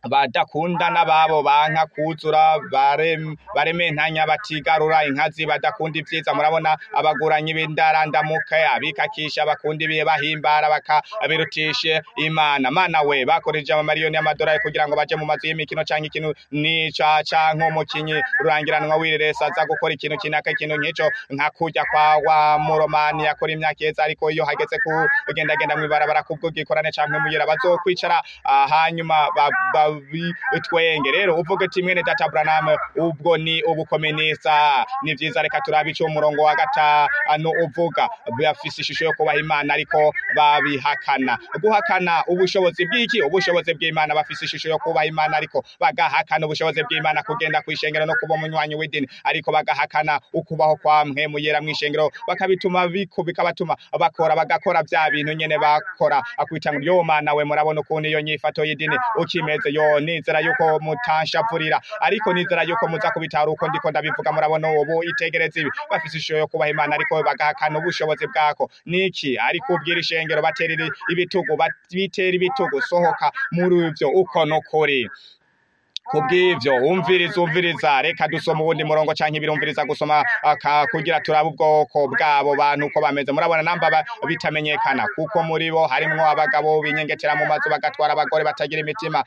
badakundana babo banka kuzura bare- barementanya batigarura inkazi badakunda ivyiza murabona abaguranyi b'indarandamuke abikakisha bakunda ibihe bahimbara bakabirutishe imana mana we bakoresheje amamariyoni y'amadolari kugira ngo baje mu mazu y'imikino canke ikintu nica canke umukinyi rurangiranwa wireresa aza gukora ikintu kinaka ikintu nk'ico nka kurya kwa wa muromani yakora imyaka iheze ariko iyo hageze kugendagenda mw'ibarabara kubw'ubwikorane canke muyera bazokwicara ah, hanyuma ba- babitwenge rero uvuga ati mwene data Branham ubwo ni ubukominisa ni vyiza reka turabe ico umurongo wa gatanu uvuga bafise ishusho yo kubaha imana ariko babihakana guhakana ubushobozi bw'iki ubushobozi bw'imana bafise ishusho yo kubaha imana ariko bagahakana ubushobozi bw'imana kugenda kw'ishengero no kuba umunywanyi w'idini ariko bagahakana ukubaho kwa mpwemu yera mw'ishengero bakabituma biko bikabatuma bakora bagakora vya bintu nyene bakora akwita ngo yo mana we murabona ukuntu iyo nyifato y'idini ukimeze yo nizera yuko mutanshavurira ariko nizera yuko muza kubitara uko ndiko ndabivuga murabona ubu itegereza ibi bafise ishusho yo kubaha imana ariko bagahakana ubushobozi bwako niki ariko ubwira ishengero batera ibitugu bitera ibitugu sohoka muri ivyo uko no kuri kubw'ivyo umviriza umviriza reka dusoma uwundi murongo canke birumviriza gusoma aka kugira turabe ubwoko bwabo bantu uko bameze murabona namba ba- bitamenyekana kuko muri bo harimwo abagabo binyengetera mu mazu bagatwara abagore batagira imitima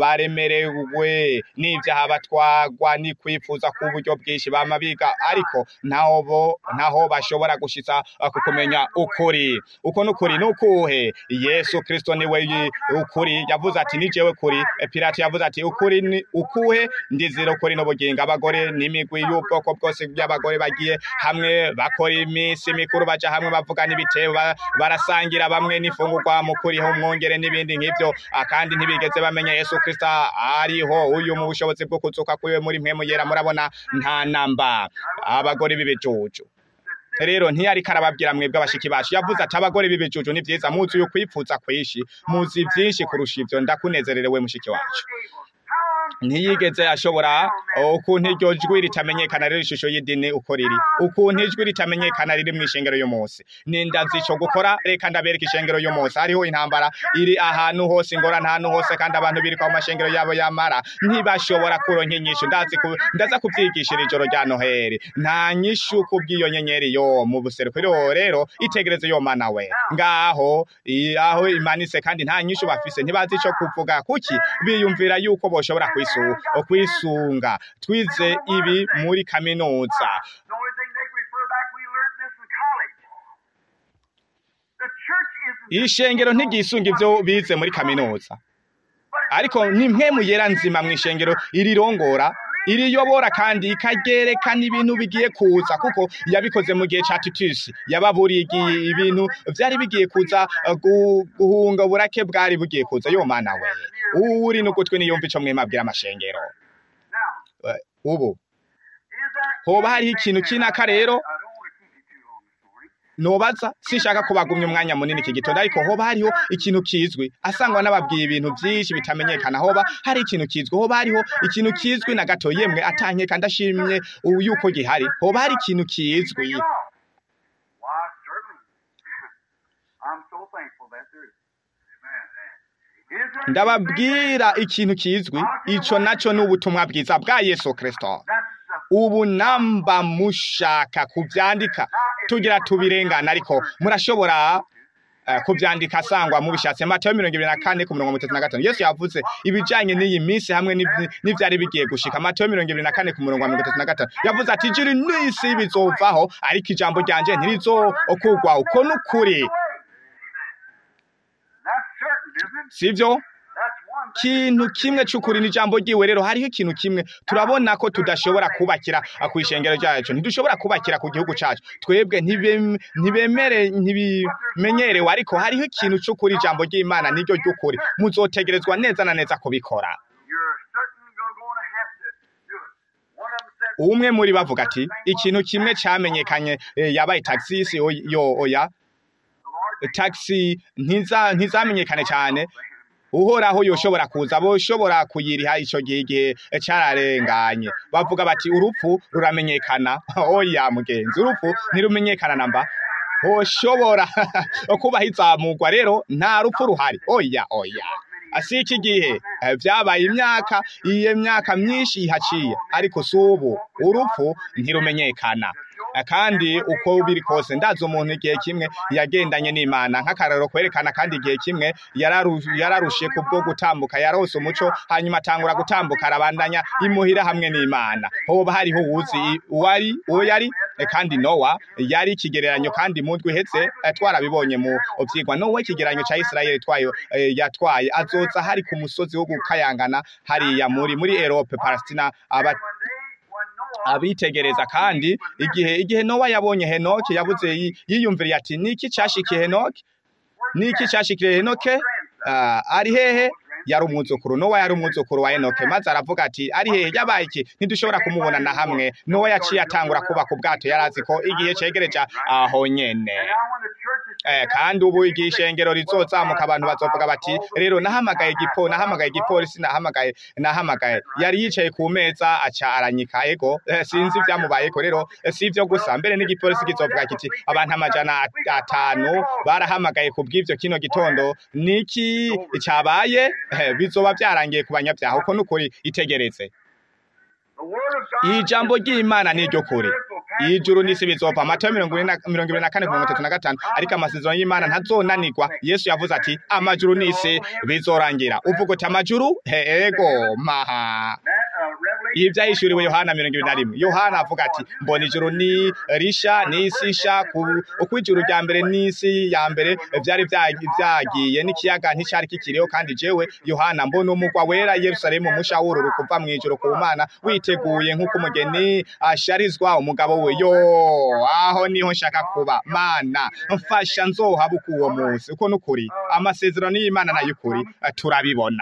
baremerewe n'ivyaha batwagwa ni kwifuza ku buryo bwinshi bama biga ariko ntaho bo ntaho bashobora gushitsa uh, ku kumenya ukuri uko n'ukuri nukuhe yesu kristo niwe yi- ukuri yavuze ati ni jewe kuri Eh, pilato yavuze ati ukuri ni ukuhe ndizira ukuri n'ubugingo abagore n'imigwi y'ubwoko bwose by'abagore bagiye hamwe bakora iminsi mikuru baja hamwe bavugana ibitebo ba- barasangira bamwe n'ifungurwa mu kuriho umwongere n'ibindi nk'ivyo Ah, kandi ntibigeze bamenya yesu kristo ariho uyu mu bushobozi bwo kuzuka kwiwe muri mpwemu yera murabona nta namba abagore b'ibijuju rero ntiyariko arababwira mwebwe abashiki bacu yavuze ati abagore b'ibijuju ni vyiza muzi uyu kwifuza kwishi muzi vyinshi kurusha ivyo ndakunezererewe mushiki wacu ntiyigeze ashobora ukuntu iryo jwi ritamenyekana riri ishusho y'idini uko riri ukuntu ijwi ritamenyekana riri mu ishengero y'umunsi nindazi ico gukora reka ndabereka ishengero y'umunsi hariho intambara iri ahantu hose ingorane ahantu hose kandi abantu birika mu mashengero yabo yamara ntibashobora kuronka inyishu ndazi ku, ndaza kuvyigishira ijoro rya noheli nta nyishu kubw'iyo nyenyeri yo mu buseruko rero rero itegereze yo mana we ngaho i- aho imanitse kandi nta nyishu bafise ntibazi ico kuvuga kuki biyumvira yuko boshobora kwisu kwisunga twize ibi muri kaminuza The only thing they refer back, we learned this in college. The church isn't. ishengero ntigisunga ivyo bize muri kaminuza ariko ni mpemu yera nzima mu ishengero irirongora iriyobora kandi ikagerekana ibintu bigiye kuza kuko yabikoze mu gihe ca Titus yababuriye igihe ibintu vyari bigiye kuza uh, gu- guhunga uburake bwari bugiye kuza yo mana we uri n'ugutwi niyumva ico mwemabwira amashengero Now, Eh, ubu is there hoba hariho ikintu kinaka rero I don't want to keep you too long this morning. nobaza sinshaka kubagumya umwanya munini iki gitondo ariko hoba hariho ikintu kizwi asangwa n'ababwiye ibintu byinshi bitamenyekana hoba hari ikintu kizwi hoba hariho ikintu kizwi na gato yemwe atankeka ndashimye ubu yuko gihari hoba hari ikintu kizwi Why, certainly. I'm so thankful that there is. Amen. Is there ndababwira ikintu kizwi ico naco ni ubutumwa bwiza bwa yesu kristo That's the ubu namba mushaka kuvyandika tugira tubirengana ariko murashobora eh, kuvyandika sangwa mubishatse matayo mirongo ibiri na kane ku mirongo itatu na gatanu yesu yavuze ibijanye n'iyi minsi hamwe n'ivy- n'ivyari bigiye gushika matayo mirongo ibiri na kane ku murongo wa mirongo itatu na gatanu yavuze ati ijuru n'isi bizovaho ariko ijambo ryanje ntirizokugwa uko n'ukuri That's certain, isn't it? sivyo That's one thing. kintu kimwe c'ukuri n'ijambo ryiwe rero hariho ikintu kimwe turabona ko tudashobora kubakira ku ishengero ryacu ntidushobora kubakira ku gihugu cacu twebwe ntibem- ntibemere ntibimenyerewe ariko hariho ikintu c'ukuri ijambo ry'imana niryo ry'ukuri muzotegerezwa neza na neza kubikora You're certain you're going to have to do it. One of them said, umwe muri bavuga ati ikintu kimwe camenyekanye eh, yabaye taxis oy- yo oya the Lord taxi ntiza ntizamenyekane cyane uhoraho yoshobora kuza boshobora kuyiriha ico gihe igihe cararenganye bavuga bati urupfu ruramenyekana oya mugenzi urupfu ntirumenyekana namba hoshobora kubaho izamurwa rero nta rupfu ruhari oya oya si iki gihe Eh, vyabaye imyaka iyo myaka myinshi ihaciye ariko si ubu urupfu ntirumenyekana Eh, kandi uko biri kose ndazi umuntu igihe kimwe yagendanye n'imana nk'akararo kwerekana kandi igihe kimwe yararu- yararushe kubwo gutambuka yarose umuco hanyuma atangura gutambuka arabandanya imuhira hamwe n'imana hoba hariho uwuzi i- uwari uwo yari Eh, kandi nowa yari ikigereranyo kandi mu ndwi ihetse eh, twarabibonye mu vyigwa nowa ikigereranyo ca isirayeli twayo eh, yatwaye azoza hari ku musozi wo gukayangana hariya muri muri erope palestina aba abitegereza kandi igihe igihe nowa yabonye henoki yavuze yi- yiyumviriye ati niki cashikiye henoki niki cashikiye henoke Ah, ari hehe yari umwuzukuru nowa yari umwuzukuru wa enoke maze aravuga ati ari hehe yabaye iki ntidushobora kumubona na hamwe nowa yaciye atangura kubaka ubwato yari azi ko igihe cegereje aho nyene Eh, kandi ubu igihe ishengero rizozamuka abantu bazovuga bati rero nahamagaye igipo nahamagaye igipolisi nahamagaye nahamagaye yari yicaye ku meza aca aranyika ego eh, sinzi ibyamubayeko rero eh, si ivyo gusa mbere n'igipolisi kizovuga kiti abantu amajana at- atanu barahamagaye ku bw'ivyo kino gitondo niki cabaye Eh, bizoba vyarangiye ku banyabyaha uko nukuri itegereze ijambo ry'imana ni ryo kuri ijuru n'isi bizova matayo mirongo ine na- mirongo ibiri na kane ku mirongo itatu na gatanu ariko amasezerano y'imana ntazonanirwa yesu yavuze ati amajuru n'isi bizorangira uvuga uti amajuru he ego maha ibi byahishuriwe yohana mirongo ibiri na rimwe yohana avuga ati mbona ijuru ni risha n'isi isha ku- uko ijuru rya mbere n'isi ya mbere byari bya- byagiye n'ikiyaga nticyari kikiriho kandi jewe yohana mbona umugwa wera yerusalemu musha w'ururu kuva mu ijuru ku mana witeguye nk'uko umugeni asharizwa umugabo we yo aho niho nshaka kuba mana mfasha nzohabuka uwo munsi uko nukuri amasezerano y'imana n'ay'ukuri eh, turabibona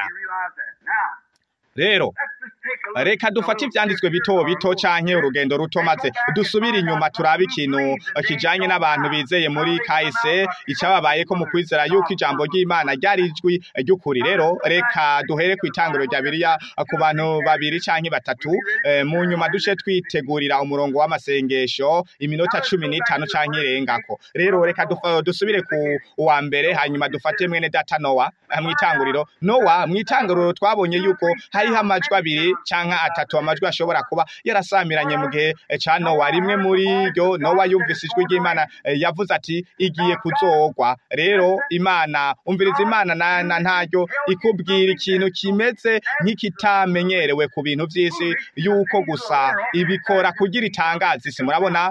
rero reka dufate ivyanditswe bito bito canke urugendo ruto maze dusubire inyuma turabe ikintu eh, kijanye n'abantu bizeye muri kahise icababayeko mu kwizera yuko ijambo ry'imana ryari ijwi ry'ukuri rero reka duhere ku itangiro rya biriya eh, ku bantu babiri canke batatu eh, mu nyuma duce twitegurira umurongo w'amasengesho iminota cumi n'itanu canke irengako rero reka dufa- dusubire ku wa mbere hanyuma dufate mwene data nowa eh, mw'itanguriro nowa mw'itanguriro twabonye yuko hariho amajwi abiri canke atatu amajwi ashobora kuba yarasamiranye mu gihe eh, ca nowa rimwe muri ryo nowa yumvise ijwi ry'imana eh, yavuze ati igiye kuzogwa rero imana umviriza imana na, na ntaryo ikubwira ikintu kimeze nk'ikitamenyerewe ku bintu vy'isi yuko gusa ibikora kugira itangaza isi murabona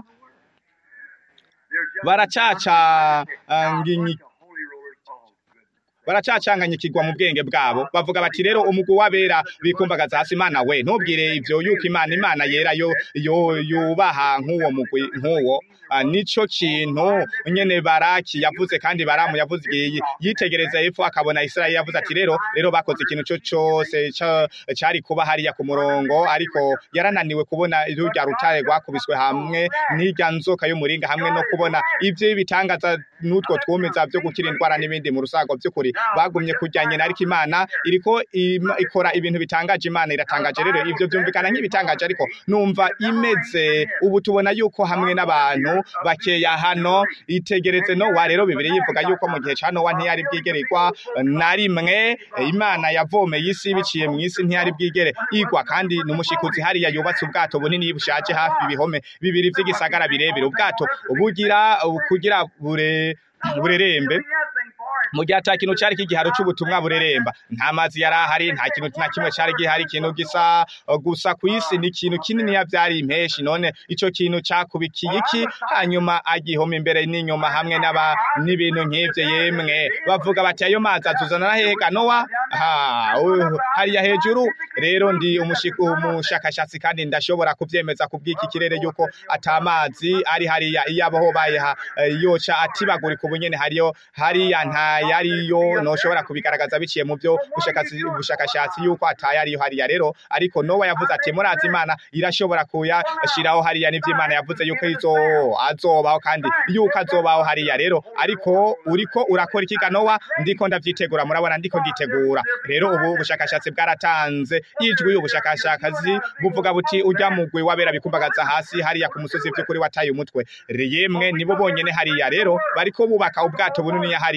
baracaca ah, nginyi baracacanganyikirwa mu bwenge bwabo bavuga bati rero umugwi w'abera bikumbagaza hasi imana we ntubwire ivyo yuko imana imana yera yo yo yubaha nk'uwo mugwi nk'uwo Ah, nico kintu nyene baraki yavuze kandi baramu yavuze igihe yitegereza hepfo akabona isirayeli yavuze ati rero rero bakoze ikintu co cose ca- cari kuba hariya ku murongo ariko yarananiwe kubona rurya rutare rwakubiswe hamwe n'irya nzoka y'umuringa hamwe no kubona ivyo bitangaza n'utwo twumeza vyo gukira indwara n'ibindi mu rusago vy'ukuri bagumye kurya nyina ariko imana iriko im- ikora ibintu bitangaje imana iratangaje rero ivyo vyumvikana nk'ibitangaje ariko numva imeze ubu tubona yuko hamwe n'abantu bakeya hano itegeretse nowa rero bibiri yivuga yuko mu gihe ca nowa ntiyari bwigererwa na rimwe imana yavomeye isi biciye mu isi ntiyari bwigere igwa kandi n'umushikuzi hariya yubatse ubwato bunini bushaje hafi ibihome bibiri vy'igisagara birebire ubwato bugira kugira bure burerembe mu gihe ata kintu cari kigiharo c'ubutumwa bureremba nta mazi yari ahari nta kintu na kimwe cari gihari ikintu gisa uh, gusa kw'isi ni ikintu kinini ya vyari impeshi none ico kintu cakubikiye iki hanyuma agihoma imbere n'inyuma hamwe n'aba n'ibintu nk'ivyo yemwe bavuga bati ayo mazi azuzana na hehe nowa ha uh, hariya hejuru rero ndi umushiku umushakashatsi kandi ndashobora kuvyemeza kubw'iki kirere yuko ata mazi ari hariya iyo abaho bayeha eh, yoca atibagurika ubunyene hariyo hariya nta yariyo noshobora kubigaragaza biciye mu byo bushakashatsi bushakashatsi yuko ataye ariyo hariya rero ariko Nowa yavuze ati murazi Imana irashobora kuyashiraho hariya n'ivyo Imana yavuze yuko izo azobaho kandi yuko azobaho hariya rero ariko uriko urakora ikiga Nowa ndiko ndavyitegura murabona ndiko nditegura rero ubu ubushakashatsi bwaratanze ijwi ubushakashatsi buvuga buti ujya mugwi wabera bikumbagaza hasi hariya ku musozi vy'ukuri wataye umutwe yemwe nibo bonyene hariya rero bariko bubaka ubwato bunini hariya none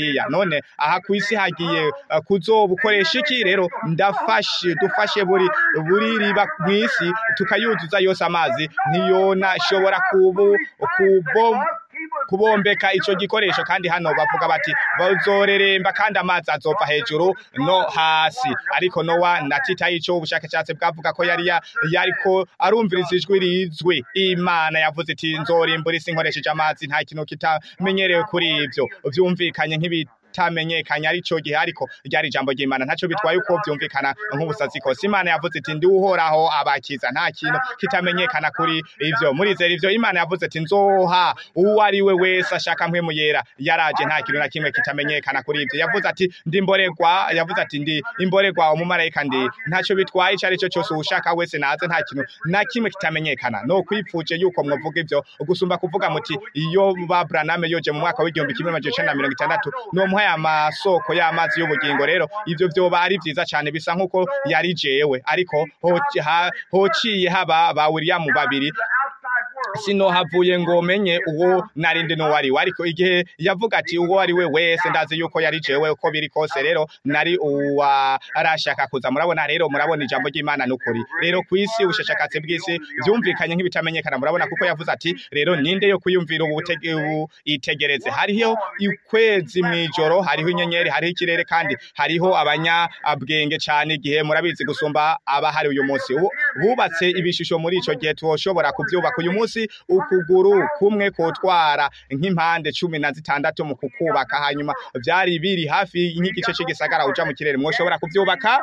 none aha ku isi hagiye eh, kuzobukoresha iki rero ndafashe dufashe buri buri riba mu isi tukayuzuza yose amazi ntiyona shobora kubu kubom kubombeka ico gikoresho kandi hano bavuga bati bazoreremba kandi amazi azova hejuru no hasi ariko nowa na tita ico ubushakashatsi bwavuga ko yari ya- yariko arumviriza ijwi rizwi imana yavuze iti nzorimbura isi nkoresheje amazi nta kintu kitamenyerewe kuri ivyo vyumvikanye nk'ibi tamenyekanye ari cyo gihe ariko ryari ijambo ry'Imana ntaco bitwaye uko vyumvikana nk'ubusazi kose Imana yavuze iti ndi uhoraho abakiza nta kintu kitamenyekana kuri ivyo murizera ivyo Imana yavuze ati nzoha uwo ari we wese ashaka mpwemu yera yaraje nta kintu na kimwe kitamenyekana kuri ivyo yavuze ati ndi imborerwa yavuze ati ndi imborerwa umumarayika ndi ntaco bitwaye ico ari cyo cyose ushaka wese naze nta kintu na kimwe kitamenyekana no kwipfuje yuko mwovuga ivyo gusumba kuvuga muti iyo babraname yoje mu mwaka w'igihumbi kimwe amajana icenda na mirongo itandatu nomuha aya masoko y'amazi y'ubugingo rero ivyo vyoba ari vyiza cane bisa nk'uko yari jewe ariko hoci- ha- hociye haba ba William babiri sino havuye ngo menye uwo narindi no wari ariko igihe yavuga ati uwo ari we wese ndazi yuko yari jewe uko biri kose rero nari uwa arashaka kuza murabona rero murabona ijambo ry'Imana nukuri rero kwisi ubushakashatsi bw'isi vyumvikanye nk'ibitamenyekana murabona kuko yavuze ati rero ninde yo kuyumvira ubu butege- ubu itegereze hariho ukwezi mwijoro hariho inyenyeri hariho ikirere kandi hariho abanyabwenge cane igihe murabizi gusumba aba hari uyu munsi Ubu- bubatse ibishusho muri ico gihe tushobora kuvyubaka uyu munsi ukuguru kumwe kotwara nk'impande cumi na zitandatu mu kukubaka hanyuma vyari biri hafi nk'igice c'igisagara uja mu kirere mwoshobora kuvyubaka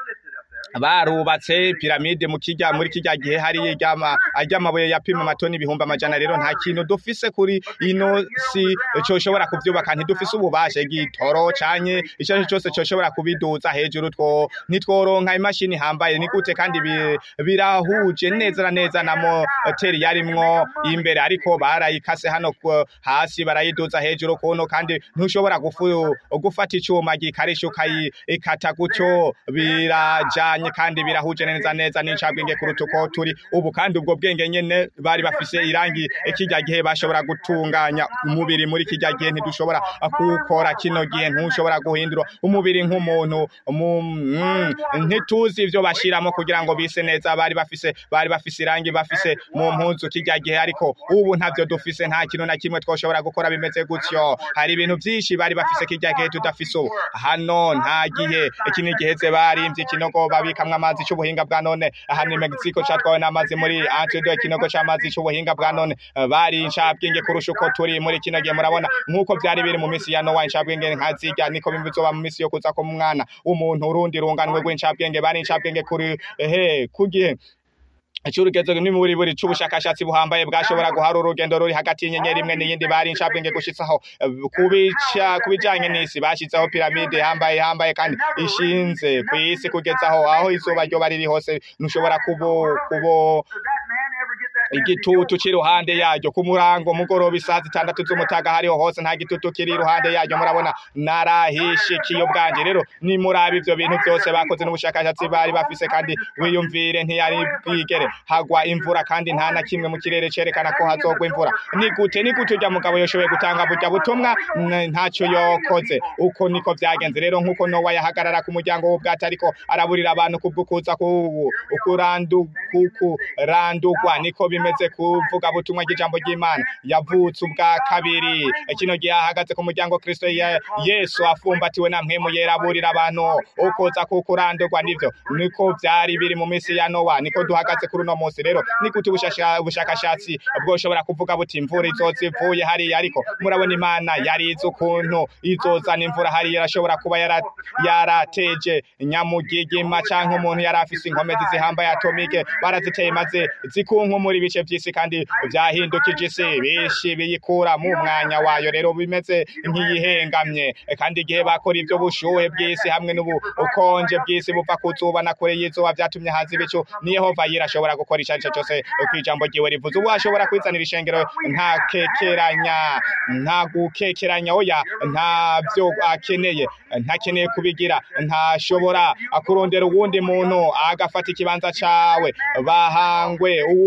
barubatse piramide mu kijya muri kijya gihe hari iryama aryamabuye yapima amatoni ibihumbi amajana rero nta kintu dufise kuri ino si coshobora kuvyubaka ntidufise ububasha igitoro canye ico ari cyo cyose coshobora kubiduza hejuru two nitworonka imashini hambaye ni gute kandi bi- birahuje neza na neza na moteri yarimwo imbere ariko barayikase hano ku- hasi barayiduza hejuru kuno kandi ntushobora gufu gufata icuma gikarisha ukayikata gutyo birajanye kandi birahuje neza neza n'incabwenge kuruta uko turi ubu kandi ubwo bwenge nyene bari bafise irangi kijya gihe bashobora gutunganya umubiri muri kijya gihe ntidushobora kuwukora kino gihe ntushobora guhindura umubiri nk'umuntu mu- mm, ntituzi ivyo bashiramo kugira ngo bise neza bari bafise bari bafise irangi bafise mu mpuzu kijya gihe ariko ubu ntavyo dufise nta kintu na kimwe twoshobora gukora bimeze gutyo hari ibintu vyinshi bari bafise kijya gihe tudafise ubu hano nta gihe iki ni giheze barimvye ikinogo babikamwo amazi c'ubuhinga bwa none aha ni Mexico catwawe n'amazi muri Antido ikinogo c'amazi c'ubuhinga bwa none Eh, bari incabwenge kurusha uko turi muri kino gihe murabona nk'uko vyari biri mu misi ya Nowa incabwenge nkazirya niko bizoba mu misi yo kuza ko mwana umuntu urundi runganwe rw'incabwenge bari incabwenge kuri ehe kugihe Icurugezo ni muri buri c'ubushakashatsi buhambaye bwashobora guhara urugendo ruri hagati y'inyenyeri imwe n'iyindi bari incabwenge gushitsaho eh, kubica kubijanye n'isi bashizeho piramide hambaye hambaye kandi ishinze ku isi kugezaho aho izuba ryoba riri hose ntushobora kubo kubo Does that man ever get that message? igitutu kiri iruhande yaryo ku murango mugoroba isaha zitandatu z'umutaga hariho hose nta gitutu kiri iruhande yaryo murabona narahishikiye ubwanje rero nimuraba ivyo bintu byose bakoze n'ubushakashatsi bari bafise kandi wiyumvire ntiyari bwigere hagwa imvura kandi nta na kimwe mu kirere cerekana ko hazogwa imvura ni gute ni gute urya mugabo yoshoboye gutanga burya butumwa N- ntaco yokoze uko niko vyagenze rero nk'uko nowa yahagarara ku muryango w'ubwato ariko araburira abantu kubwo kuza ku- kurandu kukurandugwa niko bimeze kuvuga butumwa ry'ijambo ry'Imana yavutse ubwa kabiri kino gihe ahagaze ku muryango Kristo ya Yesu afumbatiwe na mpemu yera aburira abantu ukuza kukurandugwa nivyo niko vyari biri mu misi ya Nowa niko duhagaze kuri uno munsi rero nigute ubushasha- ubushakashatsi bwoshobora kuvuga buti imvura izoza ivuye hariya ariko murabona Imana yari izi ukuntu izozana imvura hariya irashobora kuba yara- yarateje nyamugigima canke umuntu yari afise inkomezi zihambaye atomike baraziteye maze zikunkumura ibice vy'isi kandi vyahindukije isi bishi biyikura mu mwanya wayo rero bimeze nk'iyihengamye kandi igihe bakora ivyo bushuhe bw'isi hamwe n'ubukonje bw'isi buva ku zuba na kure y'izuba vyatumye haza ibicu ni Yehova yirashobora gukora ico arico cose kw'ijambo ryiwe rivuze ubu ashobora kwizanira ishengero nta kekeranya nta gukekeranya oya nta vyo akeneye ntakeneye kubigira ntashobora kurondera uwundi muntu agafata ikibanza cawe bahangwe uwundi ntazo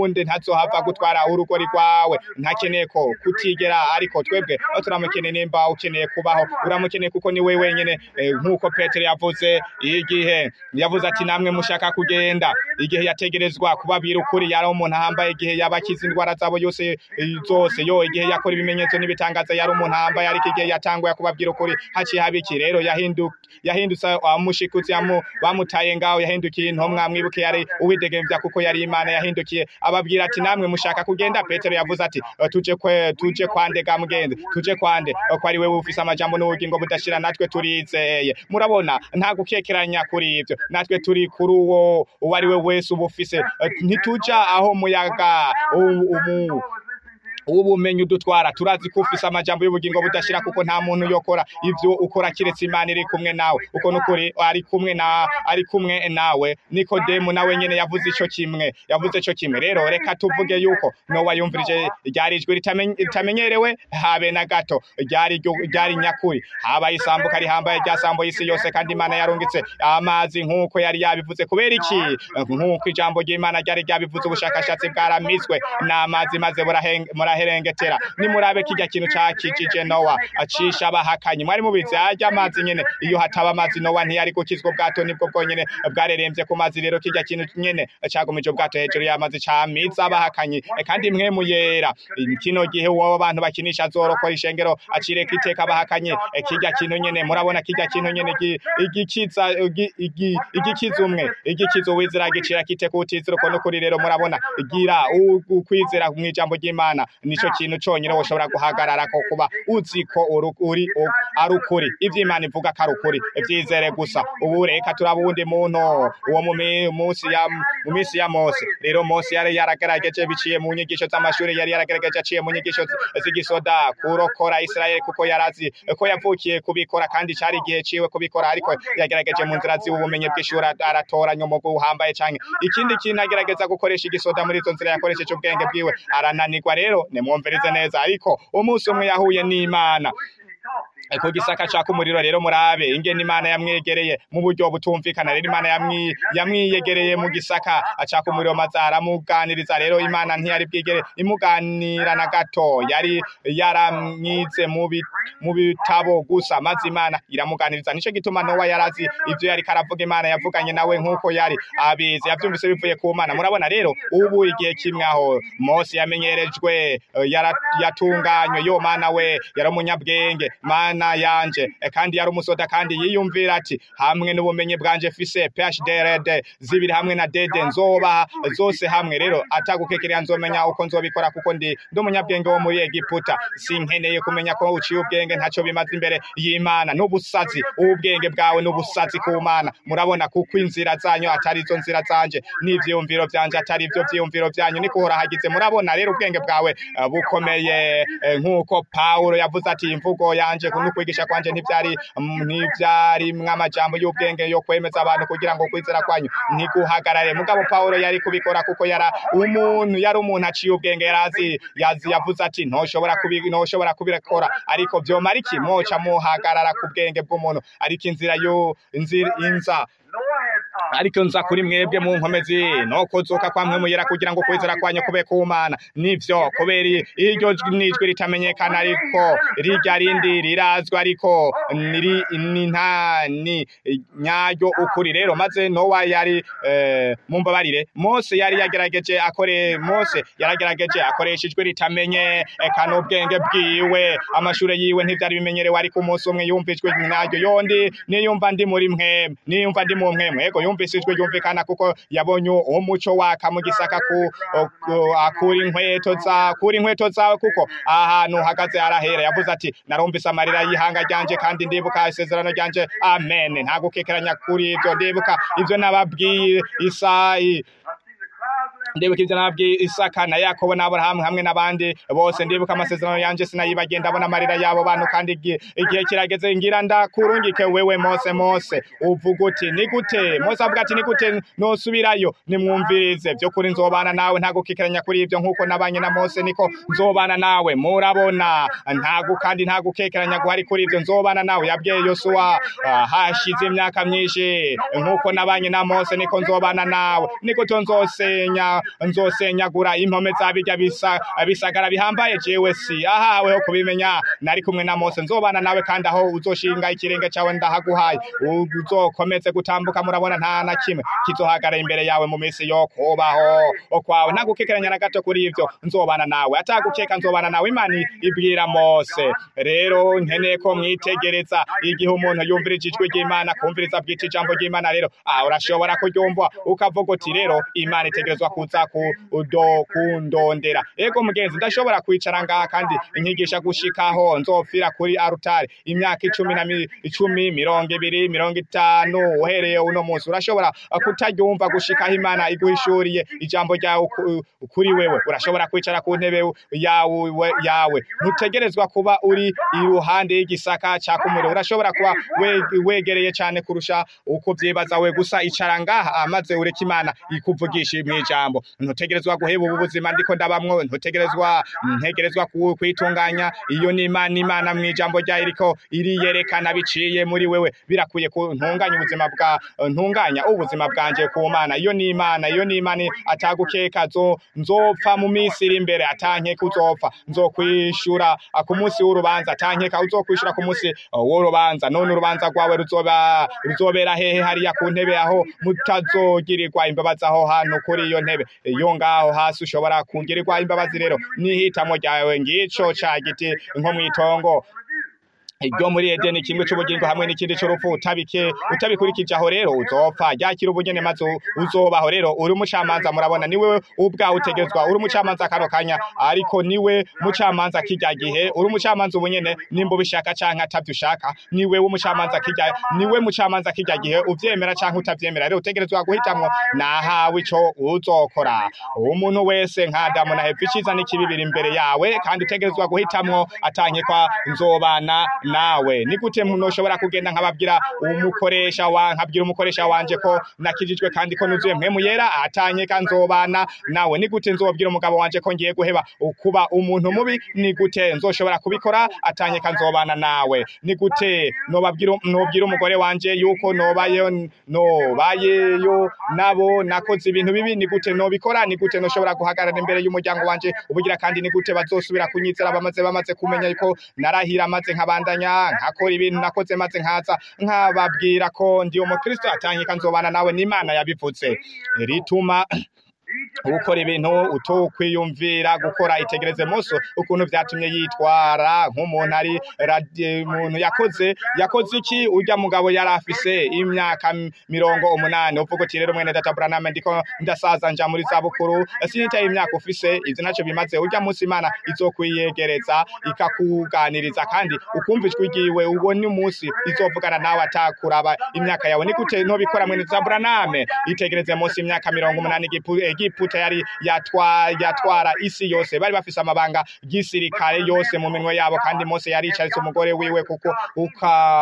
ntazohava gutwara urugori rwawe ntakeneye ko kutigera ariko twebwe aho turamukeneye nimba ukeneye kubaho uramukeneye kuko ni we wenyene eh, nk'uko petero yavuze igihe yavuze ati namwe mushaka kugenda igihe yategerezwa kubabwira ukuri yari umuntu ahambaye igihe yabakiza indwara zabo yose eh, zose yo igihe yakora ibimenyetso n'ibitangaza yari umuntu ahambaye ariko igihe yatanguye kubabwira ukuri haciye haba iki rero yahindu yahindutse amushikutse yamu bamutaye ngaho yahindukiye intomwa mwibuke yari uwidegemvya kuko yari imana yahindukiye ababwira ati namwe mushaka kugenda petero yavuze ati "Eh, tuje kwe tuje kwande ga mugenzi tuje kwande Eh, ko ari wewe ufise amajambo n'ubugingo budashira natwe turizeye murabona nta gukekeranya kuri ivyo natwe turi kuri uwo uwo ari we wese uba ufise Eh, ntituja aho muyaga u- umu ubumenyi udutwara turazi ko ufise amajambo y'ubugingo budashira kuko nta muntu yokora ivyo ukora kiretse imana iri kumwe nawe uko nukuri ari kumwe na ari kumwe nawe nikodemu nawe nyene yavuze ico kimwe yavuze ico kimwe rero reka tuvuge yuko nowa yumvirije ryari ijwi ritamenye- ritamenyerewe habe na gato ryari ryo- ryari nyakuri habaye isambuka rihambaye ryasambuye isi yose kandi imana yarungitse amazi nk'uko yari yabivuze kubera iki nk'uko ijambo ry'imana ryari ryabivuze ubushakashatsi bwaramizwe n'amazi maze buraheng- muraherengetera nimurabe kirya kintu cakijije nowa acisha abahakanyi mwari mubizi arya amazi nyene iyo hataba amazi nowa ntiyari gukizwa ubwato nibwo bwonyene bwareremvye ku mazi rero kirya kintu nyene cagumije ubwato hejuru y'amazi camiza abahakanyi E, kandi mwe muyera kino gihe uwo abantu bakinisha azorokora ishengero acireka iteka abahakanyi E, kirya kintu nyene murabona kirya kintu nyene gi- igikiza igi- igi- igikiza umwe igikiza uwizera gicira kite kutizira uko nukuri rero murabona gira u- ukwizera mu ijambo ry'imana nico kintu conyine woshobora guhagarara ko kuba uzi ko uru- uri u- ari ukuri ivyo imana ivuga ko ari ukuri vyizere gusa ubu reka turaba uwundi muntu uwo mu mi- munsi ya mu minsi ya mose rero mose yari yaragerageje biciye mu nyigisho z'amashuri yari yaragerageje aciye mu nyigisho z- z'igisoda kurokora isirayeli kuko yarazi ko yavukiye kubikora kandi cari igihe ciwe kubikora ariko yagerageje mu nzira z'ubumenyi bw'ishuri aratoranya umugu uhambaye canke ikindi kintu agerageza gukoresha igisoda muri izo nzira yakoresheje ubwenge bwiwe arananirwa rero nimwumvirize neza ariko umunsi umwe yahuye n'imana ku gisaka caka umuriro rero murabe ingene imana yamwegereye mu buryo butumvikana rero imana yamwi- yamwiyegereye mu gisaka acaka umuriro maze aramuganiriza rero imana ntiyari bwigere imuganira na gato yari yaramwize mu bi- mu bitabo gusa maze imana iramuganiriza nico gituma nowa yarazi ivyo yari karavuga imana yavuganye nawe nk'uko yari abizi yavyumvise bivuye ku mana murabona rero ubu igihe kimwe aho mose yamenyerejwe eh, yara- yatunganywe yo mana we yari umunyabwenge mana yanje eh, kandi yari umusoda kandi yiyumvira ati hamwe n'ubumenyi bwanje fise PhD zibiri hamwe na dede nzoba zose hamwe rero atagukekerera nzomenya uko nzobikora kuko ndi ndi umunyabwenge wo muri Egiputa sinkeneye kumenya ko uciye ubwenge ntaco bimaze imbere y'Imana n'ubusazi ubwenge bwawe n'ubusazi ku Mana murabona kuko inzira zanyu atari zo nzira zanje n'ivyiyumviro vyanje atari vyo vyiyumviro vyanyu niko hagize murabona rero ubwenge bwawe eh, bukomeye eh, nk'uko Paulo yavuze ati imvugo yanje no kwigisha kwanje ntivyari mm, ntivyari mw'amajambo y'ubwenge yo kwemeza abantu kugira ngo kwizera kwanyu ntiguhagarare mugabo Paulo yari kubikora kuko yara umuntu yari umuntu aciye ubwenge yarazi yazi yavuze ati ntoshobora kubi ntoshobora kubikora ariko vyomara iki mwoca muhagarara ku bwenge bw'umuntu ariko inzira yo inzira inza ariko nza kuri mwebwe mu nkomezi no kuzuka kwa mwe muyera kugira ngo kwizera kwanyu kube kumana nivyo kubera iryo jwi nijwi ritamenyekana ariko rirya rindi rirazwa ariko niri ni nta ni nyaryo ukuri rero maze nowa yari eh, mumbabarire mose yari yagerageje akore mose yaragerageje akoresha ijwi ritamenye eka n'ubwenge bwiwe amashure yiwe ntivyari bimenyerewe ariko umunsi umwe yumva ijwi nyaryo yondi niyumva ndi muri mwe niyumva ndi mu mwe mwego yumvise ijwi ryumvikana kuko yabonye umuco waka mu gisaka ku ku- akura inkweto za kura inkweto zawe kuko ahantu uhagaze harahera yavuze ati narumvise amarira y'ihanga ryanje kandi ndibuka isezerano ryanje amen nta gukekeranya kuri ibyo ndibuka ibyo nababwiye isayi ndibuka ivyo nababwiye isaka na yakobo n'aburahamu hamwe n'abandi bose ndibuka amasezerano yanje sinayibagiye ndabona amarira y'abo bantu kandi igihe igihe kirageze ngira ndakurungike wewe mose mose uvuga uti ni gute mose avuga ati ni gute nosubirayo nimwumvirize vy'ukuri nzobana nawe nta gukikeranya kuri ivyo nk'uko nabanye na mose niko nzobana nawe murabona ntago kandi nta gukekeranya guhari kuri ivyo nzobana nawe yabwiye yosuwa ah, hashize imyaka myinshi nk'uko nabanye na mose niko nzobana nawe niko to nzosenya nzoba nzosenyagura impome za birya bisa bisagara bihambaye jewe si ahawe ho kubimenya nari kumwe na Mose nzobana nawe kandi aho uzoshinga ikirenge cawe ndahaguhaye uzokomeze gutambuka murabona nta na kimwe kizohagara imbere yawe mu minsi yo kubaho okwawe ntagukekeranya na gato kuri ivyo nzobana nawe atagukeka nzobana nawe imana ibwira Mose rero nkeneye ko mwitegereza igihe umuntu yumvirije ijwi ry'Imana kumviriza bwite ijambo ry'Imana rero ah urashobora kuryumva ukavuga uti rero Imana itegerezwa kuza kudo kundondera ego mugenzi ndashobora kwicara ngaha kandi inyigisha gushikaho nzopfira kuri arutari imyaka icumi na mi- icumi mirongo ibiri mirongo itanu uhereye uno munsi urashobora kutaryumva gushikaho Imana iguhishuriye ijambo ryawe ku- kuri wewe urashobora kwicara ku ntebe yawe yawe ntutegerezwa kuba uri iruhande y'igisaka cya kumuriro urashobora kuba we- wegereye cyane kurusha uko byibaza we gusa icara ngaha maze ureke imana ikuvugisha mu ijambo ntutegerezwa guheba ubu buzima ndiko ndabamwo ntutegerezwa ntegerezwa ku- kwitunganya iyo ni imana imana mu ijambo ryayo iriko iriyerekana biciye muri wewe birakwiye ku ntunganya ubuzima bwa ntunganya ubuzima bwanje ku mana iyo ni imana iyo ni imana atagukeka zo nzopfa mu minsi iri imbere atankeka uzopfa nzokwishura ah, ku munsi w'urubanza atankeka uzokwishura ku munsi ah, w'urubanza none urubanza rwawe ruzoba ruzobera hehe hariya ku ntebe aho mutazogirirwa imbabazi aho hantu kuri iyo ntebe iyo ngaho hasi ushobora kugirirwa imbabazi rero n'ihitamo ryawe ngico ca giti nko mw'itongo iryo muri Edeni kimwe c'ubugingo hamwe n'ikindi c'urupfu utabike utabikurikije aho rero uzopfa ryakira ubugene maze u- uzobaho rero uri umucamanza murabona niwe ubwawe utegerezwa uri umucamanza kano kanya ariko niwe mucamanza kirya gihe uri umucamanza ubunyene nimba ubishaka canke atavyo ushaka niwe w'umucamanza kirya niwe mucamanza kirya gihe uvyemera canke utavyemera rero utegerezwa guhitamwo nahawe ico uzokora umuntu wese nka Adamu na Eva iciza n'ikibi biri imbere yawe kandi utegerezwa guhitamwo atankekwa nzobana nawe ni gute muntu ushobora kugenda nkababwira umukoresha wa nkabwira umukoresha wanje ko nakijijwe kandi ko nuzuye mpemu yera atanyeka nzobana nawe ni gute nzobwira umugabo wanje ko ngiye guheba kuba umuntu mubi ni gute nzoshobora kubikora atanyeka nzobana nawe ni gute nobabwira nobwira umugore wanje yuko nobayo nobayeyo nabo nakoze ibintu bibi ni gute nobikora ni gute noshobora guhagarara imbere y'umuryango wanje ubugira kandi ni gute bazosubira kunyizera bamaze bamaze kumenya yuko narahira maze nkabandanya nkakora ibintu nakoze maze nkaza nkababwira ko ndi umukristo atanyika nzobana nawe n'imana yabivuze rituma gukora ibintu utokwiyumvira gukora itegereze Mose ukuntu vyatumye yitwara nk'umuntu ari radi- umuntu yakoze yakoze iki urya mugabo yari afise imyaka m- mirongo umunani uvuga uti rero mwene data Branham ndiko ndasaza nja muri zabukuru sinitaye imyaka ufise ivyo naco bimaze urya munsi imana izokwiyegereza ikakuganiriza kandi ukumva ijwi ryiwe ubone umunsi izovugana nawe atakuraba imyaka yawe ni gute ntobikora mwene data Branham itegereze Mose imyaka mirongo umunani Egipu- Egiputa yari yatwa yatwara isi yose bari bafise amabanga gisirikare yose mu minwe yabo kandi Mose yaricaritse umugore wiwe kuko uka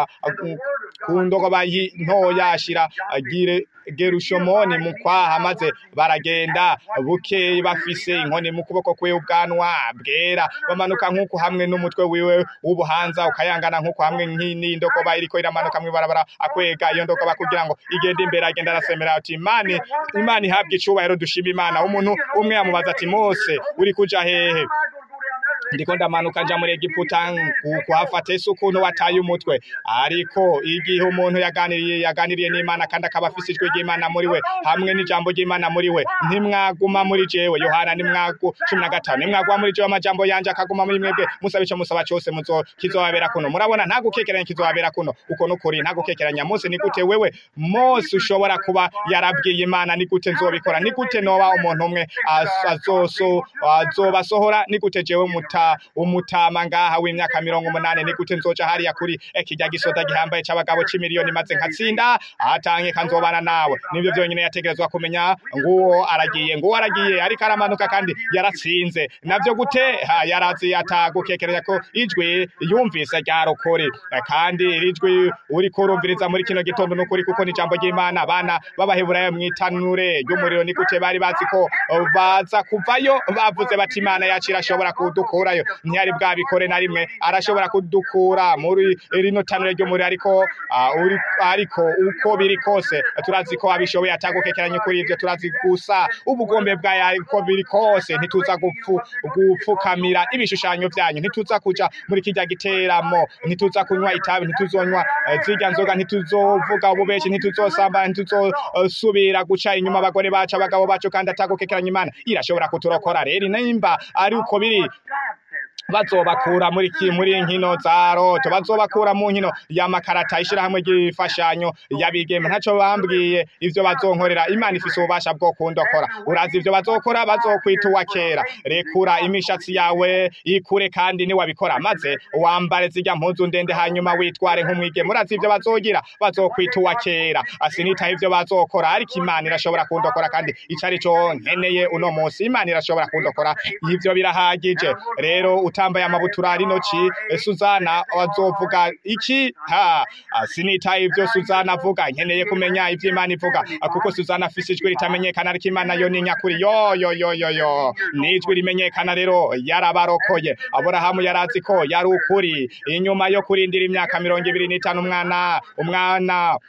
ku ndogoba yi- ntoya ashira agire gerushomoni mu kwaha maze baragenda buke bafise inkoni mu kuboko kwe ubwanwa bwera bamanuka nk'uko hamwe n'umutwe wiwe w'ubuhanza ukayangana nk'uko hamwe nk'i- n'indogoba iriko iramanuka mw'ibarabara akwega iyo ndogoba kugira ngo igende imbere agenda arasemera ati imana imana ihabwe icubahiro dushima imana umuntu umwe yamubaza ati mose uri kuja hehe ndiko ndamanuka nja muri Egiputa ku- kuhafata ese ukuntu wataye umutwe ariko igihe umuntu yaganiriye yaganiriye n'Imana kandi akaba afise ijwi ry'Imana muri we hamwe n'ijambo ry'Imana muri we ntimwaguma muri jewe Yohana nimwagu cumi na gatanu nimwaguma muri jewe amajambo yanje akaguma muri mwebwe musabe ico musaba cose muzo kizobabera kuno murabona nta gukekeranya kizobabera kuno uko nukuri nta gukekeranya Mose ni gute wewe Mose ushobora kuba yarabwiye Imana ni gute nzobikora ni gute noba umuntu umwe az- azoso azobasohora ni gute jewe muta umutama ngaha w'imyaka mirongo umunani ni gute nzoja hariya kuri eh, kirya gisoda gihambaye c'abagabo c'imiliyoni maze nkatsinda atanke kanzobana nawe nivyo vyonyene yategerezwa kumenya nguwo aragiye nguwo aragiye ariko aramanuka kandi yaratsinze navyo gute Ha, yarazi atagukekereza ko ijwi yumvise ryarokore Eh, kandi iri jwi uriko urumviriza muri kino gitondo nukuri kuko ni ijambo ry'Imana abana b'abaheburayo mwitanure ry'umuriro ni gute bari bazi ko eh, baza kuvayo bavuze bati Imana yacu irashobora kudukura kudukurayo ntiyari bwabikore na rimwe arashobora kudukura muri rino tanure ryo muri ariko ah, uri- ariko uko biri kose turazi ko abishoboye atagukekeranya kuri ivyo turazi gusa ubugombe bwayo ariko biri kose ntituza gupfu gupfukamira ibishushanyo vyanyu ntituza kuja muri kirya giteramo ntituza kunywa itabi ntituzonywa eh, zirya nzoga ntituzovuga ububeshi ntituzosamba ntituzosubira guca inyuma abagore bacu abagabo bacu kandi atagukekeranya imana irashobora kuturokora rero nimba ari uko biri bazobakura muri ki muri nkino za roto bazobakura mu nkino y'amakarata ishirahamwe ry'ifashanyo yabigeme ntaco bambwiye ivyo bazonkorera imana ifise ububasha bwo kundokora urazi ivyo bazokora bazokwita uwa kera rekura imishatsi yawe ikure kandi niwabikora maze wambare zirya mpuzu ndende hanyuma witware nk'umwigeme urazi ivyo bazogira bazokwita uwa kera asinitaho ivyo bazokora ariko imana irashobora kundokora kandi ico ari co nkeneye uno munsi imana irashobora kundokora ivyo birahagije rero utambaye amabutura ari noci eh, Suzana wazovuga iki ha ah, sinitaye ivyo Suzana avuga nkeneye kumenya ivyo Imana ivuga Ah, kuko Suzana afise ijwi ritamenyekana ariko Imana yo ni nyakuri yo yo yo yo yo nijwi rimenyekana rero yarabarokoye Aburahamu yarazi ko yari ukuri inyuma yo kurindira imyaka mirongo ibiri n'itanu umwana umwana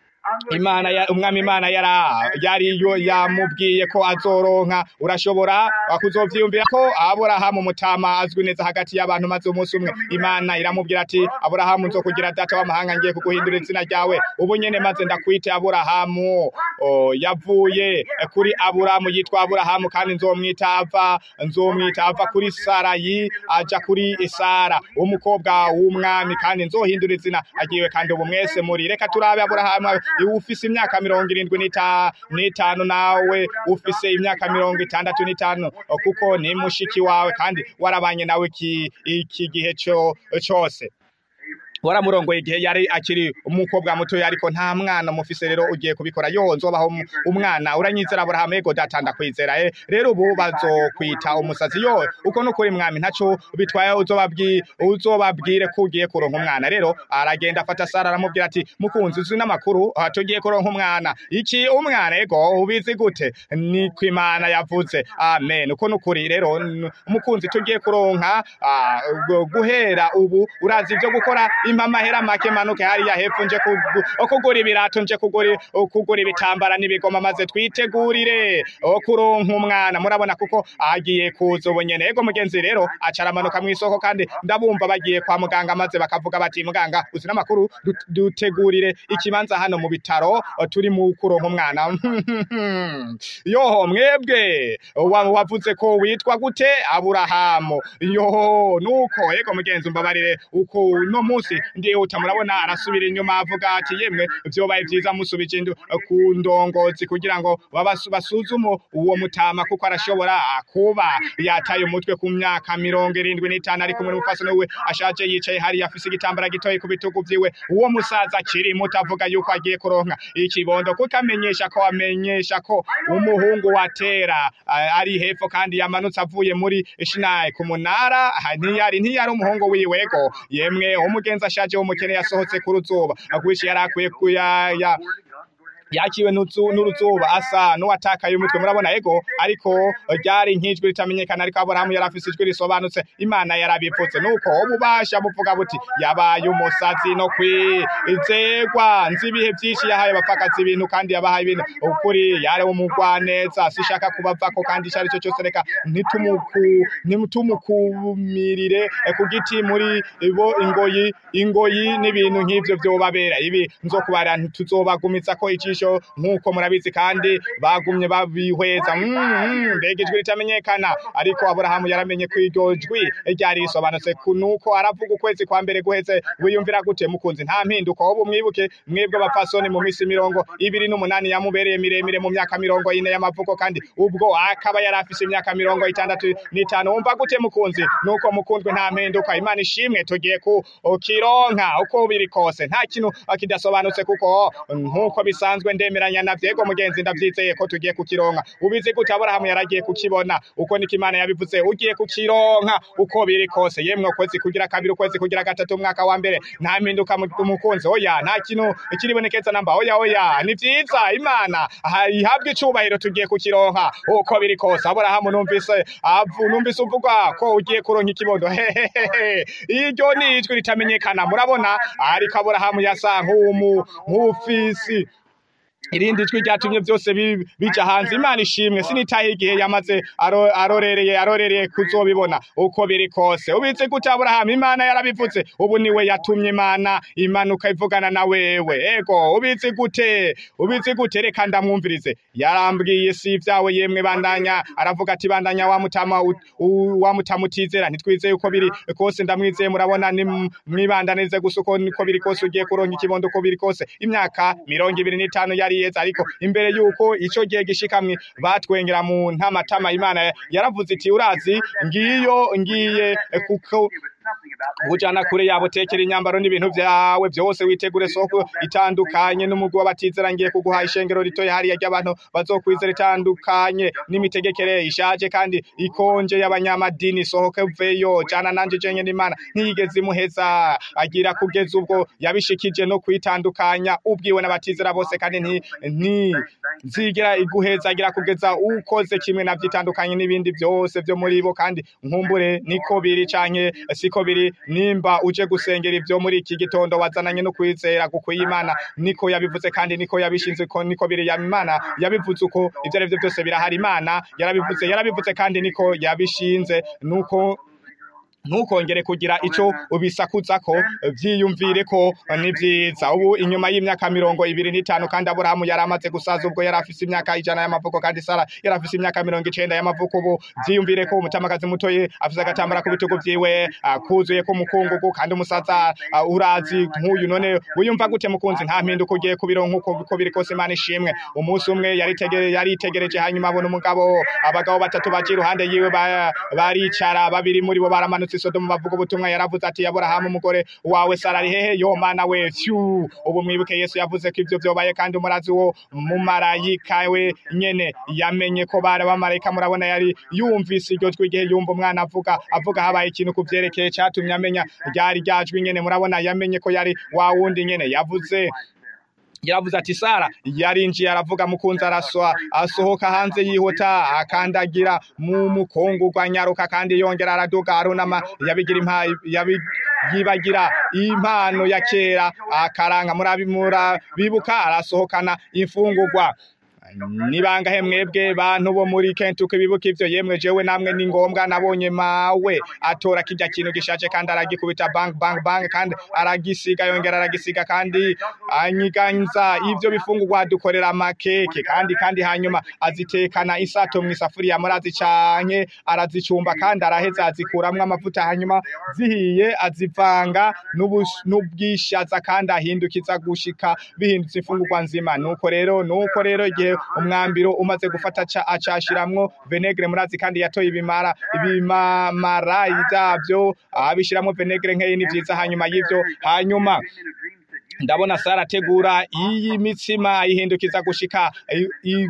Imana ya, umwami Imana yara yari yo yamubwiye ko azoronka urashobora kuzovyiyumvira ko Aburahamu mutama azwi neza hagati y'abantu maze umunsi umwe Imana iramubwira ati Aburahamu nzokugira data w'amahanga ngiye kuguhindura izina ryawe ubu nyene maze ndakwite Aburahamu o, yavuye kuri Aburahamu yitwa Aburahamu kandi nzomwita ava nzomwita ava kuri Sarayi aja kuri Sara umukobwa w'umwami kandi nzohindura izina agiwe kandi ubu mwese muri reka turabe Aburahamu iwe ufise imyaka mirongo irindwi n'ita- n'itanu nawe ufise imyaka mirongo itandatu n'itanu kuko ni mushiki wawe kandi warabanye nawe iki iki gihe co cose waramurongoye igihe yari akiri umukobwa muto ariko nta mwana mufise rero ugiye kubikora yo nzobaho um- umwana uranyizera Aburahamu ego data ndakwizera eh rero ubu bazokwita umusazi yo uko nukuri mwami ntaco bitwaye uzobabwi uzobabwire ko ugiye kuronka umwana rero aragenda afata Sara aramubwira ati mukunzi uzi n'amakuru ah, tugiye kuronka umwana iki umwana ego ubizi gute ni kwimana yavuze amen uko nukuri rero n- mukunzi tugiye kuronka ah, gu- guhera ubu urazi ibyo gukora impa amahera make manuke hariya hepfo nje kugu- kugura ibirato nje kugura kugura ibitambara n'ibigoma maze twitegurire o kuronka umwana murabona kuko agiye kuza ubu nyene ego mugenzi rero aca aramanuka mw'isoko kandi ndabumva bagiye kwa muganga maze bakavuga bati muganga uzi n'amakuru dut- dutegurire ikibanza hano mu bitaro o, turi mu kuronka umwana yoho mwebwe wa- wavuze ko witwa gute aburahamu yoho nuko ego mugenzi umbabarire uko uno munsi ndihuta murabona arasubira inyuma avuga ati yemwe vyobaye vyiza musubije indu- ku ndongozi kugira ngo babasu- basuzume uwo mutama kuko arashobora kuba yataye umutwe ku myaka mirongo irindwi n'itanu ari kumwe n'umufasoni we ashaje yicaye hariya afise igitambara gitoyi ku bitugu vyiwe uwo musaza akiri muto avuga yuko agiye kuronka ikibondo kuko amenyesha ko amenyesha ko umuhungu wa tera ah, ari hepfo kandi yamanutse avuye muri shinayi ku munara ah, ntiyari ntiyari umuhungu wiwego yemwe umugenzi ashaje w'umukene yasohotse ku ruzuba akwishi yari akwiye kuya ya yakiwe n'uzu- n'uruzuba asa n'uwatakaye umutwe murabona ego ariko ryari nk'ijwi ritamenyekana ariko aburahamu yari afise ijwi risobanutse imana yarabipfutse nuko ububasha buvuga buti yabaye umusazi no kwizegwa nzi ibihe byinshi yahaye abapfakazi ibintu kandi yabahaye ibintu ukuri yari umugwaneza sishaka kubavako kandi icyo ari cyo cyose reka ntitumuku ntitumukumirire eh, ku giti muri bo ingoyi ingoyi n'ibintu nk'ivyo vyobabera ibi nzokubara ntituzobagumiza ko icisho nk'uko murabizi kandi bagumye babihweza Mm, mm, mbega ijwi ritamenyekana ariko aburahamu yaramenye ko iryo jwi ryari risobanutse ku- nuko aravuga ukwezi kwa mbere guheze wiyumvira gute mukunzi nta mpinduka ubu mwibuke mwebwe abapfasoni mu misi mirongo ibiri n'umunani yamubereye miremire mu myaka mirongo ine y'amavuko kandi ubwo akaba yari afise imyaka mirongo itandatu n'itanu wumva gute mukunzi nuko mukundwe nta mpinduka imana ishimwe tugiye ku kironka uko biri kose nta kintu kidasobanutse kuko nk'uko bisanzwe amahirwe ndemeranya na vyego mugenzi ndavyizeye ko tugiye kukironka ubizi gute aburahamu yaragiye kukibona uko niko imana yabivuze ugiye kukironka uko biri kose yemwe ukwezi kugira kabiri ukwezi kugira gatatu umwaka wa mbere nta mpinduka mu- umukunzi oya nta kintu kiribonekeza namba oya oya ni vyiza imana aha, ihabwe icubahiro tugiye kukironka uko biri kose aburahamu numvise avu numvise uvuga ko ugiye kuronka ikibondo hehehehe iryo ni ijwi ritamenyekana murabona ariko aburahamu yasa nk'umu nk'ufisi irindi jwi ryatumye byose bi- bija hanze imana ishimwe sinitaye igihe yamaze aro- arorereye arorereye kuzobibona uko biri kose ubizi gute aburahamu imana yarabivuze ubu niwe yatumye imana imanuka ivugana na wewe ego ubizi gute ubizi gute reka ndamwumvirize yarambwiye si ibyawe yemwe bandanya aravuga ati bandanya wa mutama u- u- wa mutama utizera ntitwizeye uko biri kose ndamwizeye murabona ni m- mwibandanize gusa uko niko biri kose ugiye kuronka ikibondo uko biri kose imyaka mirongo ibiri n'itanu yari yeze ariko imbere yuko ico gihe gishikamwe batwengera mu ntamatama imana yaravuze iti urazi ngiyo ngiye eh, kuko kujana kure yabo tekera inyambaro n'ibintu vyawe vyose witegure soko itandukanye n'umugwi w'abatizera ngiye kuguha ishengero ritoya hariya ry'abantu bazokwizera itandukanye n'imitegekere ishaje kandi ikonje y'abanyamadini sohoke uveyo jana nanje jenye n'imana ntiyigeze imuheza agira kugeza ubwo yabishikije no kwitandukanya ubwiwe n'abatizera bose kandi nti nti nzigera iguheza agira kugeza ukoze kimwe navyo itandukanye n'ibindi vyose vyo muri bo kandi nkumbure niko biri canke siko biri nimba uje gusengera ivyo muri iki gitondo wazananye no kwizera kuko Imana niko yabivuze kandi niko yabishinze ko niko biri ya Imana yabivuze uko ivyo arivyo byose birahari Imana yarabivuze yarabivuze kandi niko yabishinze nuko ntukongere kugira ico ubisakuzako vyiyumvire ko ni vyiza ubu inyuma y'imyaka mirongo ibiri n'itanu kandi aburahamu yari amaze gusaza ubwo yari afise imyaka ijana y'amavuko kandi sara yari afise imyaka mirongo icenda y'amavuko ubu vyiyumvire ko umutamakazi mutoye afise agatambara ku bitugu vyiwe ah, kuzuye ko mukungugu kandi umusaza ah, urazi nk'uyu none wiyumva gute mukunzi nta mpinduka ugiye kubironka uko uko biri kose imana ishimwe umunsi umwe yaritegere yaritegereje hanyuma abona umugabo abagabo batatu baje iruhande yiwe ba- baricara babiri muri bo baramanutse isodomu bavuga ubutumwa yaravuze ati aburahamu umugore wawe sara ari hehe yo mana we fyu ubu mwibuke yesu yavuze ko ivyo vyobaye kandi umurazi wo mumarayika we nyene yamenye ko bari abamarayika murabona yari yumvise iryo jwi igihe yumva umwana avuga avuga habaye ikintu ku vyerekeye catumye amenya ryari ryajwi nyene murabona yamenye ko yari wa wundi nyene yavuze yaravuze ati sara yarinjiye aravuga mukunzi araswa asohoka hanze yihuta akandagira mu mukongurwa nyaruka kandi yongera araduga arunama yabigira impa yabi yibagira impano ya kera akaranga murabimura bibuka arasohokana imfungurwa nibangahe mwebwe bantu bo muri Kentucky bibuka ivyo yemwe jewe namwe ni ngombwa nabonye mawe atora kirya kintu gishaje kandi aragikubita bang bang bang kandi aragisiga yongera aragisiga kandi anyiganza ivyo bifungurwa dukorera amakeke kandi kandi hanyuma azitekana isato mu isafuriya murazi canke arazicumba kandi araheza azikuramwo amavuta hanyuma zihiye azivanga n'ubus- n'ubwishaza kandi ahindukiza gushika bihindutse imfungurwa nzima nuko rero nuko rero igihe umwambiro umaze gufata aca acashiramwo venegre murazi kandi yatoye ibimara ibimamara vyavyo abishiramwo venegre nkeyi ni vyiza hanyuma y'ivyo hanyuma ndabona Sara ategura iyi mitsima ayihindukiza gushika i- i-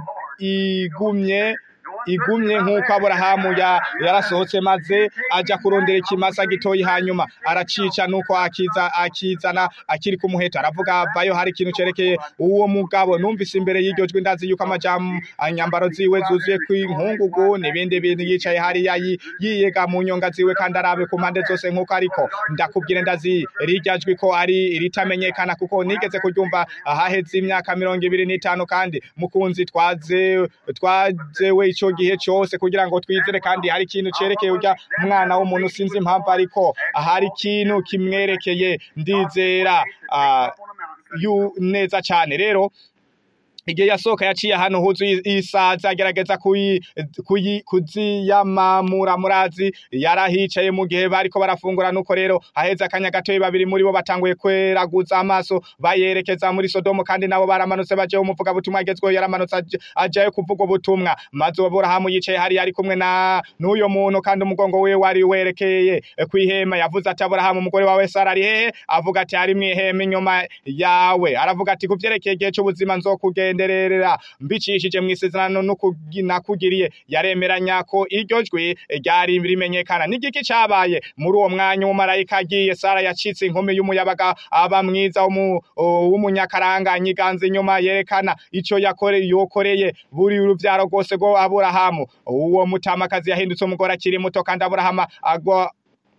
igumye igumye nk'uko aburahamu ya- yarasohotse maze aja kurondera ikimasa gitoyi hanyuma aracica nuko akiza akizana akiri ku muheto aravuga avayo hari ikintu cerekeye uwo mugabo numvise imbere y'iryo jwi ndazi yuko amajamu anyambaro ziwe zuzuye kw'inkungugu n'ibindi bintu yicaye hariya yi- yiyega mu nyonga ziwe kandi arabe ku mpande zose nk'uko ariko ndakubwire ndazi rirya jwi ko ari ritamenyekana kuko nigeze kuryumva ahaheze imyaka mirongo ibiri n'itanu kandi mukunzi twaze twazewe ico gihe cose kugira ngo twizere kandi hari ikintu cerekeye urya mwana w'umuntu sinzi impamvu ariko hari ikintu kimwerekeye ndizera ah, yu neza cane rero igihe yasohoka yaciye ahantu huzuye isazi agerageza kuyi- kuyi- kuziyamamura murazi yarahicaye mu gihe bariko barafungura nuko rero haheze akanya gatoyi babiri muri bo batanguye kweraguza amaso bayerekeza muri sodomu kandi nabo baramanutse bajeho umuvuga butumwa agezweho yaramanutse aje- ajayo kuvuga ubutumwa maze aburahamu yicaye hariya ari kumwe na n'uyo muntu kandi umugongo wiwe wari werekeye kw'ihema yavuze ati aburahamu umugore wawe sara ari hehe avuga ati ari mw'ihema inyuma yawe aravuga ati kuvyerekeye igihe c'ubuzima nzokugenderera mbicishije mw'isezerano n'ukugi- nakugiriye yaremeranya ko iryo jwi ryari rimenyekana n'igiki cabaye muri uwo mwanya umumarayika agiye sara yacitse inkumi y'umuyabaga aba mwiza w'umu- w'umunyakaranga nyiganza inyuma yerekana ico yakore yokoreye buri uruvyaro rwose rwo aburahamu uwo mutamakazi yahindutse umugore akiri muto kandi aburahamu agwa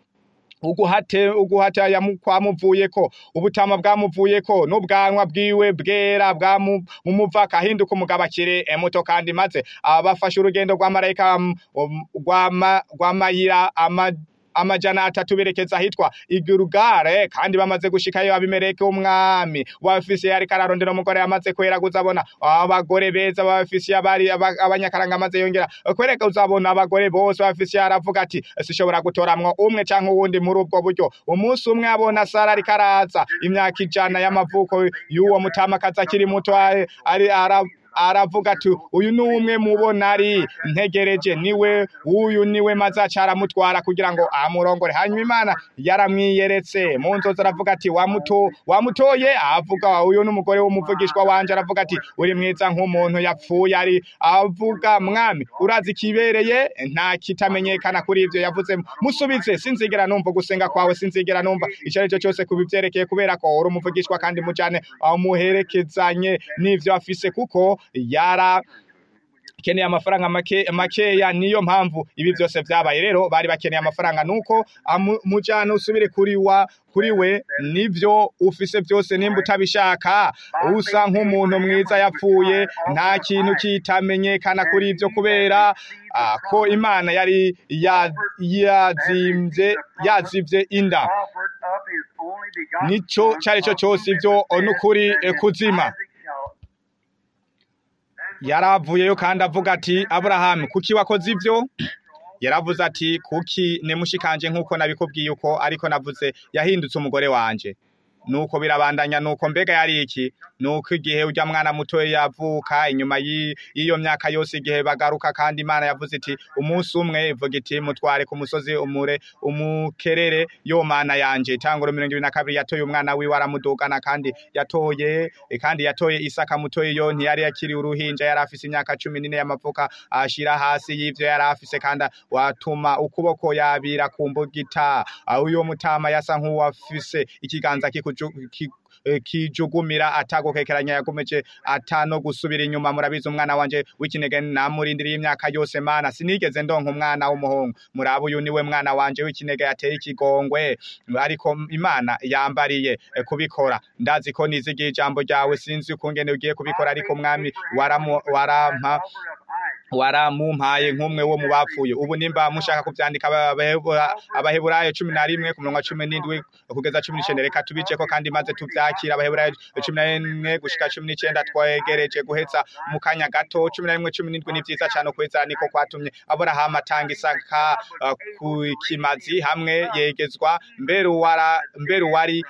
uguhate uguhata yamukwamuvuyeko ubutama bwamuvuyeko n'ubwanwa bwiwe bwera bwamu mumuvaka ahinduka umugabo akiri muto kandi maze abafashe urugendo rwa marayika um, um, rwama- rwamayira ama amajana atatu berekeza ahitwa igurugare kandi bamaze gushikayo abimeleki umwami w'abafisiye ariko ararondera umugore yamaze kweraguza abona abagore beza b'abafisiye abari aba- abanyakaranga amaze yongera kwereka uzabona abagore bose b'abafisiye aravuga ati sishobora gutoramwo umwe canke uwundi muri ubwo buryo umunsi umwe abona sara ariko araza imyaka ijana y'amavuko y'uwo mutamakazi akiri muto ari ari- ara aravuga ati uyu ni umwe mubona ari ntegereje niwe uyu niwe maze aca aramutwara kugira ngo amurongore hanyuma imana yaramwiyeretse mu nzozi aravuga ati wamuto wamutoye avuga uyu ni umugore w'umuvugishwa wanje aravuga ati uri mwiza nk'umuntu yapfuye ari avuga mwami urazi kibereye nta kitamenyekana kuri ivyo yavuze musubize sinzigera numva gusenga kwawe sinzigera numva ico ari cyo cyose kubivyerekeye kubera ko uri umuvugishwa kandi mujane amuherekezanye n'ivyo afise kuko yara keneye amafaranga make makeya niyo mpamvu ibi byose vyabaye rero bari bakeneye amafaranga nuko amu- mujana usubire kuri wa kuri we nivyo ufise byose nimba utabishaka usa nk'umuntu mwiza yapfuye nta kintu kitamenyekana kuri ivyo kubera ah, ko imana yari ya- yazimvye yazivye inda offered up his only begotten nico son cari cyo of cyose whom ivyo therefore nukuri Isaac eh, kuzima shall- yaravuyeyo kandi avuga ati aburahamu kuki wakoze ivyo yaravuze ati kuki nemushikanje nk'uko nabikubwiye uko ariko navuze yahindutse umugore wanje nuko birabandanya nuko mbega yari iki nuko igihe urya mwana muto yavuka inyuma y'i- y'iyo myaka yose igihe bagaruka kandi imana yavuze iti umunsi umwe ivuga iti mutware ku musozi umure umukerere yo mana yanje tanguro mirongo ibiri na kabiri yatoye umwana wiwe aramudugana kandi yatoye eh, kandi yatoye isaka mutoye yo ntiyari yakiri uruhinja yari afise imyaka cumi n'ine y'amavuka ashira hasi y'ivyo yari afise kandi watuma ukuboko yabira ku mbugita aho uyo mutama yasa nk'uwafise ikiganza kikuju- ki- eh, kijugumira atagukekeranya yakomeje atano gusubira inyuma murabizi umwana wanje w'ikinege namurindiriye imyaka yose mana sinigeze ndonka umwana w'umuhungu muraba uyu niwe mwana wanje w'ikinege yateye ikigongwe ariko imana yambariye eh, kubikora ndazi ko nizigiye ijambo ryawe sinzi ukungene ugiye kubikora ariko mwami waramu- warampa offered up Isaac. waramumpaye nk'umwe wo mu bapfuye ubu nimba mushaka kuvyandika Abahebura- abaheburayo cumi na rimwe ku murongo wa cumi n'indwi kugeza cumi n'icenda reka tubiceko kandi maze tuvyakira abaheburayo cumi na rimwe gushika cumi n'icenda twegereje guheza mu kanya gato cumi na rimwe cumi n'indwi ni vyiza cane ukweza niko kwatumye aburahamu atanga isaka uh, ku kimazi hamwe yegezwa mbere uwara mbere uwari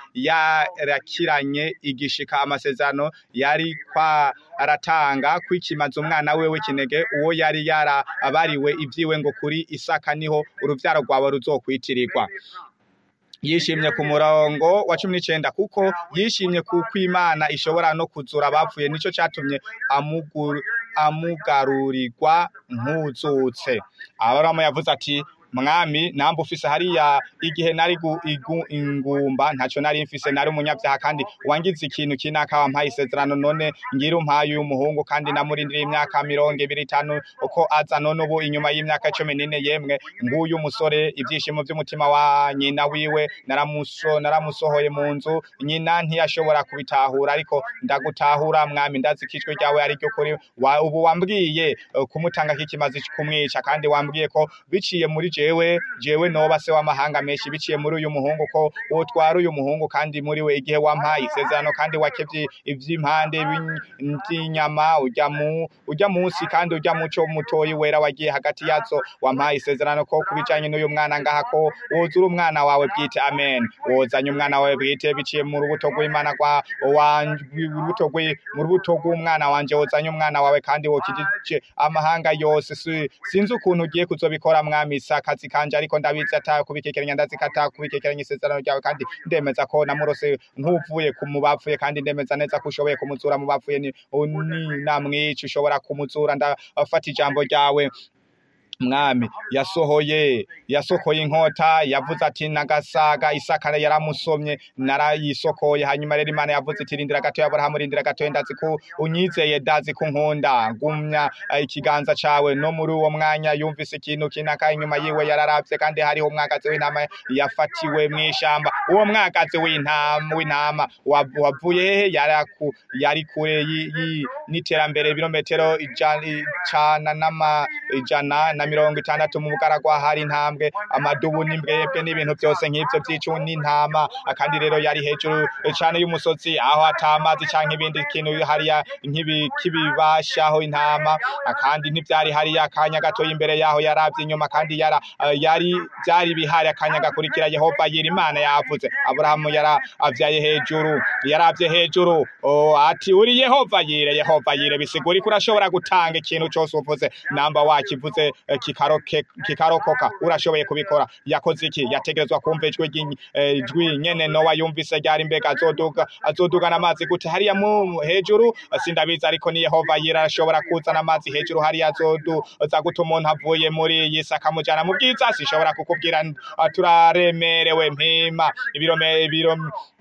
yarakiranye igishika amasezerano yari kwa aratanga kwikimaza umwana we w'ikinege uwo yari yarabariwe ivyiwe ngo kuri isaka niho uruvyaro rwawe ruzokwitirirwa yishimye ku murongo wa cumi n'icenda kuko yishimye kuko imana ishobora no kuzura abapfuye nico catumye amugu- amugarurirwa nk'uzutse aburamu yavuze ati mwami namba ufise hariya igihe nari gu- igu- ingumba ntaco nari mfise nari umunyavyaha kandi wangize ikintu kinaka wampaye isezerano none ngira umpaye uyu muhungu kandi namurindiriye imyaka mirongo ibiri itanu uko aza none ubu inyuma y'imyaka cumi n'ine yemwe nguyu musore ivyishimo vy'umutima wa nyina wiwe naramuso naramusohoye mu nzu nyina ntiyashobora kubitahura ariko ndagutahura mwami ndazi ko ijwi ryawe ari ryo kuri wa, ubu wambwiye eh, kumutanga kikimaze kumwica kandi wambwiye ko biciye muri jewe jewe jewe noba se w'amahanga menshi biciye muri uyu muhungu ko wotwara uyu muhungu kandi muri we igihe wampaye isezerano kandi wakevye ivy'impande b'in- vy'inyama urya mu urya munsi kandi urya muco mutoyi wera wagiye hagati yazo wampaye isezerano ko kubijanye n'uyu mwana ngaha ko wozura umwana wawe bwite amen wozanye umwana wawe bwite biciye mu rubuto rw'imana kwa wanje urubuto rw'i- mu rubuto rw'umwana wanje wozanye umwana wawe kandi wokijije amahanga yose si- sinzi ukuntu ugiye kuzobikora mwami si akazi kanje ariko ndabizi ata kubikekeranya ndazi ko ata kubikekeranya isezerano ryawe kandi ndemeza ko namurose nk'uvuye ku mu bapfuye kandi ndemeza neza ko ushoboye kumuzura mu bapfuye ni ni namwica ushobora kumuzura ndafata ijambo ryawe mwami yasohoye yasokoye inkota yavuze ati nagasaga isaka yaramusomye narayisokoye hanyuma rero imana yavuze iti rindira gato aburahamu rindira gato ndazi ko unyizeye ndazi ko nkunda gumya eh, ikiganza cawe no muri uwo mwanya yumvise ikintu kinaka inyuma yiwe yararavye kandi hariho umwagazi w'intama yafatiwe mw'ishamba uwo mwagazi w'intama w'intama wav- wavuye hehe yaraku yari kure yi- yi- n'iterambere ibirometero ijana icana n'ama ijana na mirongo itandatu mu bugaragwa hari intambwe amadubu n'imbwebwe n'ibintu byose nk'ibyo by'icu n'intama kandi rero yari hejuru cane y'umusozi aho atamazi canke ibindi kintu hariya nk'ibi kibibashaho intama kandi ntivyari hariya akanya gato imbere yaho yaravye inyuma kandi yara yari byari bihari akanya gakurikira Yehova yira imana yavuze Aburahamu yara avyaye hejuru yaravye hejuru oh, ati uri Yehova yire Yehova yire bisigura ko urashobora gutanga ikintu cyose uvuze namba wakivuze eh, kikaroke kikarokoka urashoboye kubikora yakoze iki yategerezwa kumva ijwi ry'inyi- eh, ijwi nyene Nowa yumvise ryari mbega azoduga azodugana amazi gute hariya mu hejuru sindabizi ariko ni Yehova yira arashobora kuzana amazi hejuru hariya azoduza gute umuntu avuye muri iyi si akamujana mu bwiza sinshobora kukubwira ah, turaremerewe mpima ibirome ibiro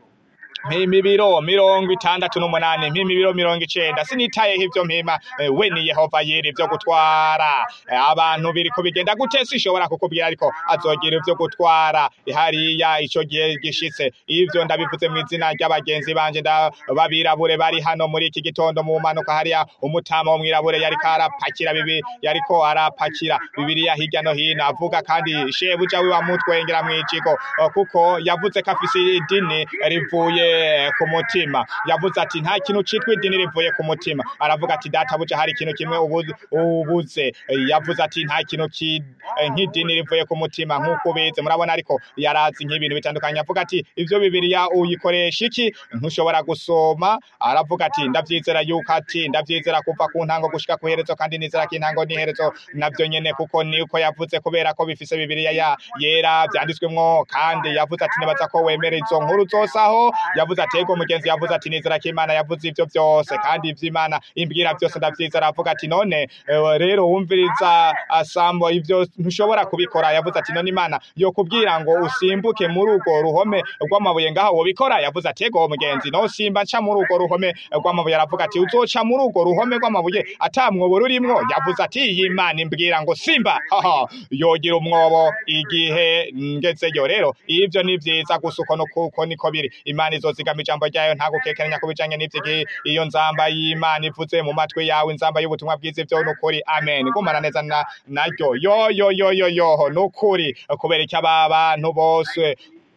mpima ibiro mirongo itandatu n'umunani mpima ibiro mirongo icenda sinitayeho ivyo mpima eh, we ni yehova yera ivyo gutwara Eh, abantu biriko bigenda gute sinshobora kukubwira ariko azogira ivyo gutwara hariya ico gihe gishitse ivyo ndabivuze mu izina ry'abagenzi banje nda- babirabure bari hano muri iki gitondo mu manuka hariya umutama w'umwirabure yariko arapakira bibi yariko arapakira bibiliya hirya no hino avuga kandi shebuja wiwe amutwengera mw'ijiko eh, kuko yavuze ko afise idini rivuye ku mutima yavuze ati nta kintu citwa idini rivuye ku mutima aravuga ati databuja hari ikintu kimwe ubu- ubuze Eh, yavuze ati nta kintu ki- eh, nk'idini rivuye ku mutima nk'uko ubizi murabona ariko yarazi nk'ibintu bitandukanye avuga ati ivyo bibiliya uyikoresha iki ntushobora gusoma aravuga ati ndavyizera yuko ati ndavyizera kuva ku ntango gushika ku herezo kandi nizera ko intango n'iherezo navyo nyene kuko niko yavuze kubera ko bifise bibiliya ya yera vyanditswemwo kandi yavuze ati nibaza ko wemera izo nkuru zose aho yavuze ati ego mugenzi yavuze ati nizera ko imana yavuze ivyo vyose kandi ivy'imana imbwira vyose ndavyizera aravuga ati none eh, rero wumviriza asambo ivyo ntushobora kubikora yavuze ati none imana yo kubwira ngo usimbuke muri urwo ruhome rw'amabuye ngaho wobikora yavuze ati ego mugenzi no simba nca muri urwo ruhome rw'amabuye aravuga ati uzoca muri urwo ruhome rw'amabuye ata mwobo rurimwo yavuze ati iyi imana imbwira ngo simba haha yogira umwobo igihe ngezeyo rero ivyo ni vyiza gusa uko no kuko niko biri imana izozigama ijambo ryayo nta gukekeranya ku bijanye n'ivy'igihe iyo nzamba y'imana ivuze mu matwi yawe inzamba y'ubutumwa bwiza ivyo nukuri amen gumana neza na naryo yo yo yo yo yoho nukuri kubera iki aba bantu bose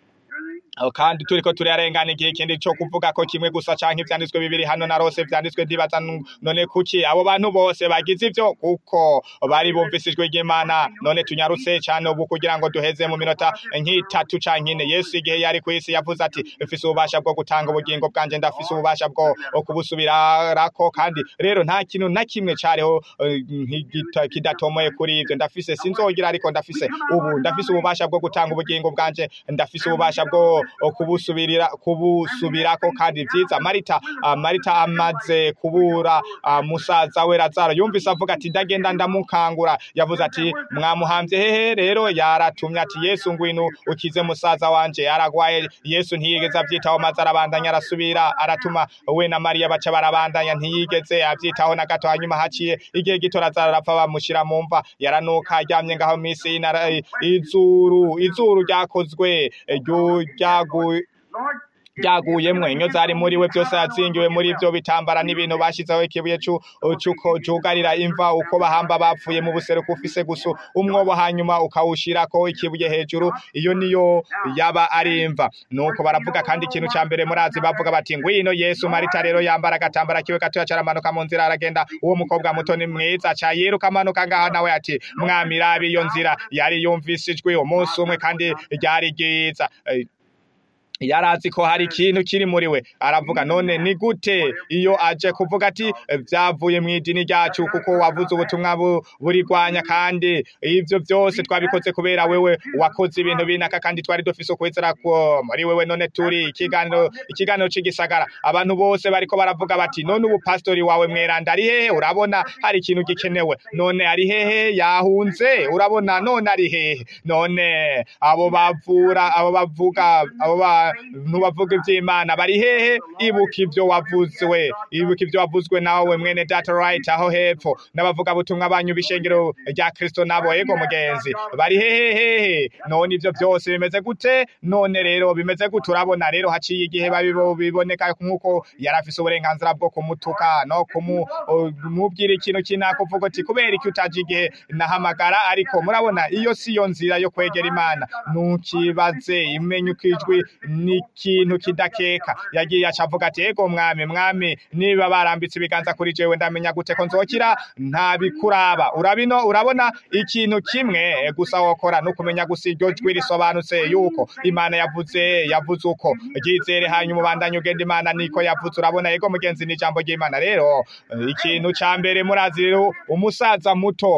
Aho kandi turiko turarengana igihe kindi cyo kuvuga ko kimwe gusa canke ivyanditswe bibiri hano na rose vyanditswe ndibaza nu- none kuki abo bantu bose bagize ivyo kuko bari bumvise ijwi ry'Imana none tunyarutse cane ubu kugira ngo duheze mu minota nk'itatu canke ine Yesu igihe yari ku isi yavuze ati mfise ububasha bwo gutanga ubugingo bwanje ndafise ububasha bwo kubusubirako kandi rero nta kintu na kimwe cariho eh, nk'igita- kidatomoye kuri ivyo ndafise sinzogira ariko ndafise ubu ndafise ububasha bwo gutanga ubugingo bwanje ndafise ububasha bwo kubusubirira kubusubirako kandi vyiza marita ah, marita amaze kubura ah, musaza we lazaro yumvise avuga ati ndagenda ndamukangura yavuze ati mwamuhamvye hehe rero yaratumye ati yesu ngwino ukize musaza wanje aragwaye yesu ntiyigeze avyitaho maze arabandanya arasubira aratuma we na mariya baca barabandanya ntiyigeze avyitaho na gato hanyuma haciye igihe gito lazaro arapfa bamushira mu mva yaranuka aryamye ngaho misi y'inara- izuru izuru ryakozwe ryo- ryagu Lord, byaguyemwo inyo zari muri we byose yazingiwe muri ibyo bitambara n'ibintu bashizeho ikibuye cu- cuko cugarira imva uko bahamba bapfuye mu buseruko ufise gusa umwobo hanyuma ukawushirako ikibuye hejuru iyo niyo yaba ari imva nuko baravuga kandi ikintu ca mbere murazi bavuga bati ngwino yesu marita rero yambara agatambara kiwe gatoya caramanuka mu nzira aragenda uwo mukobwa muto ni mwiza ca yiruka amanuka ngaha nawe ati mwami rabi iyo nzira yari yumvise ijwi umunsi umwe kandi ryari ryiza Eh, yarazi ko hari ikintu kiri muri we aravuga none ni gute iyo aje kuvuga ati "Eh, byavuye mu idini ryacu kuko wavuze ubutumwa bu- burigwanya kandi ivyo byose twabikoze kubera wewe wakoze ibintu binaka kandi twari dufise ukwizera ko muri wewe none turi ikiganiro ikiganiro c'igisagara abantu bose bariko baravuga bati none ubu pastori wawe mweranda ari hehe urabona hari ikintu gikenewe none ari hehe yahunze urabona none ari hehe none abo bavura abo bavuga abo bantu bavuga iby'imana bari hehe ibuka ibyo wavuzwe ibuka ibyo wavuzwe nawe mwene data right aho hepfo n'abavuga butumwa banyu bishengero rya Kristo nabo ego mugenzi bari hehe hehe none ibyo byose bimeze gute none rero bimeze gute urabona rero haciye igihe babibo biboneka nk'uko yari afise uburenganzira bwo kumutuka no kumubwira ikintu kinaka uvuga ati kubera iki utaje igihe nahamagara ariko murabona iyo si yo nzira yo kwegera imana ntukibaze imenye uko ijwi ni ikintu kidakeka yagiye acavuga ati ego mwami mwami niba barambitse ibiganza kuri jewe ndamenya gute ko nzokira nta bikuraba urabino urabona ikintu kimwe gusa wokora no kumenya gusa iryo jwi risobanutse yuko imana yavuze yavuze uko ryizere hanyuma ubandanye ugenda imana niko yavuze urabona ego mugenzi ni ijambo ry'imana rero eh, ikintu ca mbere murazi rero umusaza muto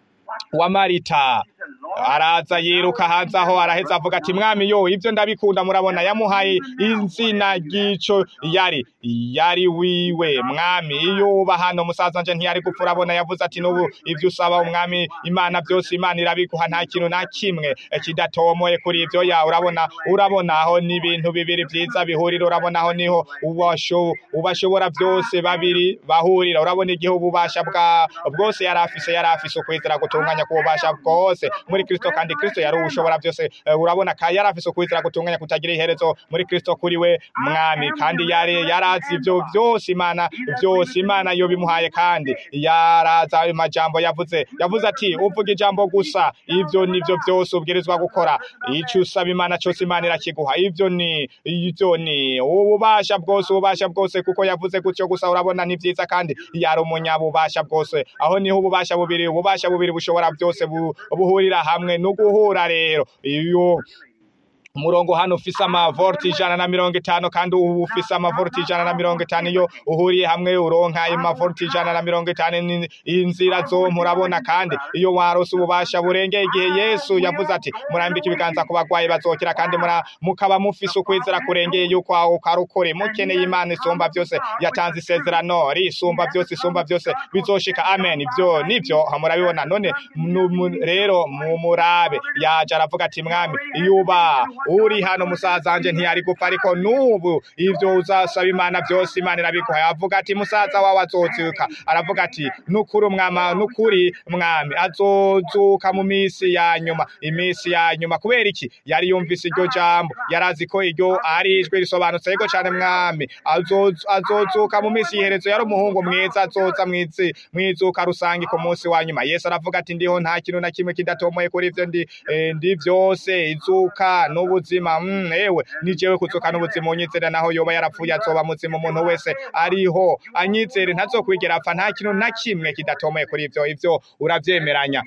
wa marita araza yiruka hanze aho araheza avuga ati mwami yo ibyo ndabikunda murabona yamuhaye izina ry'ico yari yari wiwe mwami iyo uba hano musaza nje ntiyari gupfa urabona yavuze ati n'ubu ibyo usaba umwami imana byose imana irabiguha nta kintu na kimwe kidatomoye kuri ibyo ya urabona urabona aho ni ibintu bibiri byiza bihurira urabona aho niho ubasho ubashobora byose babiri bahurira urabona igihe ububasha bwa bwose yari afise yari afise ukwizera gutunganya kububasha bwose muri Kristo kandi Kristo yari ushobora byose Eh, urabona ka yari afise ukwizera gutunganya kutagira iherezo muri Kristo kuri we mwami kandi yari yarazi ibyo byose imana byose imana yo bimuhaye kandi yaraza ayo majambo yavuze yavuze ati uvuga ijambo gusa ibyo nivyo byose ubwirizwa gukora icyo usaba imana cyose imana irakiguha ibyo ni ibyo ni ububasha bwose ububasha bwose kuko yavuze gutyo gusa urabona ni byiza kandi yari umunyabubasha bwose aho niho ububasha bubiri ububasha bubiri bushobora byose bu- buhurira hamwe no guhura rero iyo umurongo hano ufise amavolti ijana na mirongo itanu kandi ubu ufise amavolti ijana na mirongo itanu iyo uhuriye hamwe uronka ayo mavolti ijana na mirongo itanu ni- inzira zo murabona kandi iyo warose ububasha burengeye igihe yesu yavuze ati murambike ibiganza ku bagwayi bazokira kandi mura- mukaba mufise ukwizera kurengeye yuko aho karukore mukeneye imana isumba byose yatanze isezerano risumba byose isumba byose bizoshika amen ibyo nivyo murabibona none nu- mu- rero mumurabe yaje aravuga ati mwami yuba uri hano musaza wanje ntiyari gupfa ariko nubu ivyo uzasaba imana byose imana irabiguha avuga ati musaza wawe azozuka aravuga ati nukuri umwama nukuri mwami azozuka mu misi ya nyuma imisi ya nyuma kubera iki yari yumvise iryo jambo yarazi ko iryo ari ijwi risobanutse yego cyane mwami azoz- azozuka mu misi y'iherezo yari umuhungu mwiza azoza mwizi mwizuka rusange ku munsi wa nyuma yesu aravuga ati ndiho nta kintu na kimwe kidatomoye kuri ivyo ndi eh, ndi byose izuka n'ubuzima mm, ewe ni jewe kuzuka n'ubuzima unyizera naho yoba yarapfuye azoba muzima umuntu wese ariho anyizere ntazokwigera apfa nta kintu na kimwe kidatomoye kuri ivyo ivyo uravyemeranya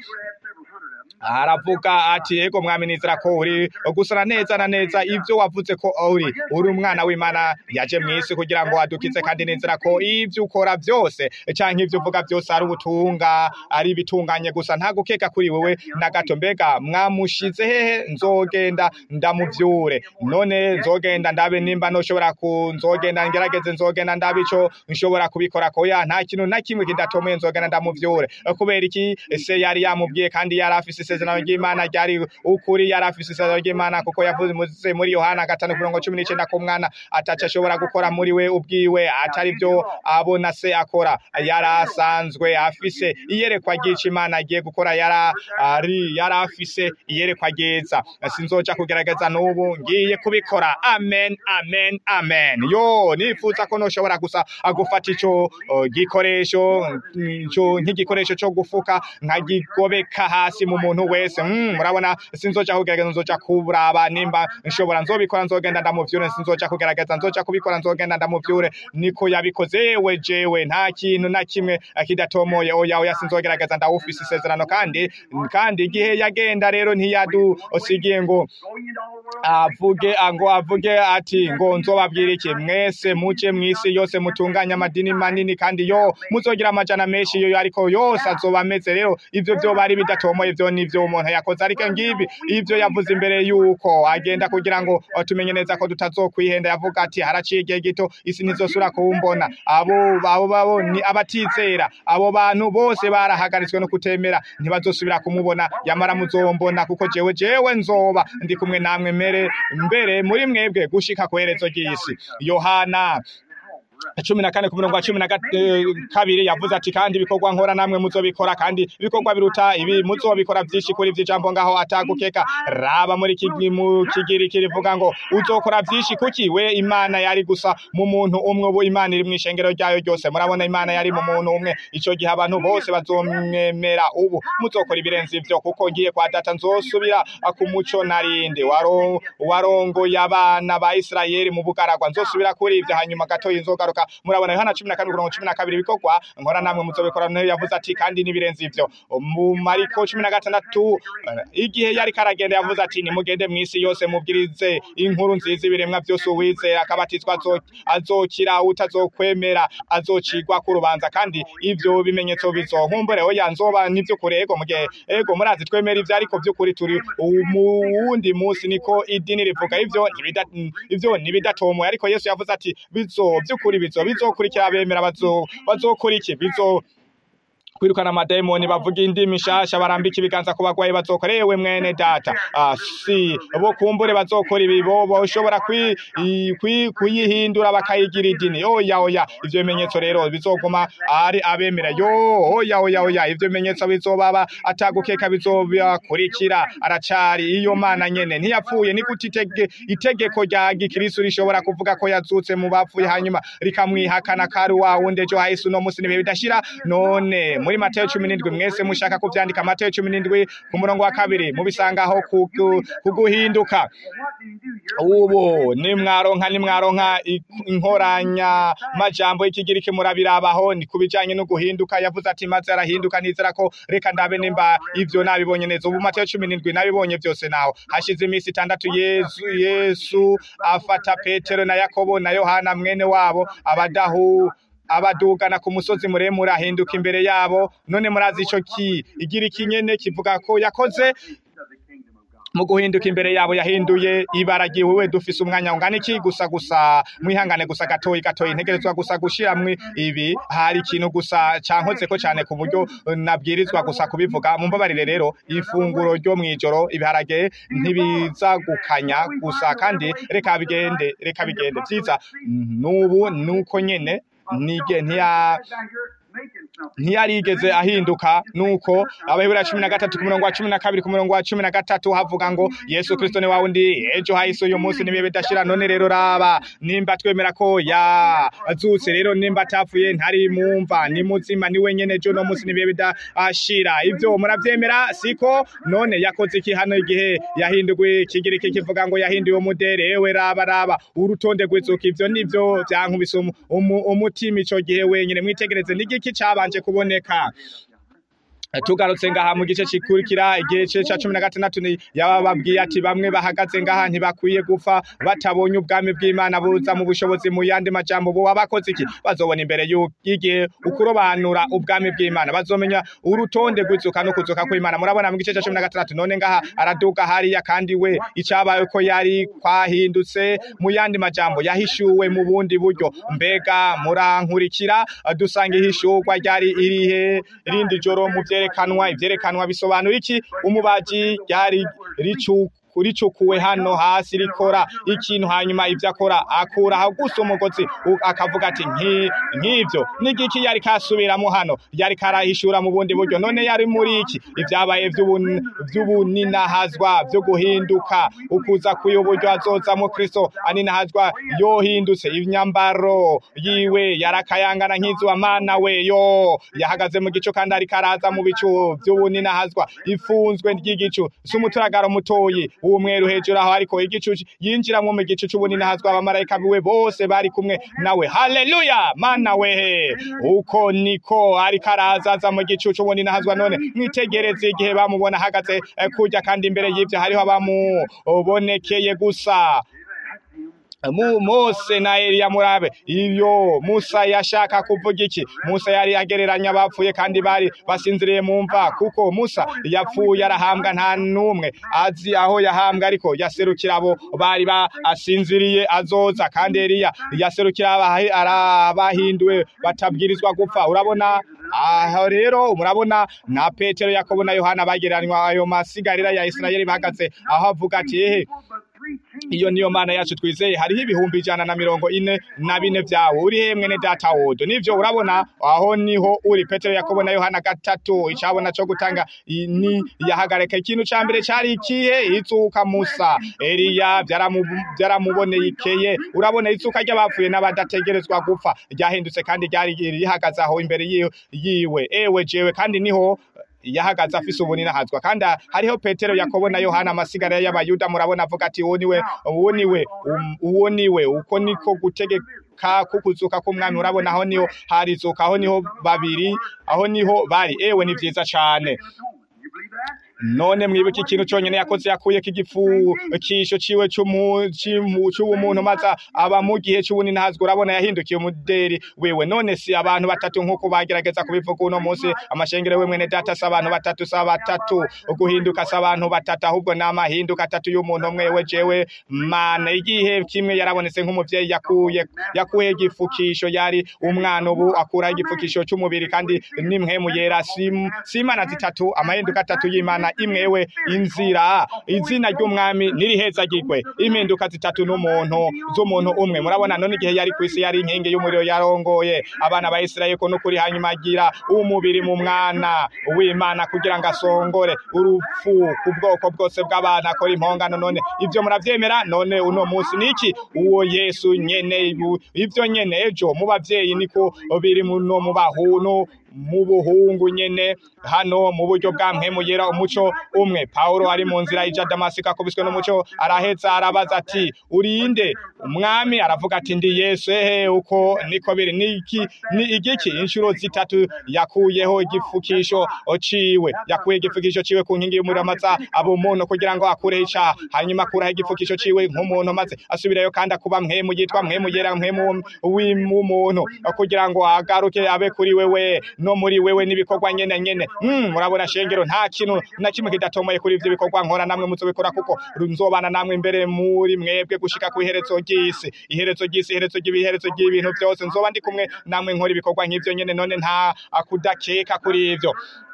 aravuga ati ego mwami nizera ko uri gusana neza na neza ibyo wavuze ko uri uri umwana w'imana yaje mu isi kugira ngo adukize kandi nizera ko ibyo ukora byose canke ibyo uvuga byose ari ubutunga ari ibitunganye gusa nta gukeka kuri wewe na gato mbega mwamushize hehe nzogenda ndamuvyure none nzogenda ndabe nimba noshobora ku nzogenda ngerageze nzogenda ndabe ico nshobora kubikora ko ya nta kintu na kimwe kidatomoye nzogenda ndamuvyure kubera iki se yari yamubwiye kandi yari afise isezerano ry'imana ryari ukuri yari afise isezerano ry'imana kuko yavuze muri yohana gatanu ku mirongo cumi n'icenda ko umwana ataco ashobora gukora muri we ubwiwe atari byo abona se akora yari asanzwe afise iyerekwa ry'ico imana agiye gukora yara ari yari afise iyerekwa ryiza sinzoja kugerageza n'ubu ngiye kubikora amen amen amen yo nifuza ko noshobora gusa gufata ico uh, gikoresho mm, ico nk'igikoresho co gufuka nkagigobeka hasi mu muntu wese mm, murabona sinzoja kugerageza nzoja kuraba nimba nshobora nzobikora nzogenda ndamuvyure sinzoja kugerageza nzoja kubikora nzogenda ndamuvyure niko yabikoze yewe jewe nta kintu na kimwe kidatomoye oya oya sinzogerageza ndawufise isezerano kandi kandi igihe yagenda rero ntiyadusigiye ngo avuge ngo avuge ati ngo nzobabwira iki mwese muce mw'isi yose mutunganye amadini manini kandi yo muzogira amajana menshi yo ariko yose azoba ameze rero ivyo vyo bari bidatomoye vyo nivyo umuntu yakoze ariko ngibi ivyo yavuze imbere yuko agenda kugira ngo tumenye neza ko tutazokwihenda yavuga ati haraciye igihe gito isi ntizosubira kuwumbona abo abo babo ni abatizera abo bantu bose barahagaritswe no kutemera ntibazosubira kumubona yamara muzombona kuko jewe jewe nzoba ndi kumwe namwe mere mbere muri mwebwe gushika ku herezo ry'isi yohana cumi na kane ku murongo wa cumi na kabiri yavuze ati kandi ibikorwa nkora namwe muzobikora kandi ibikorwa biruta ibi muzobikora vyinshi kuri vy'ijambo ngaho atagukeka raba muri kigi mu kigiriki rivuga ngo uzokora vyinshi kuki we imana yari gusa mu muntu umwe ubu imana iri mw'ishengero ryayo ryose murabona imana yari mu muntu umwe ico gihe abantu bose bazomwemera ubu muzokora ibirenze ivyo kuko ngiye kwa data nzosubira ku muco narinde waro warongoye abana ba Isirayeli mu bugaragwa nzosubira kuri ivyo hanyuma gatoyi nzogaruka murabona yohana cumi na kane mirongo cumi na kabiri ibikorwa nkora namwe muzobikora niyo yavuze ati kandi n'ibirenze ivyo mu mariko cumi na gatandatu igihe yari karagenda yavuze ati nimugende mw'isi yose mubwirize inkuru nziza ibiremwa vyose uwizera akabatizwa azokira utazokwemera azocigwa ku rubanza kandi ivyo bimenyetso bizohumbure oya nzoba n'ivy'ukuri ego mugihe ego murazi twemera ivyo ariko vy'ukuri turi mu wundi musi niko idini rivuga ivyo ivyo ntibidatomoye ariko yesu yavuze ati bizo vy'ukuri bizo bizokurikira abemera bazo bazokora iki bizo kwirukana amademoni bavuga indimi shasha barambika ibiganza ku bagwayi bazokorewe mwene data ah, si bo kumbure bazokora ibi bo boshobora kuyihindura bakayigira idini oya oya ivyo bimenyetso rero bizoguma ari abemera yo oya oya oya ivyo bimenyetso bizobaba atagukeka bizobakurikira aracari iyo mana nyene ntiyapfuye ni gute itege, itegeko rya gikristo rishobora kuvuga ko yazutse mu bapfuye hanyuma rikamwihakana kari wa wundi ejo hahise uno musi nibihe bidashira none muri Mateyo cumi n'indwi mwese mushaka kuvyandika Mateyo cumi n'indwi ku murongo wa kabiri mubisangaho kuguhinduka ubu nimwaronka nimwaronka inkoranya majambo y'ikigiriki murabirabaho ni kubijanye no guhinduka yavuze ati maze arahinduka nizera ko reka ndabe nimba ivyo nabibonye neza ubu Mateyo cumi n'indwi nabibonye vyose naho hashize iminsi itandatu Yesu Yesu afata Petero na Yakobo na Yohana mwene wabo abadahu abadugana ku musozi muremure ahinduka imbere yabo none murazi ico ki igira ikinyene kivuga ko yakoze mu guhinduka imbere yabo yahinduye ibara giwe dufise umwanya ungana iki gusa gusa mwihangane gusa gatoyi gatoyi ntegerezwa gusa gushiramwe ibi hari ikintu gusa cankoze ko cyane ku buryo nabwirizwa gusa kubivuga mumbabarire rero ifunguro ryo mwijoro ibiharage ntibiza gukanya gusa kandi reka bigende reka bigende vyiza nubu nuko nyene nige ntiya ntiyarigeze ahinduka nuko abahebura cumi na gatatu ku murongo wa cumi na kabiri ku murongo wa cumi na gatatu havuga ngo yesu kristo ni wawundi ejo hahise uyu munsi nibihe bidashira none rero raba nimba twemera ko yazutse rero nimba atapfuye ntari mumva ni muzima ni wenyene ejo no munsi nibihe bidashira ivyo muravyemera siko none yakoze iki hano igihe yahinduwe kigira iki kivuga ngo yahinduye umudere ewe raba raba urutonde rw'izuka ivyo nivyo vyankubise umutima ico gihe wenyene mwitegereze n'igiki cabanje kuboneka tugarutse ngaha mu gice cikurikira igice ca cumi na gatandatu yabababwiye ati bamwe bahagaze ngaha ntibakwiye gupfa batabonye ubwami bw'imana buza mu bushobozi mu yandi majambo bo abakoze iki bazobona imbere y'igihe ukurobanura ubwami bw'imana bazomenya urutonde rw'izuka no kuzuka kw'imana murabona mu gice ca cumi na gatandatu none ngaha araduga hariya kandi we icabaye ko yari kwahindutse mu yandi majambo yahishuwe mu bundi buryo mbega murankurikira dusanga ihishurwa ryari irihe irindi joro mu vyerekeye ivyerekanwa ivyerekanwa bisobanura iki umubaji ryari ricu ricukuwe hano hasi rikora ikintu hanyuma ivyo akora akuraho gusa umugozi u- akavuga ati "Nki- nk'ivyo n'igiki yari kasubiramo hano yari karahishura mu bundi buryo none yari muri iki ivyabaye vy'ubun- vy'ubuninahazwa vyo guhinduka ukuza kuyo buryo azozamwo kristo aninahazwa yohindutse imyambaro yiwe yarakayangana nk'izuba mana we yo yahagaze mu gicu kandi ariko araza mu bicu vy'ubuninahazwa ifunzwe ry'igicu si umuturagaro mutoyi uwumweru hejuru aho ariko igicu yinjiramwo mu gicu c'ubuninahazwa abamarayika biwe bose bari kumwe nawe haleluya mana wehe uko niko ariko araza aza mu gicu c'ubuninahazwa none mwitegereze igihe bamubona ahagaze eh, kurya kandi imbere y'ivyo hariho abamubonekeye gusa mu Mose na Eliya murabe iyo Musa yashaka kuvuga iki Musa yari agereranya abapfuye kandi bari basinziriye mu mva kuko Musa yapfuye arahambwa nta numwe azi aho yahambwa ariko yaserukira abo bari basinziriye azoza kandi Eliya yaserukira abahi- arabahinduwe batabwirizwa gupfa urabona aho rero murabona na Petero Yakobo na Yohana bagereranywa ayo masigarira ya Isirayeli bahagaze aho avuga ati ehe iyo niyo mana yacu twizeye hariho ibihumbi ijana na mirongo ine na bine vyawe uri he mwene data wodo nivyo urabona aho niho uri petero yakobo na yohana gatatu icabona co gutanga i- ni yahagarika ikintu ca mbere cari ikihe izuka musa eliya vyaramu- vyaramubonekeye urabona izuka ry'abapfuye n'abadategerezwa gupfa ryahindutse kandi ryari rihagaze aho imbere yiwe- yiwe ewe jewe kandi niho yahagaze afise ubuninahazwa kandi hariho petero yakobo na yohana amasigara y'abayuda murabona avuga ati uwo niwe uwo niwe um, uwo niwe uko niko gutegeka kukuzuka k'umwami urabona aho niho harizuka aho niho babiri aho niho bari ewe ni vyiza cane You believe that? none mwibuke ikintu conyene yakoze yakuyeko igipfukisho ciwe c'umu- c'imu- c'ubumuntu maze aba mu gihe c'ubuninahazwa urabona yahindukiye umuderi wiwe none si abantu batatu nk'uko bagerageza kubivuga uno munsi amashengero we mwene data si abantu batatu si batatu guhinduka si abantu batatu ahubwo ni amahinduka atatu y'umuntu umwe we jewe mana igihe kimwe yarabonetse nk'umuvyeyi yakuye yakuye igipfukisho yari umwana ubu akuraho igipfukisho c'umubiri kandi nimwemu yera si si imana zitatu amahinduka atatu y'imana imwe we inzira izina ry'umwami nirihezagirwe impinduka zitatu n'umuntu z'umuntu umwe murabona none igihe yari kw'isi yari inkingi y'umuriro yarongoye abana ba Isirayeli ko nukuri hanyuma agira umubiri mu mwana w'Imana kugira ngo asongore urupfu ku bwoko bwose bw'abantu akora impongano none ivyo muravyemera none uno munsi niki uwo Yesu nyene ibu- ivyo nyene ejo mu bavyeyi niko biri muno mu bahunu mu buhungu nyene hano mu buryo bwa mpemu yera umuco umwe Paulo ari mu nzira ija Damasiko akubiswe n'umuco araheza arabaza ati urinde umwami aravuga ati ndi Yesu ehe uko niko biri niki ni igiki inshuro zitatu yakuyeho igifukisho ciwe yakuye igifukisho ciwe ku nkingi y'umuriro maze aba umuntu kugira ngo akureho icaha hanyuma akuraho igifukisho ciwe nk'umuntu maze asubirayo kandi akuba mpemu yitwa mpemu yera mpemu w'umuntu kugira ngo agaruke abe kuri wewe no muri wewe n'ibikorwa nyene nyene mm, murabona shengero nta kintu na kimwe kidatomoye kuri ivyo bikorwa nkora namwe muzobikora kuko nzobana namwe imbere muri mwebwe gushika ku iherezo ry'isi iherezo ry'isi iherezo ry'ibiherezo ry'ibintu vyose nzoba ndi kumwe namwe nkora ibikorwa nk'ivyo nyene none nta akudakeka kuri ivyo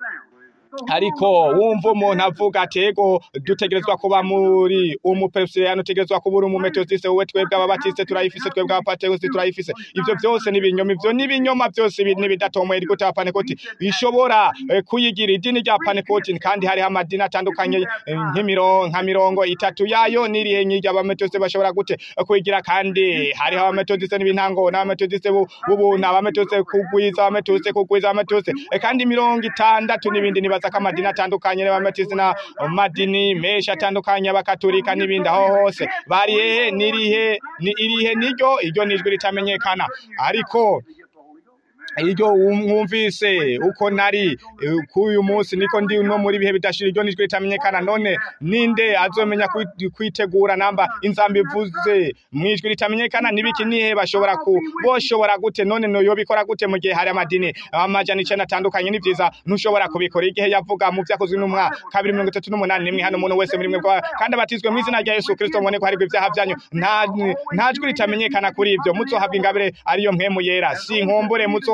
ariko wumva umuntu avuga ati ego dutegerezwa kuba muri umuperesiyani utegerezwa kuba uri umumetodiste wowe twebwe ababatiste turayifise twebwe abapatekosti turayifise ivyo byose ni ibinyoma ivyo ni ibinyoma byose ibi n'ibidatomoye rigute abapanekoti bishobora eh, kuyigira idini rya panekoti kandi hariho amadini atandukanye eh, nk'imirongo nka mirongo itatu yayo n'irihe nyirya abametodiste bashobora gute eh, kuyigira kandi hariho abametodiste n'ibintango n'abametodiste bu- b'ubuntu abametodiste kugwiza abametodiste kugwiza abametodiste eh, kandi mirongo itandatu n'ibindi nibaza ko amadini atandukanye n'abametodiste na amadini menshi atandukanye abakatolika n'ibindi aho hose bari hehe nirihe ni irihe niryo iryo nijwi ritamenyekana ariko iryo mwumvise uko nari eh, k'uyu munsi niko ndi no muri bihe bidashira iryo nijwi ritamenyekana none ninde azomenya kwi- kwitegura namba inzambi ivuze mwijwi ritamenyekana nibiki nihe bashobora ku boshobora gute none no yobikora gute mu gihe hari amadini amajana icenda atandukanye ni vyiza ntushobora kubikora igihe yavuga mu vyakozwe n'umwa kabiri mirongo itatu n'umunani nimwe hano umuntu wese muri mwe kwa- kandi abatizwe mu izina rya Yesu Kristo mubone ko harigwa ivyaha vyanyu nta nta jwi ritamenyekana kuri ivyo muzohabwa ingabire ariyo mpemu yera si nkombore muzohabwa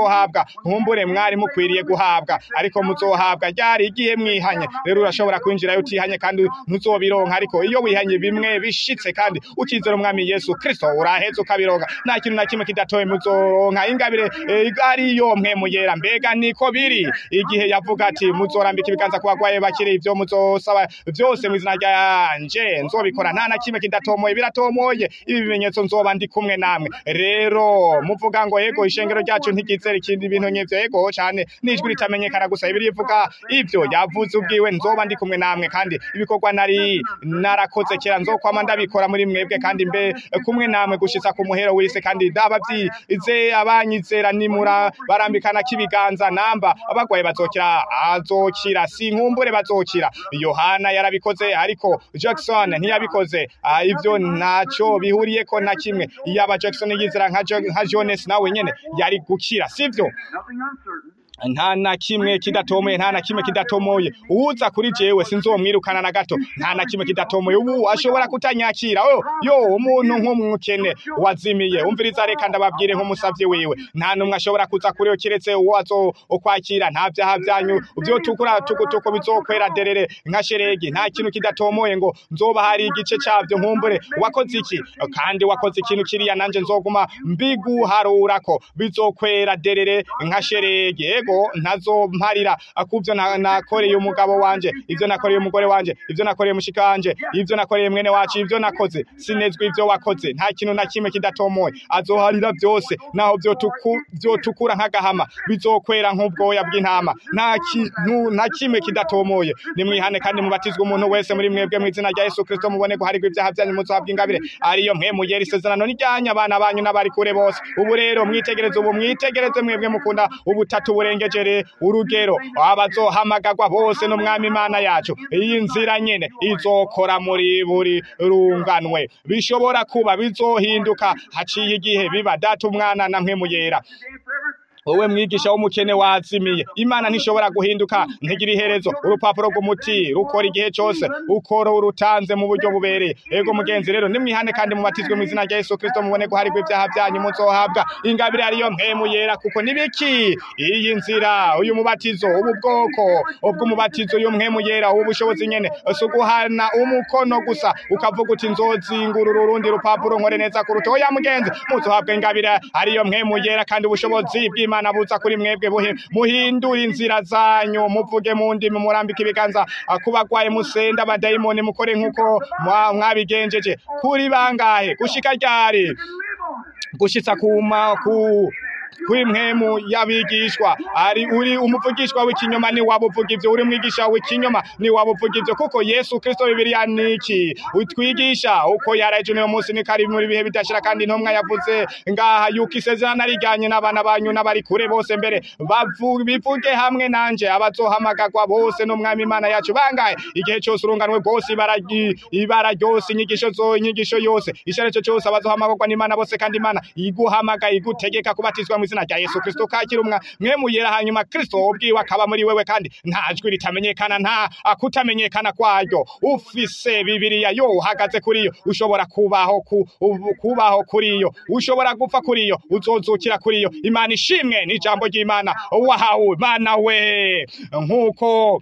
muzohabwa nkumbure mwari mukwiriye guhabwa ariko muzohabwa ryari igihe mwihanye rero urashobora kwinjirayo utihanye kandi ntuzobironka ariko iyo wihanye bimwe bishitse kandi ukizera umwami Yesu Kristo uraheza ukabironka nta kintu na kimwe kidatoye muzoronka ingabire eh, ariyo mwe muyera mbega niko biri igihe yavuga ati muzorambika ibiganza ku bagwaye bakiri ivyo muzosaba vyose mu izina ryanje nzobikora nta na kimwe kidatomoye biratomoye ibi bimenyetso nzoba ndi kumwe namwe rero muvuga ngo yego ishengero ryacu ntigizera ikindi ibintu nk'ivyo yego cane n'ijwi ritamenyekana gusa ibiri ivuga ivyo yavuze ubwiwe nzoba ndi kumwe namwe kandi ibikorwa nari narakoze kera nzokwama ndabikora muri mwebwe kandi mbe kumwe namwe gushitsa ku muhero w'isi kandi ndabavyize abanyizera nimura barambikana kibiganza namba abagwaye bazokira azokira sinkumbure bazokira yohana yarabikoze ariko jackson ntiyabikoze Ah, ivyo ntaco bihuriyeko na kimwe yaba jackson yizera nka Jo- nka jones nawe nyene yari gukira sivyo Nothing uncertain. nta na kimwe kidatomoye nta na kimwe kidatomoye uza kuri jewe sinzomwirukana na gato nta na kimwe kidatomoye ubu ashobora kutanyakira yo yo umuntu nk'umukene wazimiye umviriza reka ndababwire nk'umusavye wiwe nta numwe ashobora kuza kuri yo kiretse uwo azo ukwakira nta vyaha vyanyu vyo tukura tukutuku bizokwera derere nka sheregi nta kintu kidatomoye ngo nzoba hari igice cavyo nkumbure wakoze iki kandi wakoze ikintu kiriya nanje nzoguma mbiguharurako bizokwera derere nka sheregi ego ntazomparira akuvyo na- nakoreye umugabo wanje ivyo nakoreye umugore wanje ivyo nakoreye mushika wanje ivyo nakoreye mwene wacu ivyo nakoze sinezwe ivyo wakoze nta kintu na kimwe kidatomoye azoharira vyose naho vyotuku vyotukura nk'agahama bizokwera nk'ubwoya bw'intama nta kintu na kimwe kidatomoye nimwihane kandi mubatizwe umuntu wese muri mwebwe mu izina rya Yesu Kristo mubone guharirwa ibyaha byanyu muzohabwa ingabire ariyo mwe mugera isezerano n'ijyanye abana banyu n'abari kure bose ubu rero mwitegereze ubu mwitegereze mwebwe mukunda ubutatu burengejere urugero abazohamagagwa bose n'umwami imana yacu iyi nzira nyene izokora muri buri runganwe bishobora kuba bizohinduka haciye igihe biba data umwana na mwe muyera Today forever. wowe mwigisha w'umukene wazimiye imana ntishobora guhinduka ntigira iherezo urupapuro rw'umuti rukora igihe cyose ukora urutanze mu buryo bubereye ego mugenzi rero nimwihane kandi mubatizwe mu izina rya yesu kristo mubone guharirwa ibyaha byanyu muzohabwa ingabire ariyo mpemu yera kuko nibiki iyi nzira uyu mubatizo ubu bwoko ubw'umubatizo uyu mpemu yera ubu bushobozi nyene si uguhana umukono gusa ukavuga uti nzozingurura urundi rupapuro nkore neza kuruta oya mugenzi muzohabwa ingabire ariyo mpemu yera kandi ubushobozi bw'imana buza kuri mwebwe buhi muhindura inzira zanyu muvuge mu ndimi murambika ibiganza ah, ku bagwaye musenda abadayimoni mukore nk'uko mwa- mwabigenjeje kuri bangahe gushika ryari Live on it. gushitsa kuma ku kw'imwemu y'abigishwa ari uri umuvugishwa w'ikinyoma ni waba uvuga ivyo uri mwigisha w'ikinyoma ni waba uvuga ivyo kuko yesu kristo bibiliya niki utwigisha uko yaraje uno munsi ni kari muri bihe bidashira kandi intumwa yavuze ngaha yuko isezerano arijyanye n'abana banyu n'abari kure bose mbere bavu- bivuge hamwe nanje abazohamagagwa bose n'umwami imana yacu bangahe igihe cyose urunganwe rwose ibara ry- ibara ryose inyigisho zo inyigisho yose icyo cyose abazohamagagwa n'imana bose kandi imana iguhamagaye igutegeka kubatizwa mu izina rya yesu kristo kakira umwa mwe muyera hanyuma kristo ubwiwe akaba muri wewe kandi nta jwi ritamenyekana nta kutamenyekana kwaryo ufise bibiliya yo uhagaze kuri yo ushobora kubaho ku, ubu- kubaho kuri yo ushobora gupfa kuri yo uzozukira kuri yo imana ishimwe n'ijambo ry'imana wahawe mana we nk'uko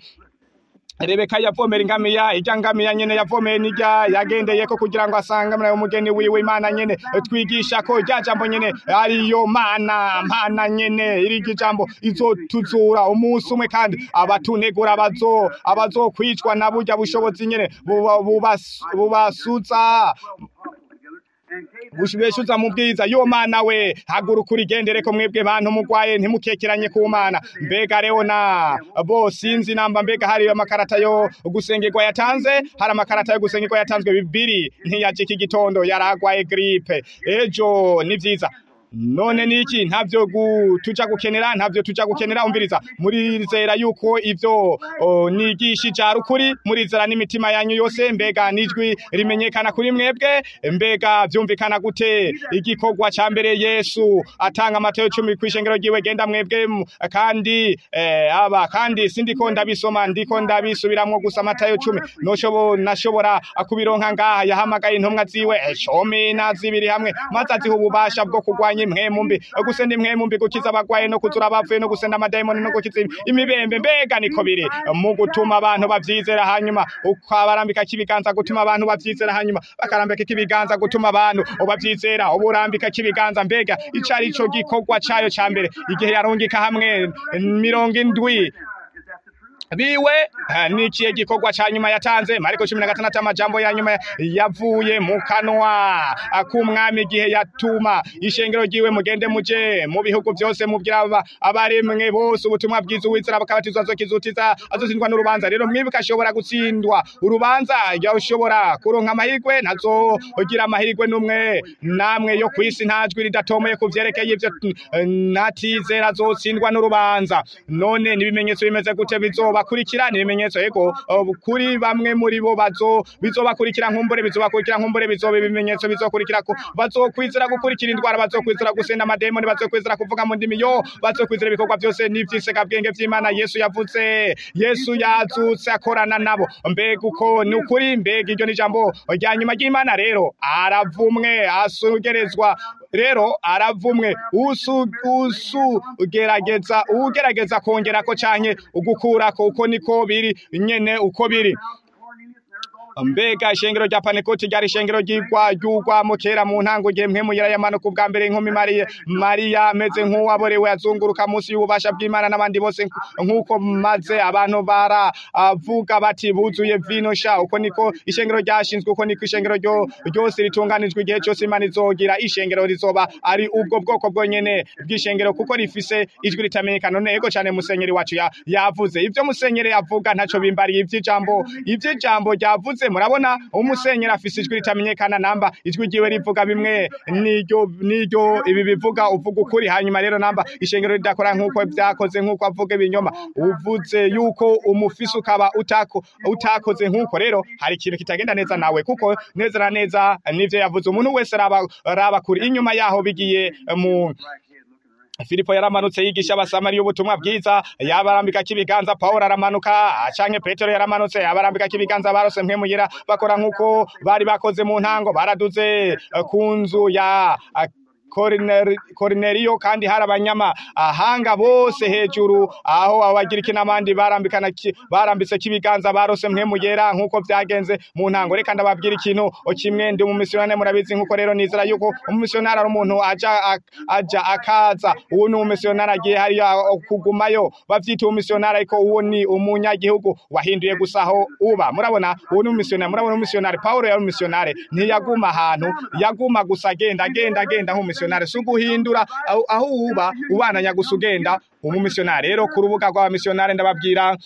Rebeka yavomera ingamiya ijya ngamiya nyene yavomeye nijya yagendeyeko kugira ngo asangamire umugeni wiwe imana nyene twigisha ko rya jambo nyene ariyo mana mana nyene iri jambo izotuzura umunsi umwe kandi abatunegura bazo abazokwicwa na burya bushobozi nyene buba- bubas- bubasuza And gave them bushibeshuza mu bwiza yo mana we haguruka urigendereko mwebwe bantu mugwaye ntimukekeranye ku mana mbega rero na bo sinzi namba mbega hari amakarata yo gusengerwa yatanze hari amakarata yo gusengerwa yatanzwe bibiri ntiyaje iki gitondo yaragwaye gripe ejo ni vyiza none niki ntavyo gu- tuja gukenera ntavyo tuja gukenera umviriza murizera yuko ivyo o, nigishije ari ukuri murizera n'imitima yanyu yose mbega nijwi rimenyekana kuri mwebwe mbega vyumvikana gute igikorwa ca mbere yesu atanga amateyo cumi kw'ishengero ryiwe genda mwebwe mu- kandi eh, aba kandi sindiko ndabisoma ndiko ndabisubiramwo gusa amatayo cumi noshobo nashobora kubironka ngaha yahamagaye intumwa ziwe eh, cumi na zibiri hamwe maze aziha ububasha bwo kurwanya ni mwemu mbi gusenda imwemu mbi gukiza abagwaye no kuzura abapfuye no gusenda amadayimoni no gukiza imibembe mbega niko biri mu gutuma abantu bavyizera hanyuma ukabarambika kibiganza gutuma abantu bavyizera hanyuma bakarambika kibiganza gutuma abantu bavyizera uburambika kibiganza mbega icari ico gikorwa cayo ca mbere igihe yarungika hamwe mirongo indwi biwe eh, nikiye gikorwa ca nyuma yatanze mariko cumi na gatandatu amajambo ya nyuma yavuye mu kanwa ah, k'umwami igihe yatuma ishengero ryiwe mugende muje mu bihugu vyose mubwira aba- abaremwe bose ubutumwa bwiza uwizera bakabatizwa azokizutiza azotsindwa n'urubanza rero mwibuka ashobora gutsindwa urubanza yoshobora kuronka amahirwe ntazogira amahirwe n'umwe namwe yo kwisi nta jwi ridatomoye ku vyerekeye ivyo eh, natizera azotsindwa n'urubanza none n'ibimenyetso bimeze gute bizobakurikira n'ibimenyetso yego eh, kuri bamwe muri bo bazo bizobakurikira nkumbure bizobakurikira nkumbure bizoba ibimenyetso bizokurikira ko bazokwizera gukurikira indwara bazokwizera gusenda amademoni bazokwizera kuvuga mu ndimi yo bazokwizera ibikorwa byose n'ivyisega bwenge vy'Imana Yesu yavuze Yesu yazutse akorana nabo mbega uko ni ukuri mbega iryo ni ijambo rya nyuma ry'Imana rero aravumwe asugerezwa rero aravumwe usu usu ugerageza ugerageza kongerako canke ugukurako uko niko biri nyene uko biri mbega ishengero rya panekoti ryari ishengero ryigwa ryugwamo kera mu ntango igihe mpemu yarayamanuka ubwa mbere inkumi mariya mariya ameze nk'uwaborewe azunguruka munsi y'ububasha bw'imana n'abandi bose nk'uko maze abantu baravuga bati buzuye vino sha uko niko ishengero ryashinzwe uko niko ishengero ryo ryose ritunganijwe igihe cyose imana izogira ishengero rizoba ari ubwo bwoko bwonyene bw'ishengero kuko rifise ijwi ritamenyekana none yego cyane musenyeri wacu ya- yavuze ibyo musenyeri yavuga ntaco bimbariye ivy'ijambo ivy'ijambo ryavuze murabona umusenyeri afise ijwi ritamenyekana namba ijwi ryiwe rivuga bimwe niryo niryo ibi bivuga uvuga ukuri hanyuma rero namba ishengero ridakora nk'uko vyakoze nk'uko avuga ibinyoma uvuze yuko umufisi ukaba utako utakoze nk'uko rero hari ikintu kitagenda neza nawe kuko neza na neza nivyo yavuze umuntu wese raba raba kuri inyuma yaho bigiye mu Filipo yaramanutse yigisha abasamariya ubutumwa bwiza yabarambika kibiganza Paulo aramanuka canke Petero yaramanutse yabarambika kibiganza barose mpemuyira bakora nkuko bari bakoze mu ntango baraduze eh, ku nzu ya ah, Korineri- Korineriyo kandi hari abanyama ahanga bose hejuru aho abagiriki n'abandi barambikana ki- barambitse kibiganza barose mpemu yera nkuko vyagenze mu ntango reka ndababwira ikintu kimwe ndi umumisiyonari murabizi nkuko rero nizera yuko umumisiyonari ari umuntu aja ak- aja akaza uwo ni umumisiyonari agiye hariya kugumayo bavyita umumisiyonari ariko uwo ni umunyagihugu wahinduye gusa aho uba murabona uwo ni umumisiyonari murabona umumisiyonari Paulo yari umumisiyonari ntiyaguma ahantu yaguma gusa agenda agenda agenda nk'umumisiyonari si uguhindura aho aho uba ubananya gusa ugenda umumisiyonari rero ku rubuga rw'abamisiyonari ndababwira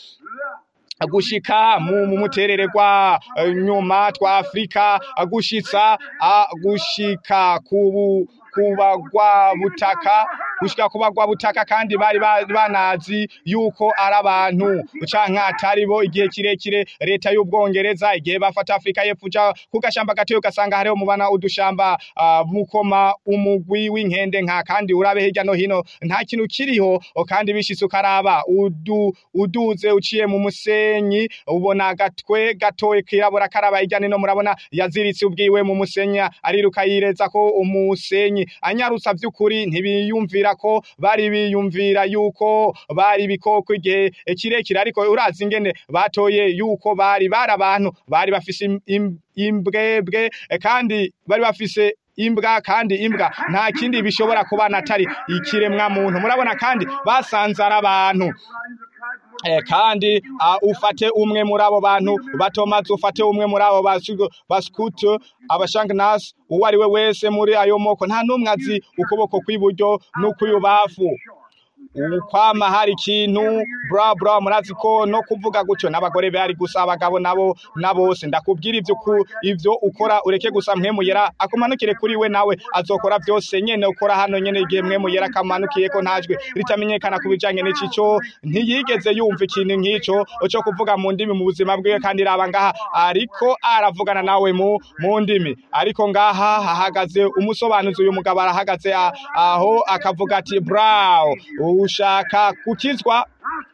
gushika mu mu muterererwa eh, nyuma twa Afrika gushitsa ah, gushika kubu kubagwa butaka gushika kubagwa butaka kandi bari ba- banazi yuko ari abantu canke atari bo igihe kirekire leta y'ubwongereza igihe bafata Afrika y'epfo uja ku gashamba gatoyo ugasanga hariho mubana udushamba ah, mukoma umugwi w'inkende nka kandi urabe hirya no hino nta kintu kiriho o, kandi bishitse ukaraba udu uduze uciye mu musenyi ubona agatwe gatoye kirabura karaba hirya no murabona yaziritse ubwiwe mu musenya ariruka yireza ko umusenyi anyarutsa vy'ukuri ntibiyumvira ko bari biyumvira yuko bari bikoko igihe kirekire ariko urazi ingene batoye yuko bari bari abantu bari bafise im- im- imbwebwe eh, kandi bari bafise imbwa kandi imbwa nta kindi bishobora kubana atari ikiremwa muntu murabona kandi basanze ari abantu Eh, kandi uh, ufate umwe muri abo bantu batomaze ufate umwe muri abo baskutu abashangnasi uwo ari we wese muri ayo moko nta n'umwe azi ukuboko kw'iburyo n'ukw'ibubafu ukwama hari ikintu bra bra murazi ko no kuvuga gutyo n'abagore bari gusa abagabo nabo nabose ndakubwira ivyo ku ivyo ukora ureke gusa mpemu yera akumanukire kuri we nawe azokora byose nyene ukora hano nyene igihe mwemu yera kamanukiye ko ntajwe ritamenyekana kubijanye n'icico ntiyigeze yumva ikintu nk'ico cyo kuvuga mu ndimi mu buzima bwiwe kandi raba ngaha ariko aravugana nawe mu mu ndimi ariko ngaha hahagaze umusobanuzi uyu mugabo arahagaze a- aho akavuga ati braw ushaka gukizwa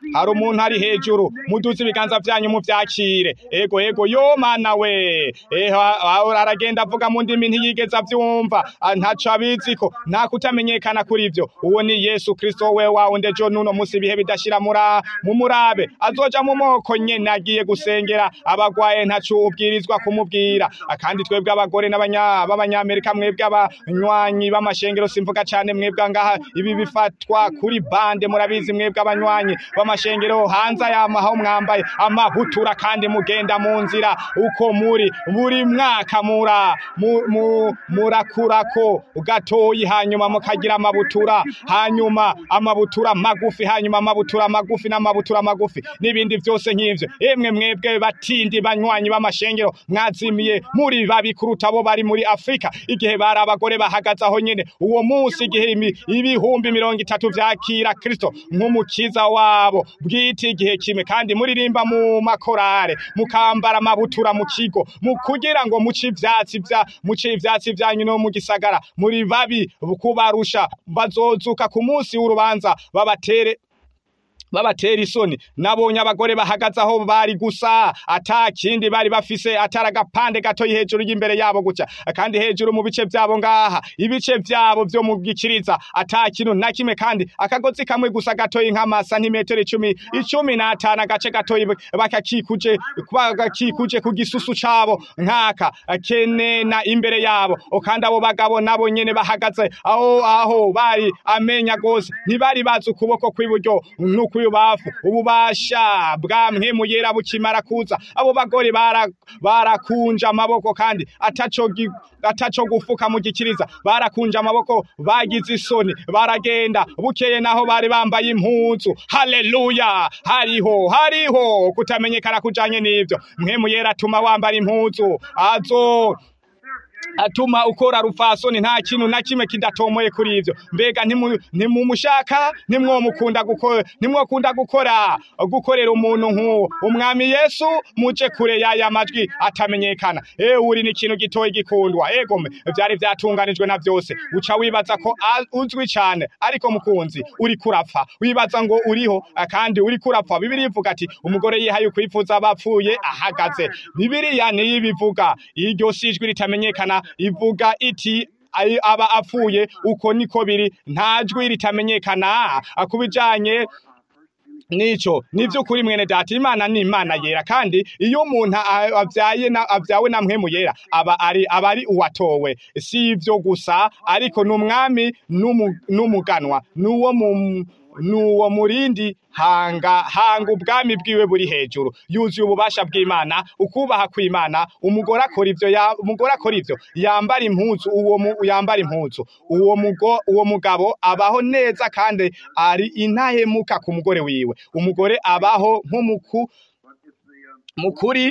hari umuntu ari hejuru muduze ibiganza vyanyu muvyakire ego ego yo mana we eho aho aragenda avuga mu ndimi ntiyigeze avyumva ah, ntaco abiziko nta kutamenyekana kuri ivyo uwo ni yesu kristo we wawundi ejo nuno musi ibihe bidashira mura mu murabe azoja mu moko nyene agiye gusengera abagwaye ntaco ubwirizwa kumubwira Ah, kandi twebwe abagore n'abanya- b'abanyamerika mwebwe abanywanyi b'amashengero simvuga cane mwebwe ngaha ibi bifatwa kuri bande murabizi mwebwe abanywanyi b'amashengero hanze yama aho mwambaye amabutura kandi mugenda mu nzira uko muri buri mwaka mura mu- mu- murakurako gatoyi hanyuma mukagira amabutura hanyuma amabutura magufi hanyuma amabutura magufi n'amabutura magufi n'ibindi vyose nk'ivyo emwe mwebwe batindi banywanyi b'amashengero mwazimiye muri babi kuruta abo bari muri afurika igihe bari abagore bahagaze aho nyene uwo munsi igihe imi- ibihumbi mirongo itatu vyakira kristo nk'umukiza wabo bwite igihe kimwe kandi muririmba mu makorare mukambara amabutura mu kigo mu kugira ngo muce ivyatsi vya muce ivyatsi vyanyu no mu gisagara muri babi kubarusha bazozuka ku munsi w'urubanza babatere babatera isoni nabonye abagore bahagaze aho bari gusa ata kindi bari bafise atari agapande gato hejuru y'imbere yabo gutya kandi hejuru mu bice vyabo ngaha ibice vyabo vyo mu gikiriza ata kintu na kimwe kandi akagozi kamwe gusa gatoyi nk'ama santimetero icumi icumi n'atanu agace gatoyi bakakikuje bagakikuje ku gisusu cabo nkaka kenena imbere yabo O kandi abo bagabo nabo nyene bahagaze aho aho bari amenya gose ntibari bazi ukuboko kw'iburyo n'ukw'ibubafu ububasha bwa mpwemu yera bukimara kuza abo bagore bara- barakunja amaboko kandi ataco gi- ataco gufuka mu gikiriza barakunja amaboko bagize isoni baragenda bukeye naho bari bambaye impuzu haleluya hariho hariho kutamenyekana kujanye n'ivyo mpwemu yera atuma wambara impuzu azo atuma ukora rufasoni nta kintu na kimwe kidatomoye kuri ivyo mbega ntimu- ntimumushaka ntimwomukunda gukora ntimwokunda gukora gukorera umuntu nk'uwo umwami yesu muje kure y'aya majwi atamenyekana ewe uri ni ikintu gitoyi gikundwa egome vyari vyatunganijwe na vyose uca wibaza ko a- uzwi cane ariko mukunzi uri kurapfa wibaza ngo uriho ah, kandi uri kurapfa bibiri ivuga ati umugore yihaye ukwifuza abapfuye ahagaze bibiriya niyo ibivuga iryo si ijwi ritamenyekana ivuga iti "Ai- aba apfuye uko niko biri nta jwi ritamenyekana Ah, ku bijanye nico nivyukuri mwene data imana ni imana yera kandi iyo umuntu a- avyaye na avyawe na mpwemu yera aba ari aba ari uwatowe si ivyo gusa ariko n'umwami n'umu- n'umuganwa n'uwo mu nuwo murindi hanga hanga ubwami bwiwe buri hejuru yuzuye ububasha bw'imana ukubaha kw'imana umugore akora ivyo ya- umugore akora ivyo yambara impuzu uwo mu, yambara impuzu uwo mugo uwo mugabo abaho neza kandi ari intahemuka ku mugore wiwe umugore abaho nk'umuku mukuri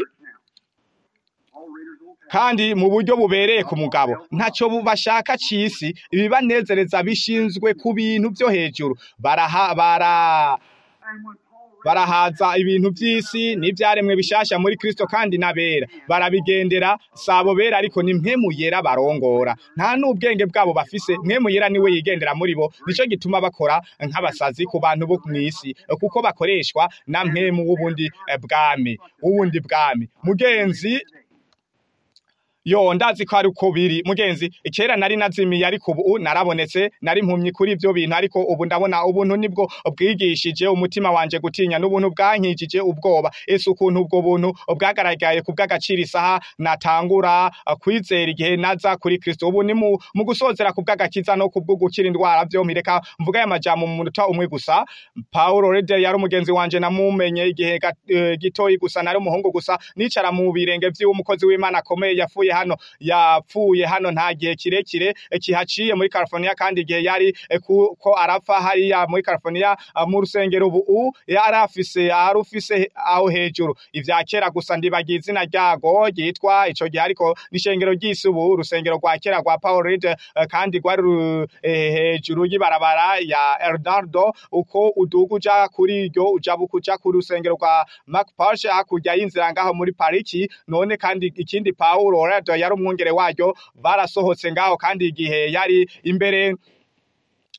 kandi mu buryo bubereye ku mugabo ntacyo bu- bashaka cisi ibibanezereza bishinzwe ku bintu byo hejuru baraha bara barahaza ibintu by'isi n'ibyaremwe bishasha muri Kristo kandi nabera barabigendera sabo bera ariko ni mpemu yera barongora nta n'ubwenge bwabo bafise mpemu yera niwe yigendera muri bo nico gituma bakora nk'abasazi ku bantu bo mw'isi kuko bakoreshwa na mpemu w'ubundi eh, bwami w'ubundi bwami mugenzi yo ndazi ko ari uko biri mugenzi kera nari nazimiye ariko ubu narabonetse nari impumyi kuri ivyo bintu ariko ubu ndabona ubuntu nibwo bwigishije umutima wanje gutinya n'ubuntu bwankijije ubwoba ese ukuntu ubwo buntu bwagaragaye ku bw'agaciro isaha natangura uh, kwizera igihe naza kuri Kristo ubu ni mu, mu gusozera ku bw'agakiza no ku bwo gukira indwara vyo mpireka mvuga aya majambo mu munota umwe gusa Paulo Rede yari umugenzi wanje namumenye igihe ga- eh, gitoyi gusa nari umuhungu gusa nicara mu birenge vy'umukozi w'Imana akomeye yafuye hano yapfuye hano nta gihe kirekire eh, kihaciye muri California kandi igihe yari eh, ku- ko arapfa hariya muri California ah, mu rusengero ubu u yari afise ari ufise aho hejuru ivya kera gusa ndibagiye izina ryago ryitwa ico gihe ariko n'ishengero ry'isi ubu urusengero rwa kera rwa Paul Reed eh, kandi rwari ru- eh, hejuru y'ibarabara ya Eldorado uko uduga uja kuri iryo uja bukuja ku rusengero rwa Mark Parshe hakurya y'inzira ngaho muri pariki none kandi ikindi Paulo Reed yari umwungere waryo barasohotse ngaho kandi igihe yari imbere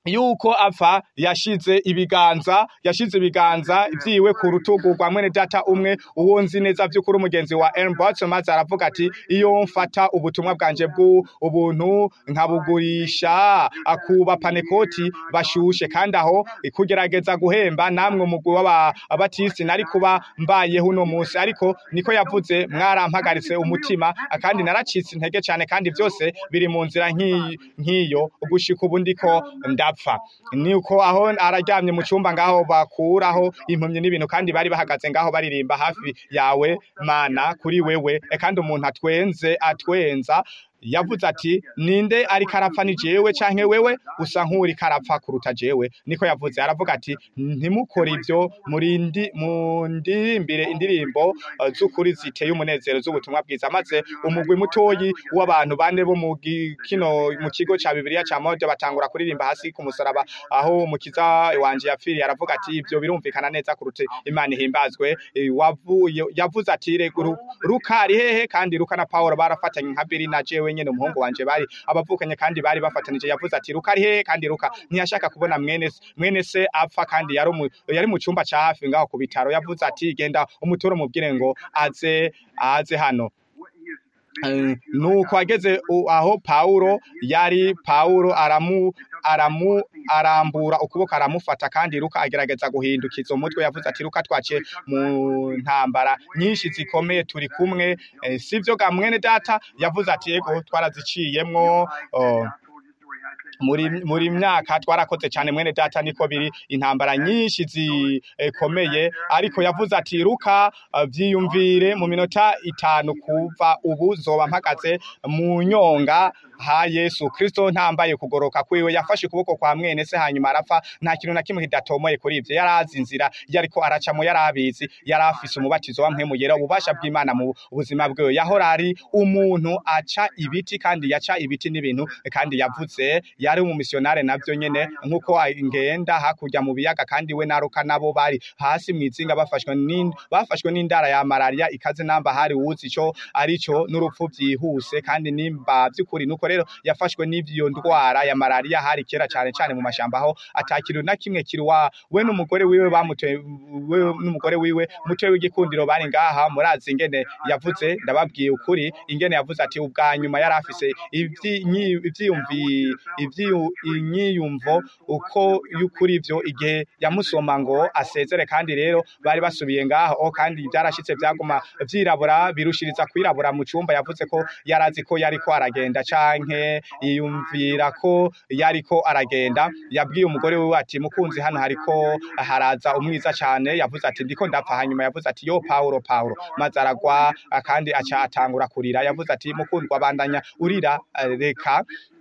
yuko apfa yashize ibiganza yashize ibiganza vyiwe ku rutugu rwa mwene data umwe uwo nzi neza vy'ukuri umugenzi wa Aaron Watson maze aravuga ati iyo mfata ubutumwa bwanje bw'u ubuntu nkabugurisha akuba panekoti bashushe kandi aho kugerageza guhemba namwe umugwi w'abatisi nari kuba mbayeho uno munsi ariko niko yavuze mwarampagaritse umutima kandi naracitse intege cyane kandi byose biri mu nzira nk'iyi- nk'iyo gushika ubu ndiko ndapfa niko aho araryamye mu cyumba ngaho bakuraho impumyi n'ibintu kandi bari bahagaze ngaho baririmba hafi yawe mana kuri wewe e kandi umuntu atwenze atwenza yavuze ati ninde ariko arapfa ni jewe canke wewe usa nk'uriko arapfa kuruta jewe niko yavuze aravuga ati ntimukore ivyo murindi mundirimbire indirimbo eh, z'ukuri ziteye umunezero z'ubutumwa bwiza maze umugwi mutoyi w'abantu bane bo mu gi- kino mu kigo ca bibiliya ca mode batangura kuririmba hasi ku musaraba aho umukiza wanje yapfiriye aravuga ati ivyo birumvikana neza kuruta imana ihimbazwe Eh, wavuye yavuze ati "Regu- ruka ari hehe kandi ruka na paulo barafatanye nka biri na jewe nyene umuhungu wanje bari abavukanye kandi bari bafatanije yavuze ati ruka ari hehe kandi ruka ntiyashaka kubona mwene se- mwene se apfa kandi yari mu yari mu cumba ca hafi ngaho ku bitaro yavuze ati genda umutore umubwire ngo aze aze hano Eh, nuko ageze u- aho Paulo yari Paulo aramu aramu arambura ukuboko aramufata kandi Luka agerageza guhindukiza umutwe yavuze ati Luka twaciye mu ntambara nyinshi zikomeye turi kumwe eh, sivyo ga mwene data yavuze ati yego twaraziciyemwo oh, muri muri myaka twarakoze cyane mwene data niko biri intambara nyinshi zikomeye ariko yavuze ati ruka eh, vyiyumvire mu minota itanu kuva ubu zoba mpagaze mu nyonga ha Yesu Kristo ntambaye kugoroka kwiwe yafashe ukuboko kwa mwene se hanyuma arapfa nta kintu na kimwe kidatomoye kuri ivyo yarazi inzira yariko aracamo yarabizi yarafise umubatizo wa mpwemu yera ububasha bw'Imana mu buzima bwiwe yahora ari umuntu aca ibiti kandi yaca ibiti n'ibintu kandi yavuze yari umumisionare navyo nyene nkuko ngenda hakurya mu biyaga kandi we naruka nabo bari hasi mwizinga bafashwe n'in bafashwe n'indara ya malaria ikaze namba hari uzi ico arico n'urupfu vyihuse kandi nimba vy'ukuri nuko rero yafashwe n'ivyo ndwara ya malaria hari kera cane cane mu mashamba aho atakiru na kimwe kiri wa we n'umugore wiwe bamutwe we n'umugore wiwe mutwe w'igikundiro bari ngaha murazi ingene yavuze ndababwiye ukuri ingene yavuze ati ubwa nyuma yari afise ivyinyi- ivyiyumvi ivyiyu- inyiyumvo uko y'ukuri vyo igihe yamusoma ngo asezere kandi rero bari basubiye ngaho kandi byarashitse byaguma vyirabura birushiriza kwirabura mu cumba yavuze ko yarazi ko yariko aragenda canke yiyumvira ko yariko aragenda yabwiye umugore wiwe ati mukunzi hano hariko haraza umwiza cane yavuze ati ndiko ndapfa hanyuma yavuze ati yo Paulo Paulo maze aragwa kandi aca atangura kurira yavuze ati mukundwa bandanya urira eh, reka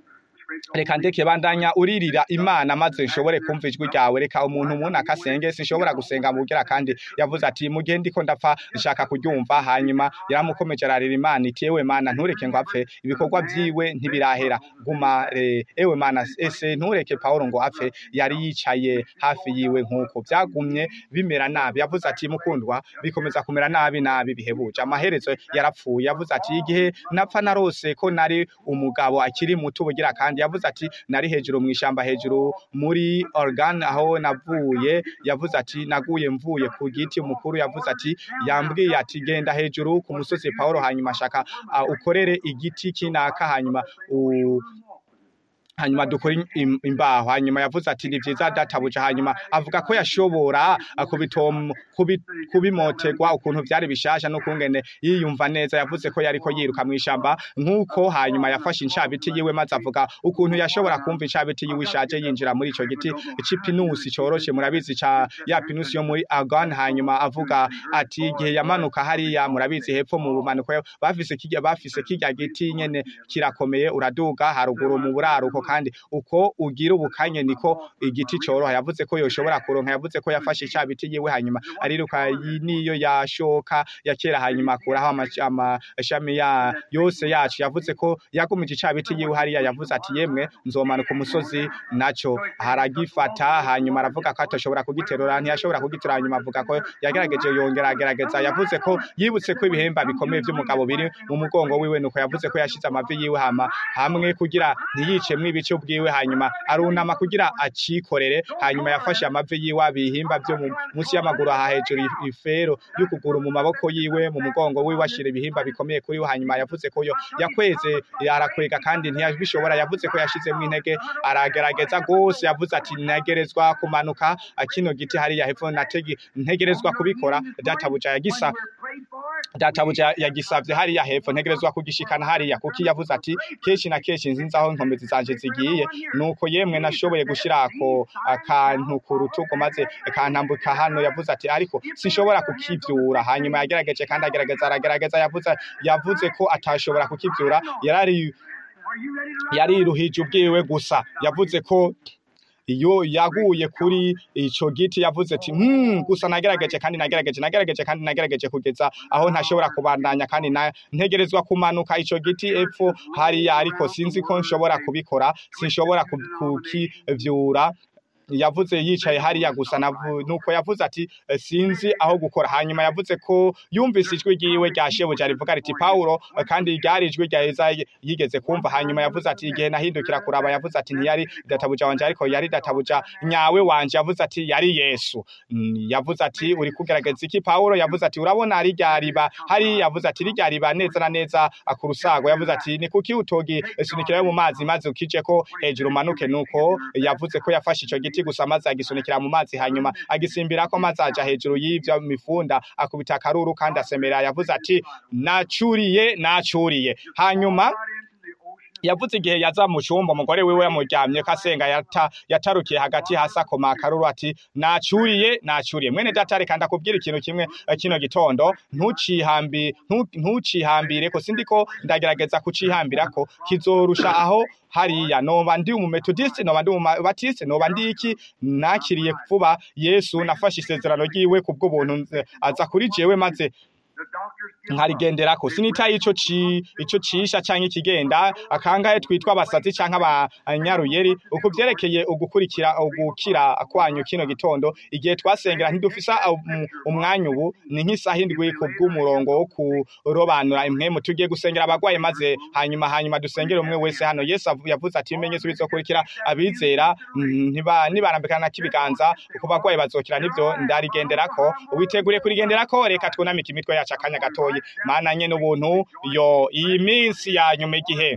reka ndeke bandanya uririra imana maze nshobore kumva ijwi ryawe reka umuntu umuntu akasenge sinshobora gusenga mugira kandi yavuze ati mu gihe ndiko ndapfa nshaka kuryumva hanyuma yaramukomeje ararira imana iti ewe mana ntureke ngo apfe ibikorwa vyiwe ntibirahera guma eh, ewe mana ese ntureke Paulo ngo apfe yari yicaye hafi yiwe nkuko byagumye bimera nabi yavuze ati mukundwa bikomeza kumera nabi nabi bihebuje amaherezo yarapfuye yavuze ati igihe napfa narose ko nari umugabo akiri muto ubugira kandi yavuze ati nari hejuru mu ishamba hejuru muri organ aho navuye yavuze ati naguye mvuye ku giti umukuru yavuze ati yambwiye ati genda hejuru ku musozi Paulo hanyuma ashaka uh, ukorere igiti kinaka hanyuma u hanyuma dukora im- im- imbaho hanyuma yavuze ati ni vyiza databuja hanyuma avuga ko yashobora uh, kubitom kubi- kubimotegwa ukuntu vyari bishasha n'ukungene yiyumva neza yavuze ko yariko yiruka mw'ishamba nk'uko hanyuma yafashe incabiti yiwe maze avuga ukuntu yashobora kumva incabiti yiwe ishaje yinjira muri ico giti c'ipinusi coroshe murabizi ca ya pinusi yo muri Argon hanyuma avuga ati igihe yamanuka hariya murabizi hepfo mu bumanuko bafise kirya bafise kirya giti nyene kirakomeye uraduga haruguru mu buraruko kandi uko ugira ubukanye niko igiti coroha yavuze ko yoshobora kuronka yavuze ko yafashe icabiti yiwe hanyuma ariruka yi- niyo yashoka ya kera hanyuma akuraho amash- amashami ya yose yacu yavuze ko yagumije icabiti yiwe hariya yavuze ati yemwe nzomanuka umusozi naco haragifata hanyuma aravuga ko atoshobora kugiterura ntiyashobora kugitura hanyuma avuga ko yagerageje yongera agerageza yavuze ko yibutse ko ibihemba bikomeye vy'umugabo biri mu mugongo wiwe nuko yavuze ko yashize amavi yiwe hama hamwe kugira ntiyicemwo ibice bwiwe hanyuma arunama kugira acikorere hanyuma yafashe amavi yiwe abihimba byo mu- munsi y'amaguru aha hejuru i- ifero y'ukuguru mu maboko yiwe mu mugongo wiwe ashira ibihimba bikomeye kuri we hanyuma yavuze ko yo yakweze arakwega kandi ntiyabishobora yavuze ko yashizemo intege aragerageza gose yavuze ati ntegerezwa kumanuka ah, kino giti hariya hepfo nategi ntegerezwa kubikora databuja yagisa databuja yagisavye hariya hepfo ntegerezwa kugishikana hariya kuko yavuze ati kenshi na kenshi nzinzi aho inkomezi zanje zigiye nuko yemwe nashoboye gushirako akantu ku rutugu maze kantambuka hano yavuze ati ariko sinshobora kukivyura hanyuma yagerageje kandi agerageza aragerageza yavuze yavuze ko atashobora kukivyura yarari yariruhije ubwiwe gusa yavuze ko iyo yaguye kuri ico giti yavuze ati hmm, gusa nagerageje kandi nagerageje nagerageje kandi nagerageje kugeza aho ntashobora kubandanya kandi na, ntegerezwa kumanuka ico giti epfo hariya ariko sinzi ko nshobora kubikora sinshobora ku- kukivyura yavuze yicaye hariya gusa navu- nuko yavuze ati "Eh, sinzi aho gukora hanyuma yavuze ko yumvise ijwi ryiwe rya shebuja rivuga riti Paulo eh, kandi ryari ijwi rya Yesaya yigeze kumva hanyuma yavuze ati igihe nahindukira kuraba yavuze ati ntiyari databuja wanje ariko yari databuja nyawe wanje yavuze ati yari Yesu Mm, yavuze ati uri kugerageza iki Paulo yavuze ati urabona rirya riba hari yavuze ati rirya riba neza na neza ah, ku rusago yavuze ati ni kuki utogi sunikirayo mu mazi maze ukije ko hejuru umanuke nuko yavuze ko yafashe ico giti gusa maze agisunikira mu mazi hanyuma agisimbirako maze aja hejuru y'ivyo mifunda akubita akaruru kandi asemera yavuze ati nacuriye nacuriye hanyuma yavuze igihe yaza mu cyumba umugore wiwe yamuryamye ko asenga yata, yatarukiye hagati hasi akoma akaruru ati nacuriye nacuriye mwene data reka ndakubwira ikintu kimwe eh, kino gitondo ntucihambi ntu- ntucihambire ko sindiko ndagerageza kucihambira ko kizorusha aho hariya noba ndi umumetodiste noba ndi umubatiste noba ndi iki nakiriye vuba yesu nafashe isezerano ryiwe kubw'ubuntu nze- aza kuri jewe maze nkarigenderako sinitaye ico ci ico cisha canke ikigenda akangahe twitwa abasazi canke abanyaruyeri uku vyerekeye ugukurikira ugukira kwanyu kino gitondo igihe twasengera ntidufisa um- umwanya ubu ni nk'isaha indwi ku bw'umurongo wo kurobanura impwemu tugiye gusengera abagwaye maze hanyuma hanyuma dusengere umwe wese hano yesu avu- yavuze ati ibimenyetso bizokurikira abizera mm, ntiba nibarambikana k'ibiganza ku bagwayi bazokira nivyo ndarigenderako ubiteguriye kurigenderako reka twunamike imitwe yacu akanya gatoyi mana nyene ubuntu yo iyi minsi ya nyuma igihe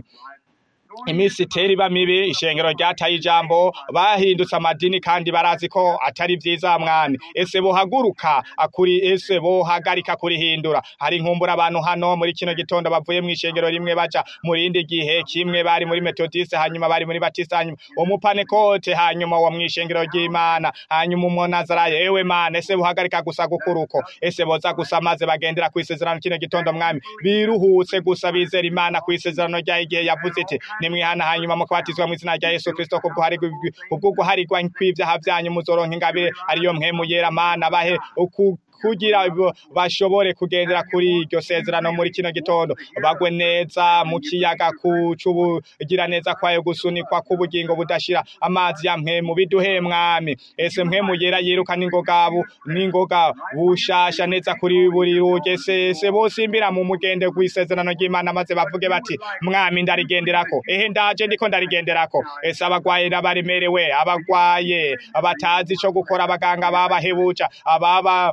iminsi itera iba mibi ishengero ryataye ijambo bahindutse amadini kandi barazi ko atari vyiza mwami ese bohaguruka akuri ese bohagarika kurihindura hari inkumbura abantu hano muri kino gitondo bavuye mu ishengero rimwe baja mu rindi gihe kimwe bari muri metodiste hanyuma bari muri batiste hanyuma umupanekote hanyuma wo mu ishengero ry'imana hanyuma umunazarayo ewe mana ese bohagarika gusa gukura uko ese boza gusa maze bagendera ku isezerano kino gitondo mwami biruhutse gusa bizera imana ku isezerano ryayo igihe yavuze iti nimwihana hanyuma mukabatizwa mu izina rya yesu kristo kubwo harigwa kubwo guharigwa kw'ivyaha vyanyu muzoronka ingabire ariyo mpwemu yera mana bahe uku kugira bo- bashobore kugendera kuri iryo sezerano muri kino gitondo bagwe neza mu kiyaga kucubugira neza kwayo gusunikwa k'ubugingo budashira amazi ya mpwemu biduhe mwami ese mpwemu yera yirukana ingogabu n'ingoga bushasha neza kuri buri ruge sese bosimbira mu mugende kw'isezerano ry'imana maze bavuge bati mwami ndarigenderako ehe ndaje ndiko ndarigenderako ese abagwaye n'abaremerewe abagwaye batazi ico gukora abaganga babahebuja ababa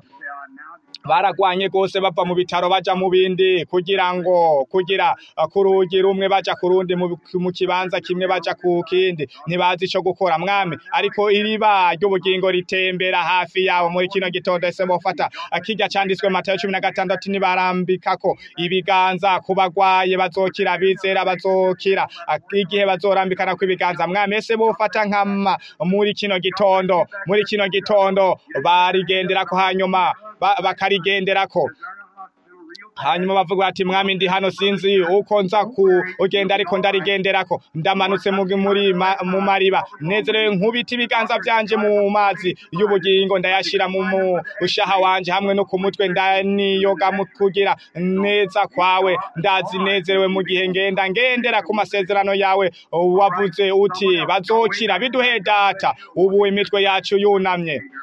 baragwanye gose bava mu bitaro baja mu bindi kugira ngo kugira uh, ku rugi rumwe baja ku rundi mu mu kibanza kimwe baja ku kindi ntibazi ico gukora mwami ariko iriba ry'ubugingo ritembera hafi yabo muri kino gitondo ese bofata uh, kirya canditswe Matayo cumi na gatandatu nibarambikako ibiganza ku bagwaye bazokira bizera bazokira Uh, igihe bazorambikana kw'ibiganza mwami ese bofata nkama muri kino gitondo muri kino gitondo barigenderako hanyuma ba- bakarigenderako hanyuma bavuga bati mwami ndi hano sinzi uko nza kugenda ariko ndarigenderako ndamanutse mu muri ma- mu mariba nezerewe nkubita ibiganza vyanje mu mazi y'ubugingo ndayashira mu mushaha wanje hamwe no ku mutwe ndaniyoga mu kugira neza kwawe ndazi nezerewe mu gihe ngenda ngendera ku masezerano yawe wavuze uti bazokira biduhe data ubu imitwe yacu yunamye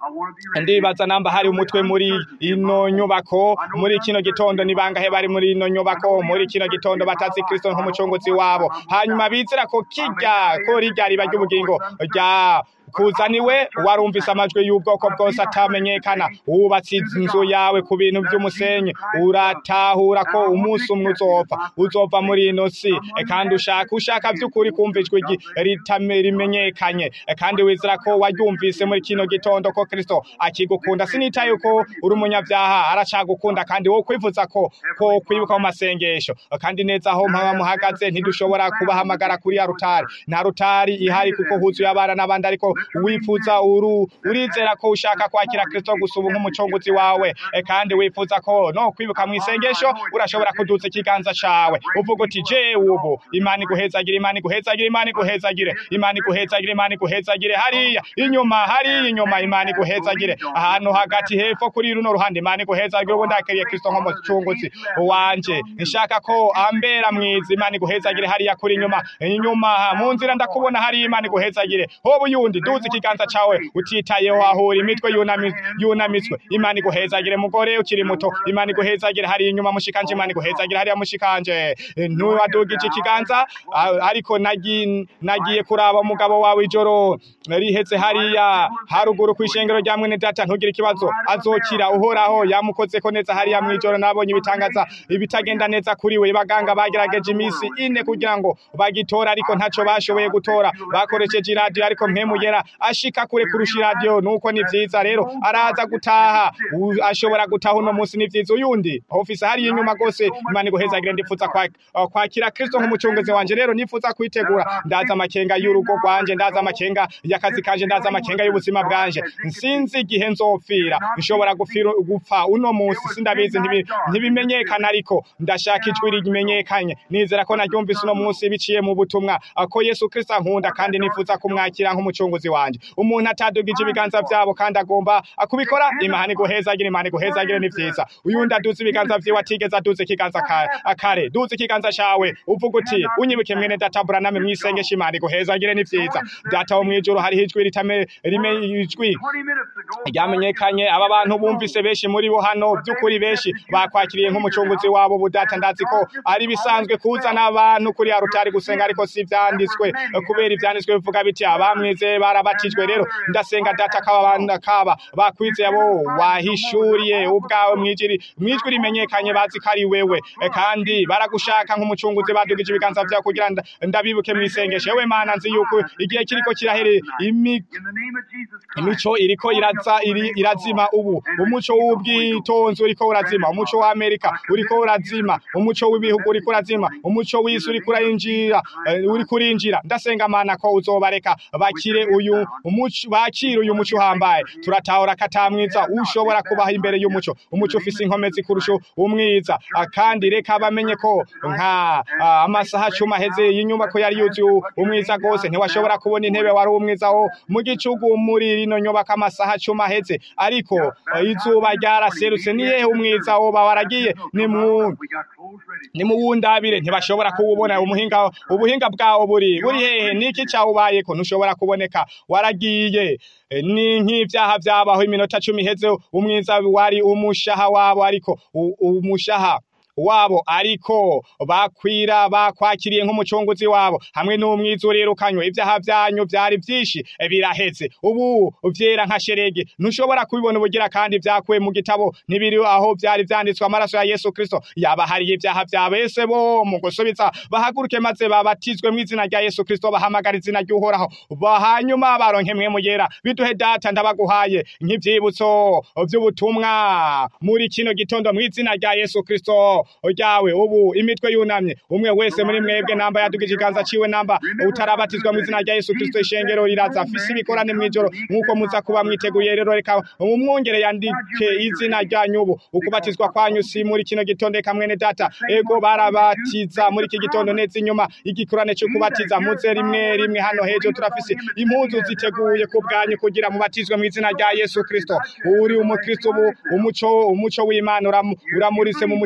I want to be ready. ndibaza namba hari umutwe muri ino nyubako muri kino gitondo ni bangahe bari muri ino nyubako muri kino gitondo batazi kristo nk'umucunguzi wabo hanyuma bizera ko kirya ko rirya riba ry'ubugingo rya kuzaniwe warumvise amajwi y'ubwoko bwose atamenyekana wubatse inzu yawe ku bintu by'umusenyi uratahura ko umunsi umwe uzopfa uzova muri ino si E, kandi ushaka ushaka by'ukuri kumva ijwi ryi- ritame rimenyekanye E, kandi wizera ko waryumvise muri kino gitondo ko kristo akigukunda sinitaye ko uri umunyabyaha aracagukunda kandi wo kwivuza ko ko kwibuka mu masengesho E, kandi neza aho mpaba muhagaze ntidushobora kubahamagara kuri ya rutari nta rutari ihari kuko huzuye abana n'abandi ariko wifuza uru urizera ko ushaka kwakira kristo gusa ubu nk'umucunguzi wawe E, kandi wifuza ko no kwibuka mu isengesho urashobora kuduza ikiganza cawe uvuga uti je ubu imana iguhezagire imana iguhezagire imana iguhezagire imana iguhezagire imana iguhezagire hariya inyuma hariya inyuma imana iguhezagire ahantu hagati hepfo kuri runo ruhande imana iguhezagire ubu ndakiriye kristo nk'umucunguzi wanje nshaka ko ambera mwiza imana iguhezagire hariya kuri inyuma inyuma mu nzira ndakubona hariya imana iguhezagire hoba uyundi duza ikiganza cawe utitayeho ahura imitwe yunami- yunamitswe imana iguhezagire mugore ukiri muto imana iguhezagire hariya inyuma mushikanje imana iguhezagire hariya mushikanje ntuwadugije ikiganza a- ariko nagi- nagiye kuraba umugabo wawe ijoro rihetse hariya haruguru ku ishengero rya mwene data ntugire ikibazo azokira uhoraho yamukozeko neza hariya mw'ijoro nabonye ibitangaza ibitagenda neza kuri we baganga bagerageje iminsi ine kugira ngo bagitora ariko ntaco bashoboye gutora bakoresheje iradiyo ariko mpemugera ashika kure kurusha iradiyo nuko ni vyiza rero araza gutaha U- ashobora gutaha uno munsi ni vyiza uyundi ofisi hariya inyuma rwose imana iguhezagire ndifuza kwa- uh, kwakira kristo nk'umucunguzi wanje rero nifuza kwitegura ndaza amakenga y'urugo rwanje ndaza amakenga y'akazi kanje ndaza amakenga y'ubuzima bwanje nsinzi igihe nzopfira nshobora gufira- gupfa uno munsi sindabizi ntibi- ntibimenyekana ariko ndashaka ijwi rimenyekanye nizera ko naryumvise uno munsi biciye mu butumwa uh, ko yesu kristo ankunda kandi nifuza kumwakira nk'umucunguzi wanje umuntu atadugije ibiganza vyabo kandi agomba uh, kubikora imana iguhezagire imana iguhezagire ni vyiza uyundi aduza ibiganza vyiwe atigeze aduza ikiganza ka- kare duza ikiganza cawe uvuga uti unyibuke mwene data buraname mwisengesha imana iguhezagire ni vyiza data wo mwijuru hariho ijwi ritame rime ijwi 20 minutes ago, ryamenyekanye aba bantu bumvise benshi muri bo hano by'ukuri benshi bakwakiriye nk'umucunguzi wabo budata ndazi ko ari bisanzwe kuzana abantu kuri ya rutari gusenga ariko si ivyanditswe kubera ivyanditswe bivuga biti abamwize barabatijwe rero ndasenga data kaba bana kaba bakwize abo wahishuriye ubwawe mwijiri mwijwi rimenyekanye bazi ko ari wewe E, kandi baragushaka nk'umucunguzi badugije ibiganza vyawe kugira nda- ndabibuke mwisengesho yewe mana nzi yuko igihe kiriko kirahere imi in the name of Jesus Christ, imico iriko iraza iri, irazima ubu umuco w'ubwitonzi uriko urazima umuco wa Amerika uriko urazima umuco w'ibihugu uriko urazima umuco w'isi uriko urinjira uriko urinjira ndasenga mana ko uzobareka bakire uyu umuco bakire uyu muco uhambaye turatahura katamwiza ushobora kubaha imbere y'umuco umuco ufise inkomezi kurusha umwiza Ah, kandi reka bamenye ko nka ah, amasaha cumi aheze y'inyubako yari yuzuye umwiza gose ntiwashobora kubona intebe wari umwiza wo mu gicugu muri rino nyubako amasaha cumi aheze ariko eh, izuba ryaraserutse ni hehe umwiza woba waragiye ni mu we got clothes ready. ni mu wundabire ntibashobora kuwubona umuhinga ubuhinga bwawo buri buri hehe niki cyawubayeko ntushobora kuboneka waragiye Eh, ni nk'ivyaha vyabaho iminota cumi iheze umwiza wari umushaha wabo ariko u- umushaha wabo ariko bakwira bakwakiriye nk'umucunguzi wabo hamwe n'umwiza urirukanywe ibyaha byanyu byari byinshi eh, biraheze ubu vyera nka sherege ntushobora kubibona ubugira kandi vyakuwe mu gitabo ntibiri aho vyari vyanditswe amaraso ya Yesu Kristo yabahariye ibyaha vya bese bo mu gusubiza bahaguruke maze babatizwe mu izina rya Yesu Kristo bahamagara izina ry'uhoraho bahanyuma baronke mwe mugera biduhe data ndabaguhaye nk'ivyibutso vy'ubutumwa muri kino gitondo mu izina rya Yesu Kristo ryawe ubu imitwe yunamye umwe wese muri mwebwe namba yadugije ikiganza ciwe namba utarabatizwa mu izina rya Yesu Kristo ishengero riraza afise ibikorane mw'ijoro nk'uko muza kuba mwiteguye rero reka umwungere yandike izina ryanyu ubu ukubatizwa kwanyu si muri kino gitondo eka mwene data ego barabatiza muri iki gitondo neza inyuma igikorane cyo kubatiza muze rimwe rimwe hano hejuru turafise impuzu ziteguye ku bwanyu kugira mubatizwe mu izina rya Yesu Kristo uri umukristo ubu umuco umuco w'Imana uramu- uramurise mu mutima wawe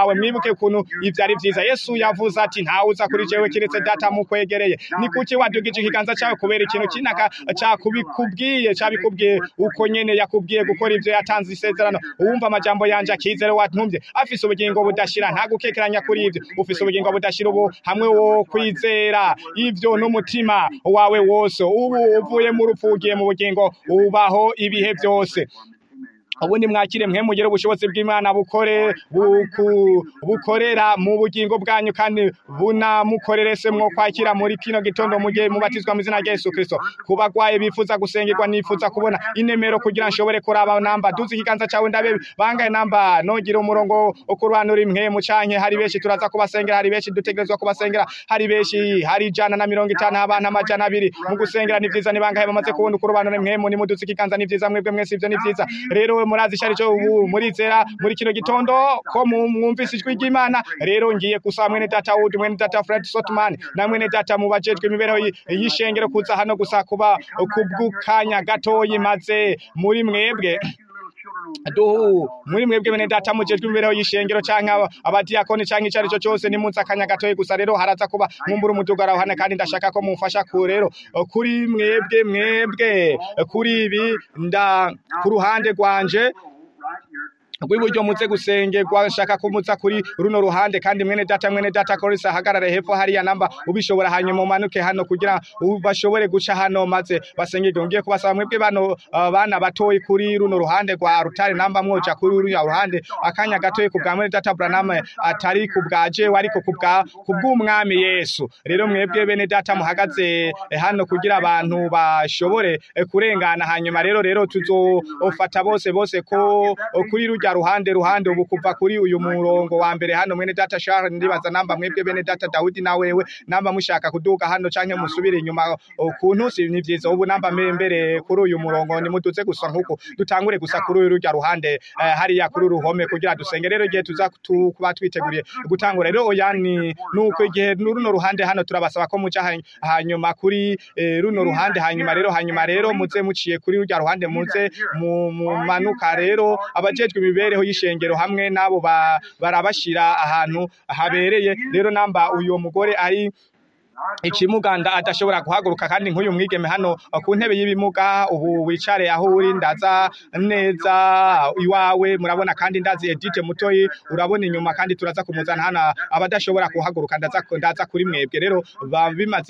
wawe mwibuke ukuntu ivyo ari vyiza yesu yavuze ati ntawe uza kuri jewe kiretse data mukwegereye ni kuki wadugije ikiganza cawe kubera ikintu kinaka cakubikubwiye cabikubwiye uko nyene yakubwiye gukora ivyo yatanze isezerano uwumva amajambo yanje akizere wantumye afise ubugingo budashira nta gukekeranya kuri ivyo ufise ubugingo budashira ubu hamwe wo kwizera ivyo n'umutima wawe wose ubu uvuye mu rupfu ugiye mu bugingo ubaho ibihe vyose ubundi mwakire mwe mugire ubushobozi bw'Imana bukore buku, bukorera mu bugingo bwanyu kandi bunamukorere se mwo kwakira muri kino gitondo mugiye mubatizwa mu izina rya Yesu Kristo kubagwaye bifuza gusengerwa nifuza kubona inemero kugira nshobore kuraba namba duzi ikiganza cawe ndabe bangaye namba nogira umurongo okuranura imwe mu canke hari benshi turaza kubasengera hari benshi dutegerezwa kubasengera hari benshi hari ijana na mirongo itanu abantu amajana abiri mu gusengera ni vyiza ni bangahe bamaze kubona ukurobanura imwe mu nimuduzi ikiganza ni vyiza mwebwe mwese ivyo ni vyiza rero murazi icyo aricyo ubu murizera muri kino gitondo ko mwumvise ijwi ry'imana rero ngiye gusaba mwene data wood mwene data fred sotman na mwene data mubajejwe imibereho y'ishengero kuza hano gusa kuba kubw'ukanya gatoyi maze muri mwebwe duhu muri mwebwe bene data mujejwe imibereho y'ishengero canke abadiyakoni canke icyo aricyo cyose ni munsi akanya gatoyi gusa rero haraza kuba nkumbura umudugara hano kandi ndashaka ko mumfasha ku rero kuri mwebwe mwebwe kuri ibi nda ku ruhande rwanje rw'iburyo muze gusengerwa nshaka ko muza kuri runo ruhande kandi mwene data mwene data korisa ahagarare hepfo hariya namba ubishobora hanyuma umanuke hano kugira bashobore guca hano maze basengerwe ngiye kubasaba mwebwe bano uh, bana batoyi kuri runo ruhande rwa rutare namba mwoja kuri runo ruhande akanya gatoyi ku bwa mwene data Branham atari ku bwa jewe ariko ku bwa ku bw'umwami Yesu rero mwebwe bene data muhagaze eh, hano kugira abantu bashobore eh, kurengana hanyuma rero rero tuzofata bose bose ko kuri rujya ruhande ruhande ubu kuva kuri uyu murongo wa mbere hano mwene data Charles ndibaza namba mwebwe bene data Daudi na wewe namba mushaka kuduga hano canke musubire inyuma kuntu si ni vyiza ubu namba mbere kuri uyu murongo ni muduze gusa nkuko dutangure gusa kuri uyu rujya ruhande eh, hariya kuri uruhome kugira dusenge rero igihe tuza kuba twiteguriye gutangura rero oya ni nuko igihe runo ruhande hano turabasaba ko muca hanyuma kuri eh, runo ruhande hanyuma rero hanyuma rero muze muciye kuri rujya ruhande muze mumanuka rero abajejwe imibereho y'ishengero hamwe nabo barabashira ahantu habereye rero namba uyu mugore ari ikimuganda adashobora guhaguruka kandi nk'uyu mwigeme hano ku ntebe y'ibimuga ubu wicare aho uri ndaza neza iwawe murabona kandi ndazi Edith mutoyi urabona inyuma kandi turaza kumuzana hano abadashobora kuhaguruka ndaza ndaza kuri mwebwe rero bimaze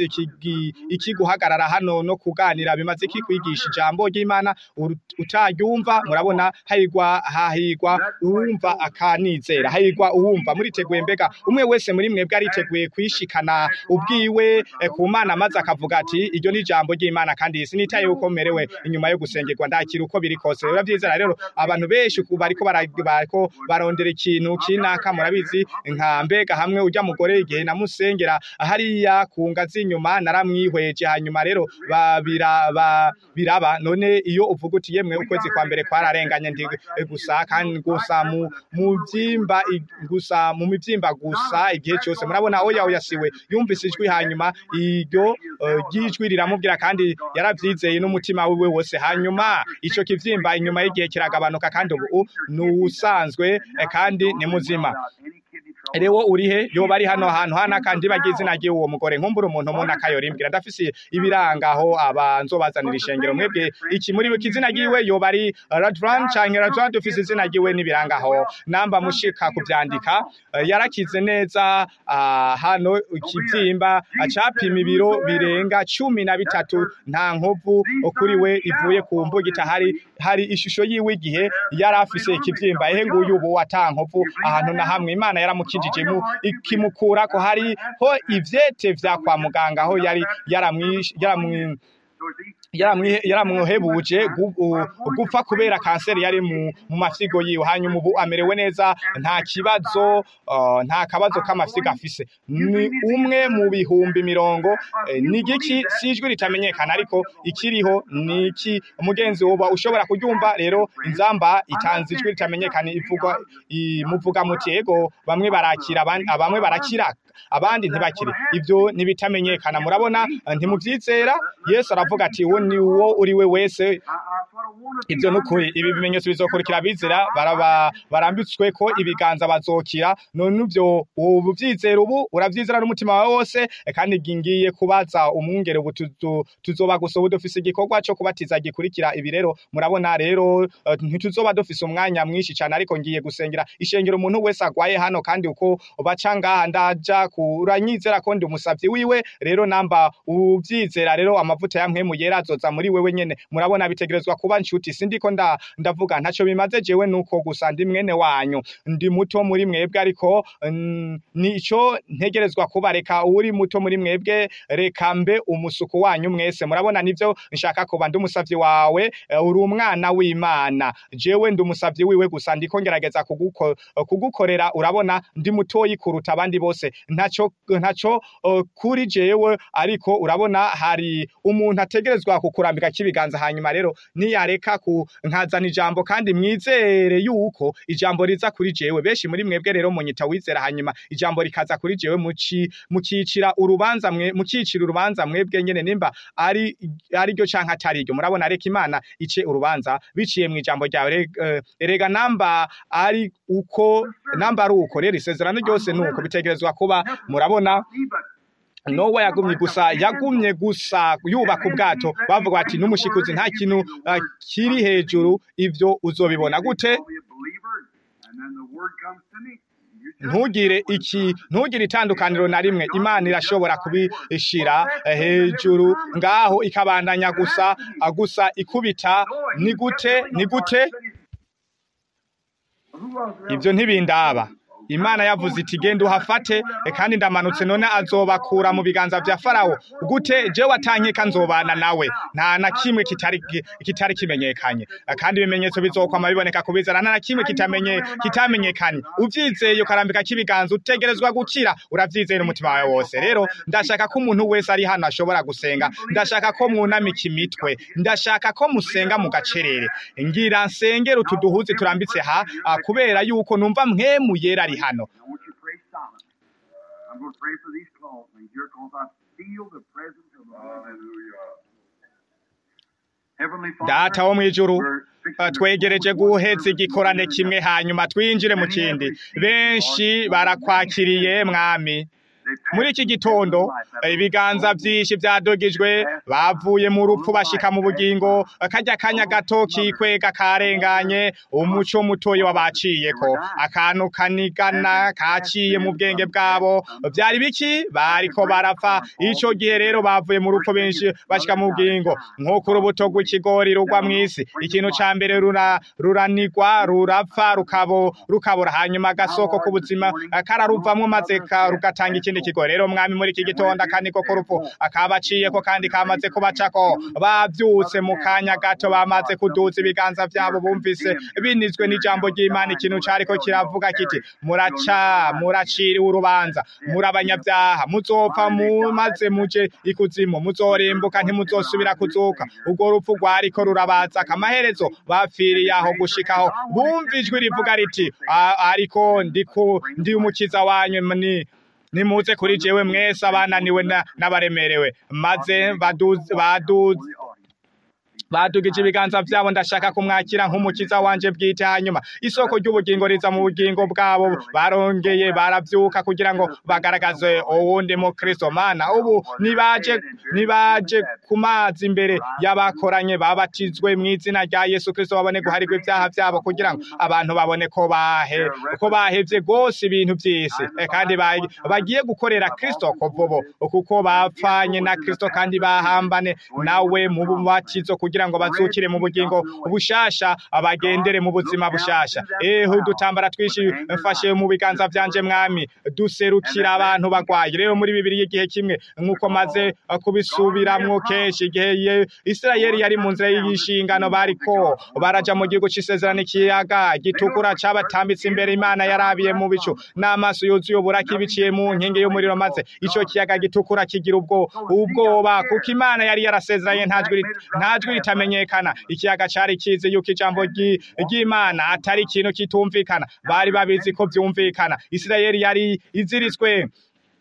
iki guhagarara hano no kuganira bimaze iki kwigisha ijambo ry'Imana utaryumva murabona hahigwa hahigwa uwumva akanizera hahigwa uwumva muriteguye mbega umwe wese muri mwebwe ariteguye kwishikana ubwiwe we ku mana maze akavuga ati iryo ni ijambo ry'imana kandi sinitaye uko merewe inyuma yo gusengerwa ndakira uko biri kose biba byiza rero abantu benshi bariko bariko barondera ikintu kinaka murabizi nka mbega hamwe ujya mugore igihe namusengera hariya ku ngazi inyuma naramwihweje hanyuma rero biraba none iyo uvuga uti yemwe ukwezi kwa mbere kwararenganye ndi gusa kandi gusa mu byimba gusa mu mibyimba gusa igihe cyose murabona oya oya siwe yumvise ijwi hanyuma iryo ry'ijwi riramubwira kandi yarabyizeye n'umutima wiwe wose hanyuma icyo kibyimba inyuma y'igihe kiragabanuka kandi ubu ni usanzwe kandi ni muzima rewo urihe yoba ari hano hantu hana kandi bagize izina ry'uwo mugore nkumbura umuntu umuntu akayorimbwira ndafise ibiranga aho abanzobazanira ishengero mwebwe iki muri we kizina giwe yoba ari Radvan canke Radvan dufise izina giwe n'ibiranga aho namba mushika kuvyandika yarakize neza hano ikivyimba acapima ibiro birenga cumi na bitatu nta nkovu kuri we ivuye ku mbugita hari hari ishusho yiwe igihe yari afise ikivyimba ehe nguyu ubu ata nkovu ahantu na hamwe imana yaramukije mu ikimukura ko hariho ivyete vya kwa muganga aho yari yaramwi yaramwohebuje gupfa kubera kanseri yari mu mafyigo yiwe hanyuma ubu amerewe neza nta kibazo nta kabazo k'amafyigo afise ni umwe mu bihumbi mirongo ni igiki si ijwi ritamenyekana ariko ikiriho ni iki umugenzi woba ushobora kuryumva rero inzamba itanze ijwi ritamenyekana ivuga muvuga muti ego bamwe barakira bamwe barakira abandi ntibakire ibyo ntibitamenyekana murabona ntimubyizera yesu aravuga ati uwo ni uwo uri we wese want to be ibyo ni ukuri ibi bimenyetso bizokurikira abizera baraba barambitswe ko ibiganza bazokira none ibyo ubu byizera ubu urabyizera n'umutima wawe wose eh, kandi ngiye kubaza umwungere ubu tuzo- tuzoba gusa ubu dufise igikorwa cyo kubatiza gikurikira ibi rero murabona rero eh, ntituzoba dufise umwanya mwinshi cyane ariko ngiye gusengera ishengero umuntu wese agwaye hano kandi uko baca ngaha ndaja kuranyizera ko ndi umusavyi wiwe rero namba ubyizera rero amavuta ya mpwemu yera azoza muri wewe nyene murabona bitegerezwa kuba nshuti sindiko nda ndavuga ntaco bimaze jewe nuko gusa ndi mwene wanyu ndi muto muri mwebwe ariko mm, nico ntegerezwa kuba reka uri muto muri mwebwe reka mbe umusuku wanyu mwese murabona nivyo nshaka kuba ndi umusavyi wawe eh, uri umwana w'Imana jewe ndi umusavyi wiwe gusa ndiko ngerageza kuguko, kugukorera urabona ndi mutoyi kuruta abandi bose ntaco ntaco uh, kuri jewe ariko urabona hari umuntu ategerezwa kukurambika kibiganza hanyuma rero niyareka ku nkazana ijambo kandi mwizere yuko ijambo riza kuri jewe benshi muri mwebwe rero munyita wizera hanyuma ijambo rikaza kuri jewe muci mukicira urubanza mwe mukicira urubanza mwebwe nyene nimba ari ari ryo canke atari ryo murabona reka imana ice urubanza biciye mu ijambo ryawe Re- eh, erega namba ari uko namba ari uko rero isezerano ryose nuko bitegerezwa kuba murabona Nowa yagumye gusa yagumye gusa yubaka ubwato bavuga bati n'umushikuzi nta kintu uh, kiri hejuru ivyo uzobibona gute ntugire iki ntugire itandukaniro na rimwe imana irashobora kubishira eh, hejuru ngaho ikabandanya gusa ah, gusa ikubita ni gute ni gute ibyo ntibindaba imana yavuze iti genda uhafate eh, kandi ndamanutse none azobakura mu biganza vya farawo gute jewe atankeka nzobana nawe nta na kimwe kitari kitari kimenyekanye Eh, kandi ibimenyetso bizokwama biboneka kubizana nta na kimwe kitamenye kitamenyekanye uvyizeye ukarambika kibiganza utegerezwa gukira uravyizeye n'umutima wawe wose rero ndashaka ko umuntu wese ari hano ashobora gusenga ndashaka ko mwunamika imitwe ndashaka ko musenga mu gacerere ngira nsengera utu duhuzi turambitse ha ah, kubera yuko numva mpwemu yera ari hano I want you to pray silent. I'm going to pray for these cloths things here because I feel the presence of the Lord. Hallelujah. Heavenly Father, data wo mw'ijuru we're fixing Uh, to twegereje go with one guheza service igikorane together kimwe now. hanyuma twinjire mu kindi benshi barakwakiriye mwami muri iki gitondo eh, ibiganza byinshi byadogijwe bavuye mu rupfu bashika mu bugingo kajya kanya gato kikwega karenganye umuco mutoyi wabaciyeko akantu kanigana kaciye mu bwenge bwabo byari biki bariko barapfa ico gihe rero bavuye mu rupfu benshi bashika mu bugingo nk'uko urubuto rw'ikigori rugwa mw'isi ikintu ca mbere rura ruranigwa rurapfa rukabo rukabura hanyuma agasoko k'ubuzima eh, kararuvamwo maze ka- rugatanga ikindi kigo rero mwami muri iki gitondo akaniko k'urupfu akabaciyeko kandi kamaze kubacako bavyutse mu kanya gato bamaze kuduza ibiganza vyabo bumvise binizwe n'ijambo ry'imana ikintu cariko kiravuga kiti muraca muraciriwe urubanza muri abanyabyaha muzopfa mu- maze muje ikuzimu muzorimbuka ntimuzosubira kuzuka urwo rupfu rwariko rurabaza akamaherezo bapfiriye aho gushikaho bumva ijwi rivuga riti "A- ariko ndiku ndi umukiza wanyu ni nimuze kuri jewe mwese abananiwe na- n'abaremerewe maze baduze baduze badugije ibiganza vyabo ndashaka kumwakira nk'umukiza wanje bwite hanyuma isoko ry'ubugingo riza mu bugingo bwabo barongeye baravyuka kugira ngo bagaragaze uwundi mu kristo mana ubu nibaje nibaje ku mazi imbere y'abakoranye babatizwe mu izina rya yesu kristo babone guharirwa ibyaha vyabo kugira ngo abantu babone ko bahe ko bahevye rwose ibintu vy'isi Eh, kandi ba- bagiye gukorera kristo kuvubo kuko bapfanye na kristo kandi bahambane nawe mu bubatizo kugira ngo bazukire mu bugingo bushasha abagendere mu buzima bushasha eho udutambara twishi mfashe mu biganza vyanje mwami duserukira abantu bagwaye rero muri bibiri y'igihe kimwe nk'uko maze eh, kubisubiramwo kenshi igihe ye- isirayeli yari mu nzira y'ishingano bariko baraja mu gihugu c'isezerano ikiyaga gitukura cabatambitse imbere imana yarabiye mu bicu n'amaso yuzuye uburaki biciye mu nkingi y'umuriro maze ico kiyaga gitukura kigira ubwo ubwoba kuko imana yari yarasezeranye nta jwi rit- nta jwi ritamenyekana ikiyaga cari kizi yuko ijambo ry'i- ry'imana atari ikintu kitumvikana bari babizi ko vyumvikana isirayeli yari iziritswe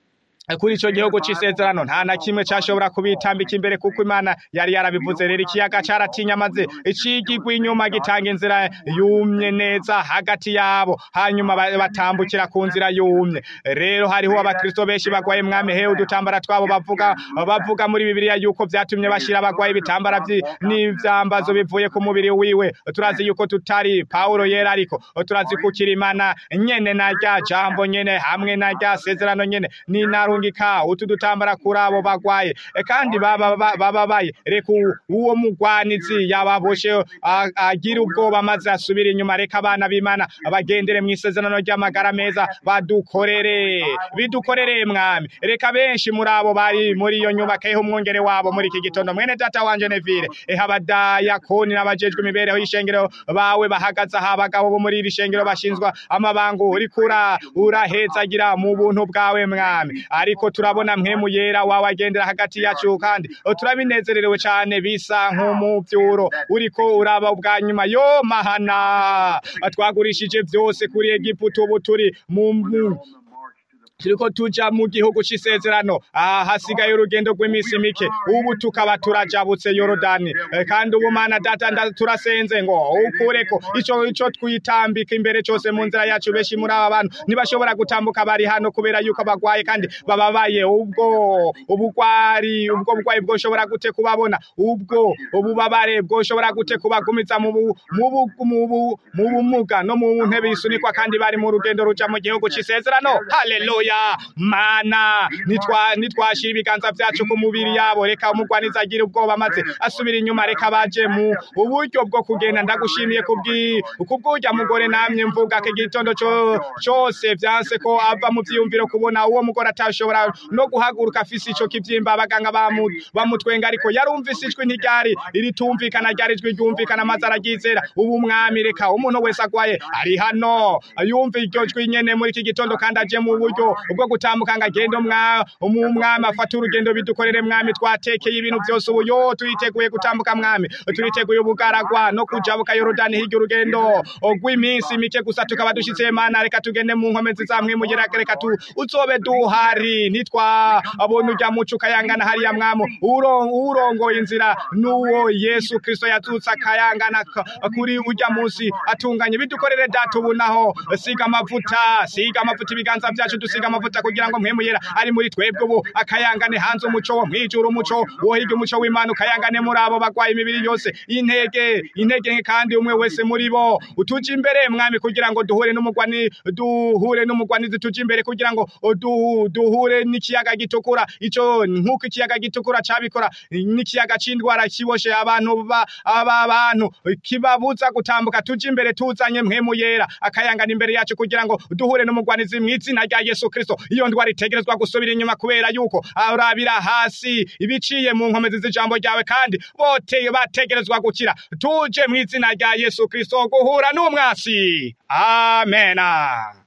kuri ico gihugu c'isezerano nta na kimwe cashobora kubitambika imbere kuko imana yari yarabivuze rero ikiyaga caratinya maze icigigwa inyuma gitanga inzira yumye neza hagati yabo hanyuma ba- batambukira ku nzira yumye rero hariho abakristo benshi bagwaye mwami hewe udutambara twabo bavuga bavuga muri bibiliya yuko vyatumye bashira abagwaye ibitambara vyi- n'ivyambazo bivuye ku mubiri wiwe turazi yuko tutari pawulo yera ariko turazi kukira imana nyene na rya jambo nyene hamwe na rya sezerano nyene ninarungika utu dutambara kuri abo bagwaye E, kandi baba- ba- bababaye reka u- uwo mugwanizi yababoshe a- agira ubwoba maze asubire inyuma reka abana b'imana bagendere mu isezerano ry'amagara meza badukorere bidukorere mwami reka benshi muri abo bari muri iyo nyubako eho umwongere wabo muri iki gitondo mwene data wanje nevire eho abadayakoni n'abajejwe imibereho y'ishengero bawe bahagaze aha abagabo bo muri iri shengero bashinzwa amabango urikura urahezagira mu buntu bwawe mwami ariko turabona mpemu yera wawe agendera hagati yacu kandi turabinezererewe cyane bisa nk'umuvyuro uriko uraba ubwa nyuma yo mahana twagurishije byose kuri egiputa ubu turi mu mu- turiko tuja mu gihugu c'isezerano aha hasigaye urugendo rw'iminsi mike ubu tukaba turajabutse yorodani Eh, kandi ubu mana data nda- turasenze ngo ukureko ico ico twitambika imbere cose mu nzira yacu benshi muri aba bantu ntibashobora gutambuka bari hano kubera yuko bagwaye kandi bababaye ubwo ubugwari ubwo bugwayi bwoshobora gute kubabona ubwo ububabare bwoshobora gute kubagumiza mu bu- mu bu- mu bu- mu bumuga no mu ntebe isunikwa kandi bari mu rugendo ruja mu gihugu c'isezerano haleluya mana nitwa nitwashira ibiganza vyacu ku mubiri yabo reka umugwaniza agira ubwoba maze asubira inyuma reka baje mu uburyo bwo kugenda ndagushimiye kubwi kubw'urya mugore namye mvuga ko igitondo co- cose vyanse ko ava mu vyiyumviro kubona uwo mugore atashobora no guhaguruka afise ico kivyimba abaganga bamu- bamutwenga ariko yarumvise ijwi ntiryari iritumvikana ryari ijwi ryumvikana maze araryizera ubu mwami reka umuntu wese agwaye ari hano yumva iryo jwi nyene muri iki gitondo kandi aje mu buryo bwo gutambuka ngo agende umwa- umu- umwami afate urugendo bidukorere mwami twatekeye ibintu byose ubu yo turiteguye gutambuka mwami turiteguye ubugaragwa no kujabuka yorodani hirya urugendo rw'iminsi mike gusa tukaba dushitse mana reka tugende mu nkomezi za mwimugera reka tu uzobe duhari nitwa abona ujya muco ukayangana hariya mwamo uro- urongoye inzira n'uwo yesu kristo yazutse akayangana ka- kuri ujya munsi atunganye bidukorere data ubu naho siga amavuta siga amavuta ibiganza byacu dusiga amavuta kugira ngo mpemu yera ari muri twebwe ubu akayangane hanze umuco wo mwijuru umuco wo hirya umuco w'imana ukayangane muri abo bagwaye imibiri yose intege intege nke kandi umwe wese muri bo utuje imbere mwami kugira ngo duhure n'umugwani duhure n'umugwanizi tuje imbere kugira ngo du- duhure n'ikiyaga gitukura ico nk'uko ikiyaga gitukura cabikora n'ikiyaga c'indwara kiboshe abantu ba aba bantu kibabuza gutambuka tuje imbere tuzanye mpemu yera akayangana imbere yacu kugira ngo duhure n'umugwanizi mu izina rya Yesu Kristo iyo ndwara itegerezwa gusubira inyuma kubera yuko arabira hasi ibiciye mu nkomezi z'ijambo ryawe kandi bote bategerezwa gukira tuje mu izina rya Yesu Kristo guhura n'umwasi amena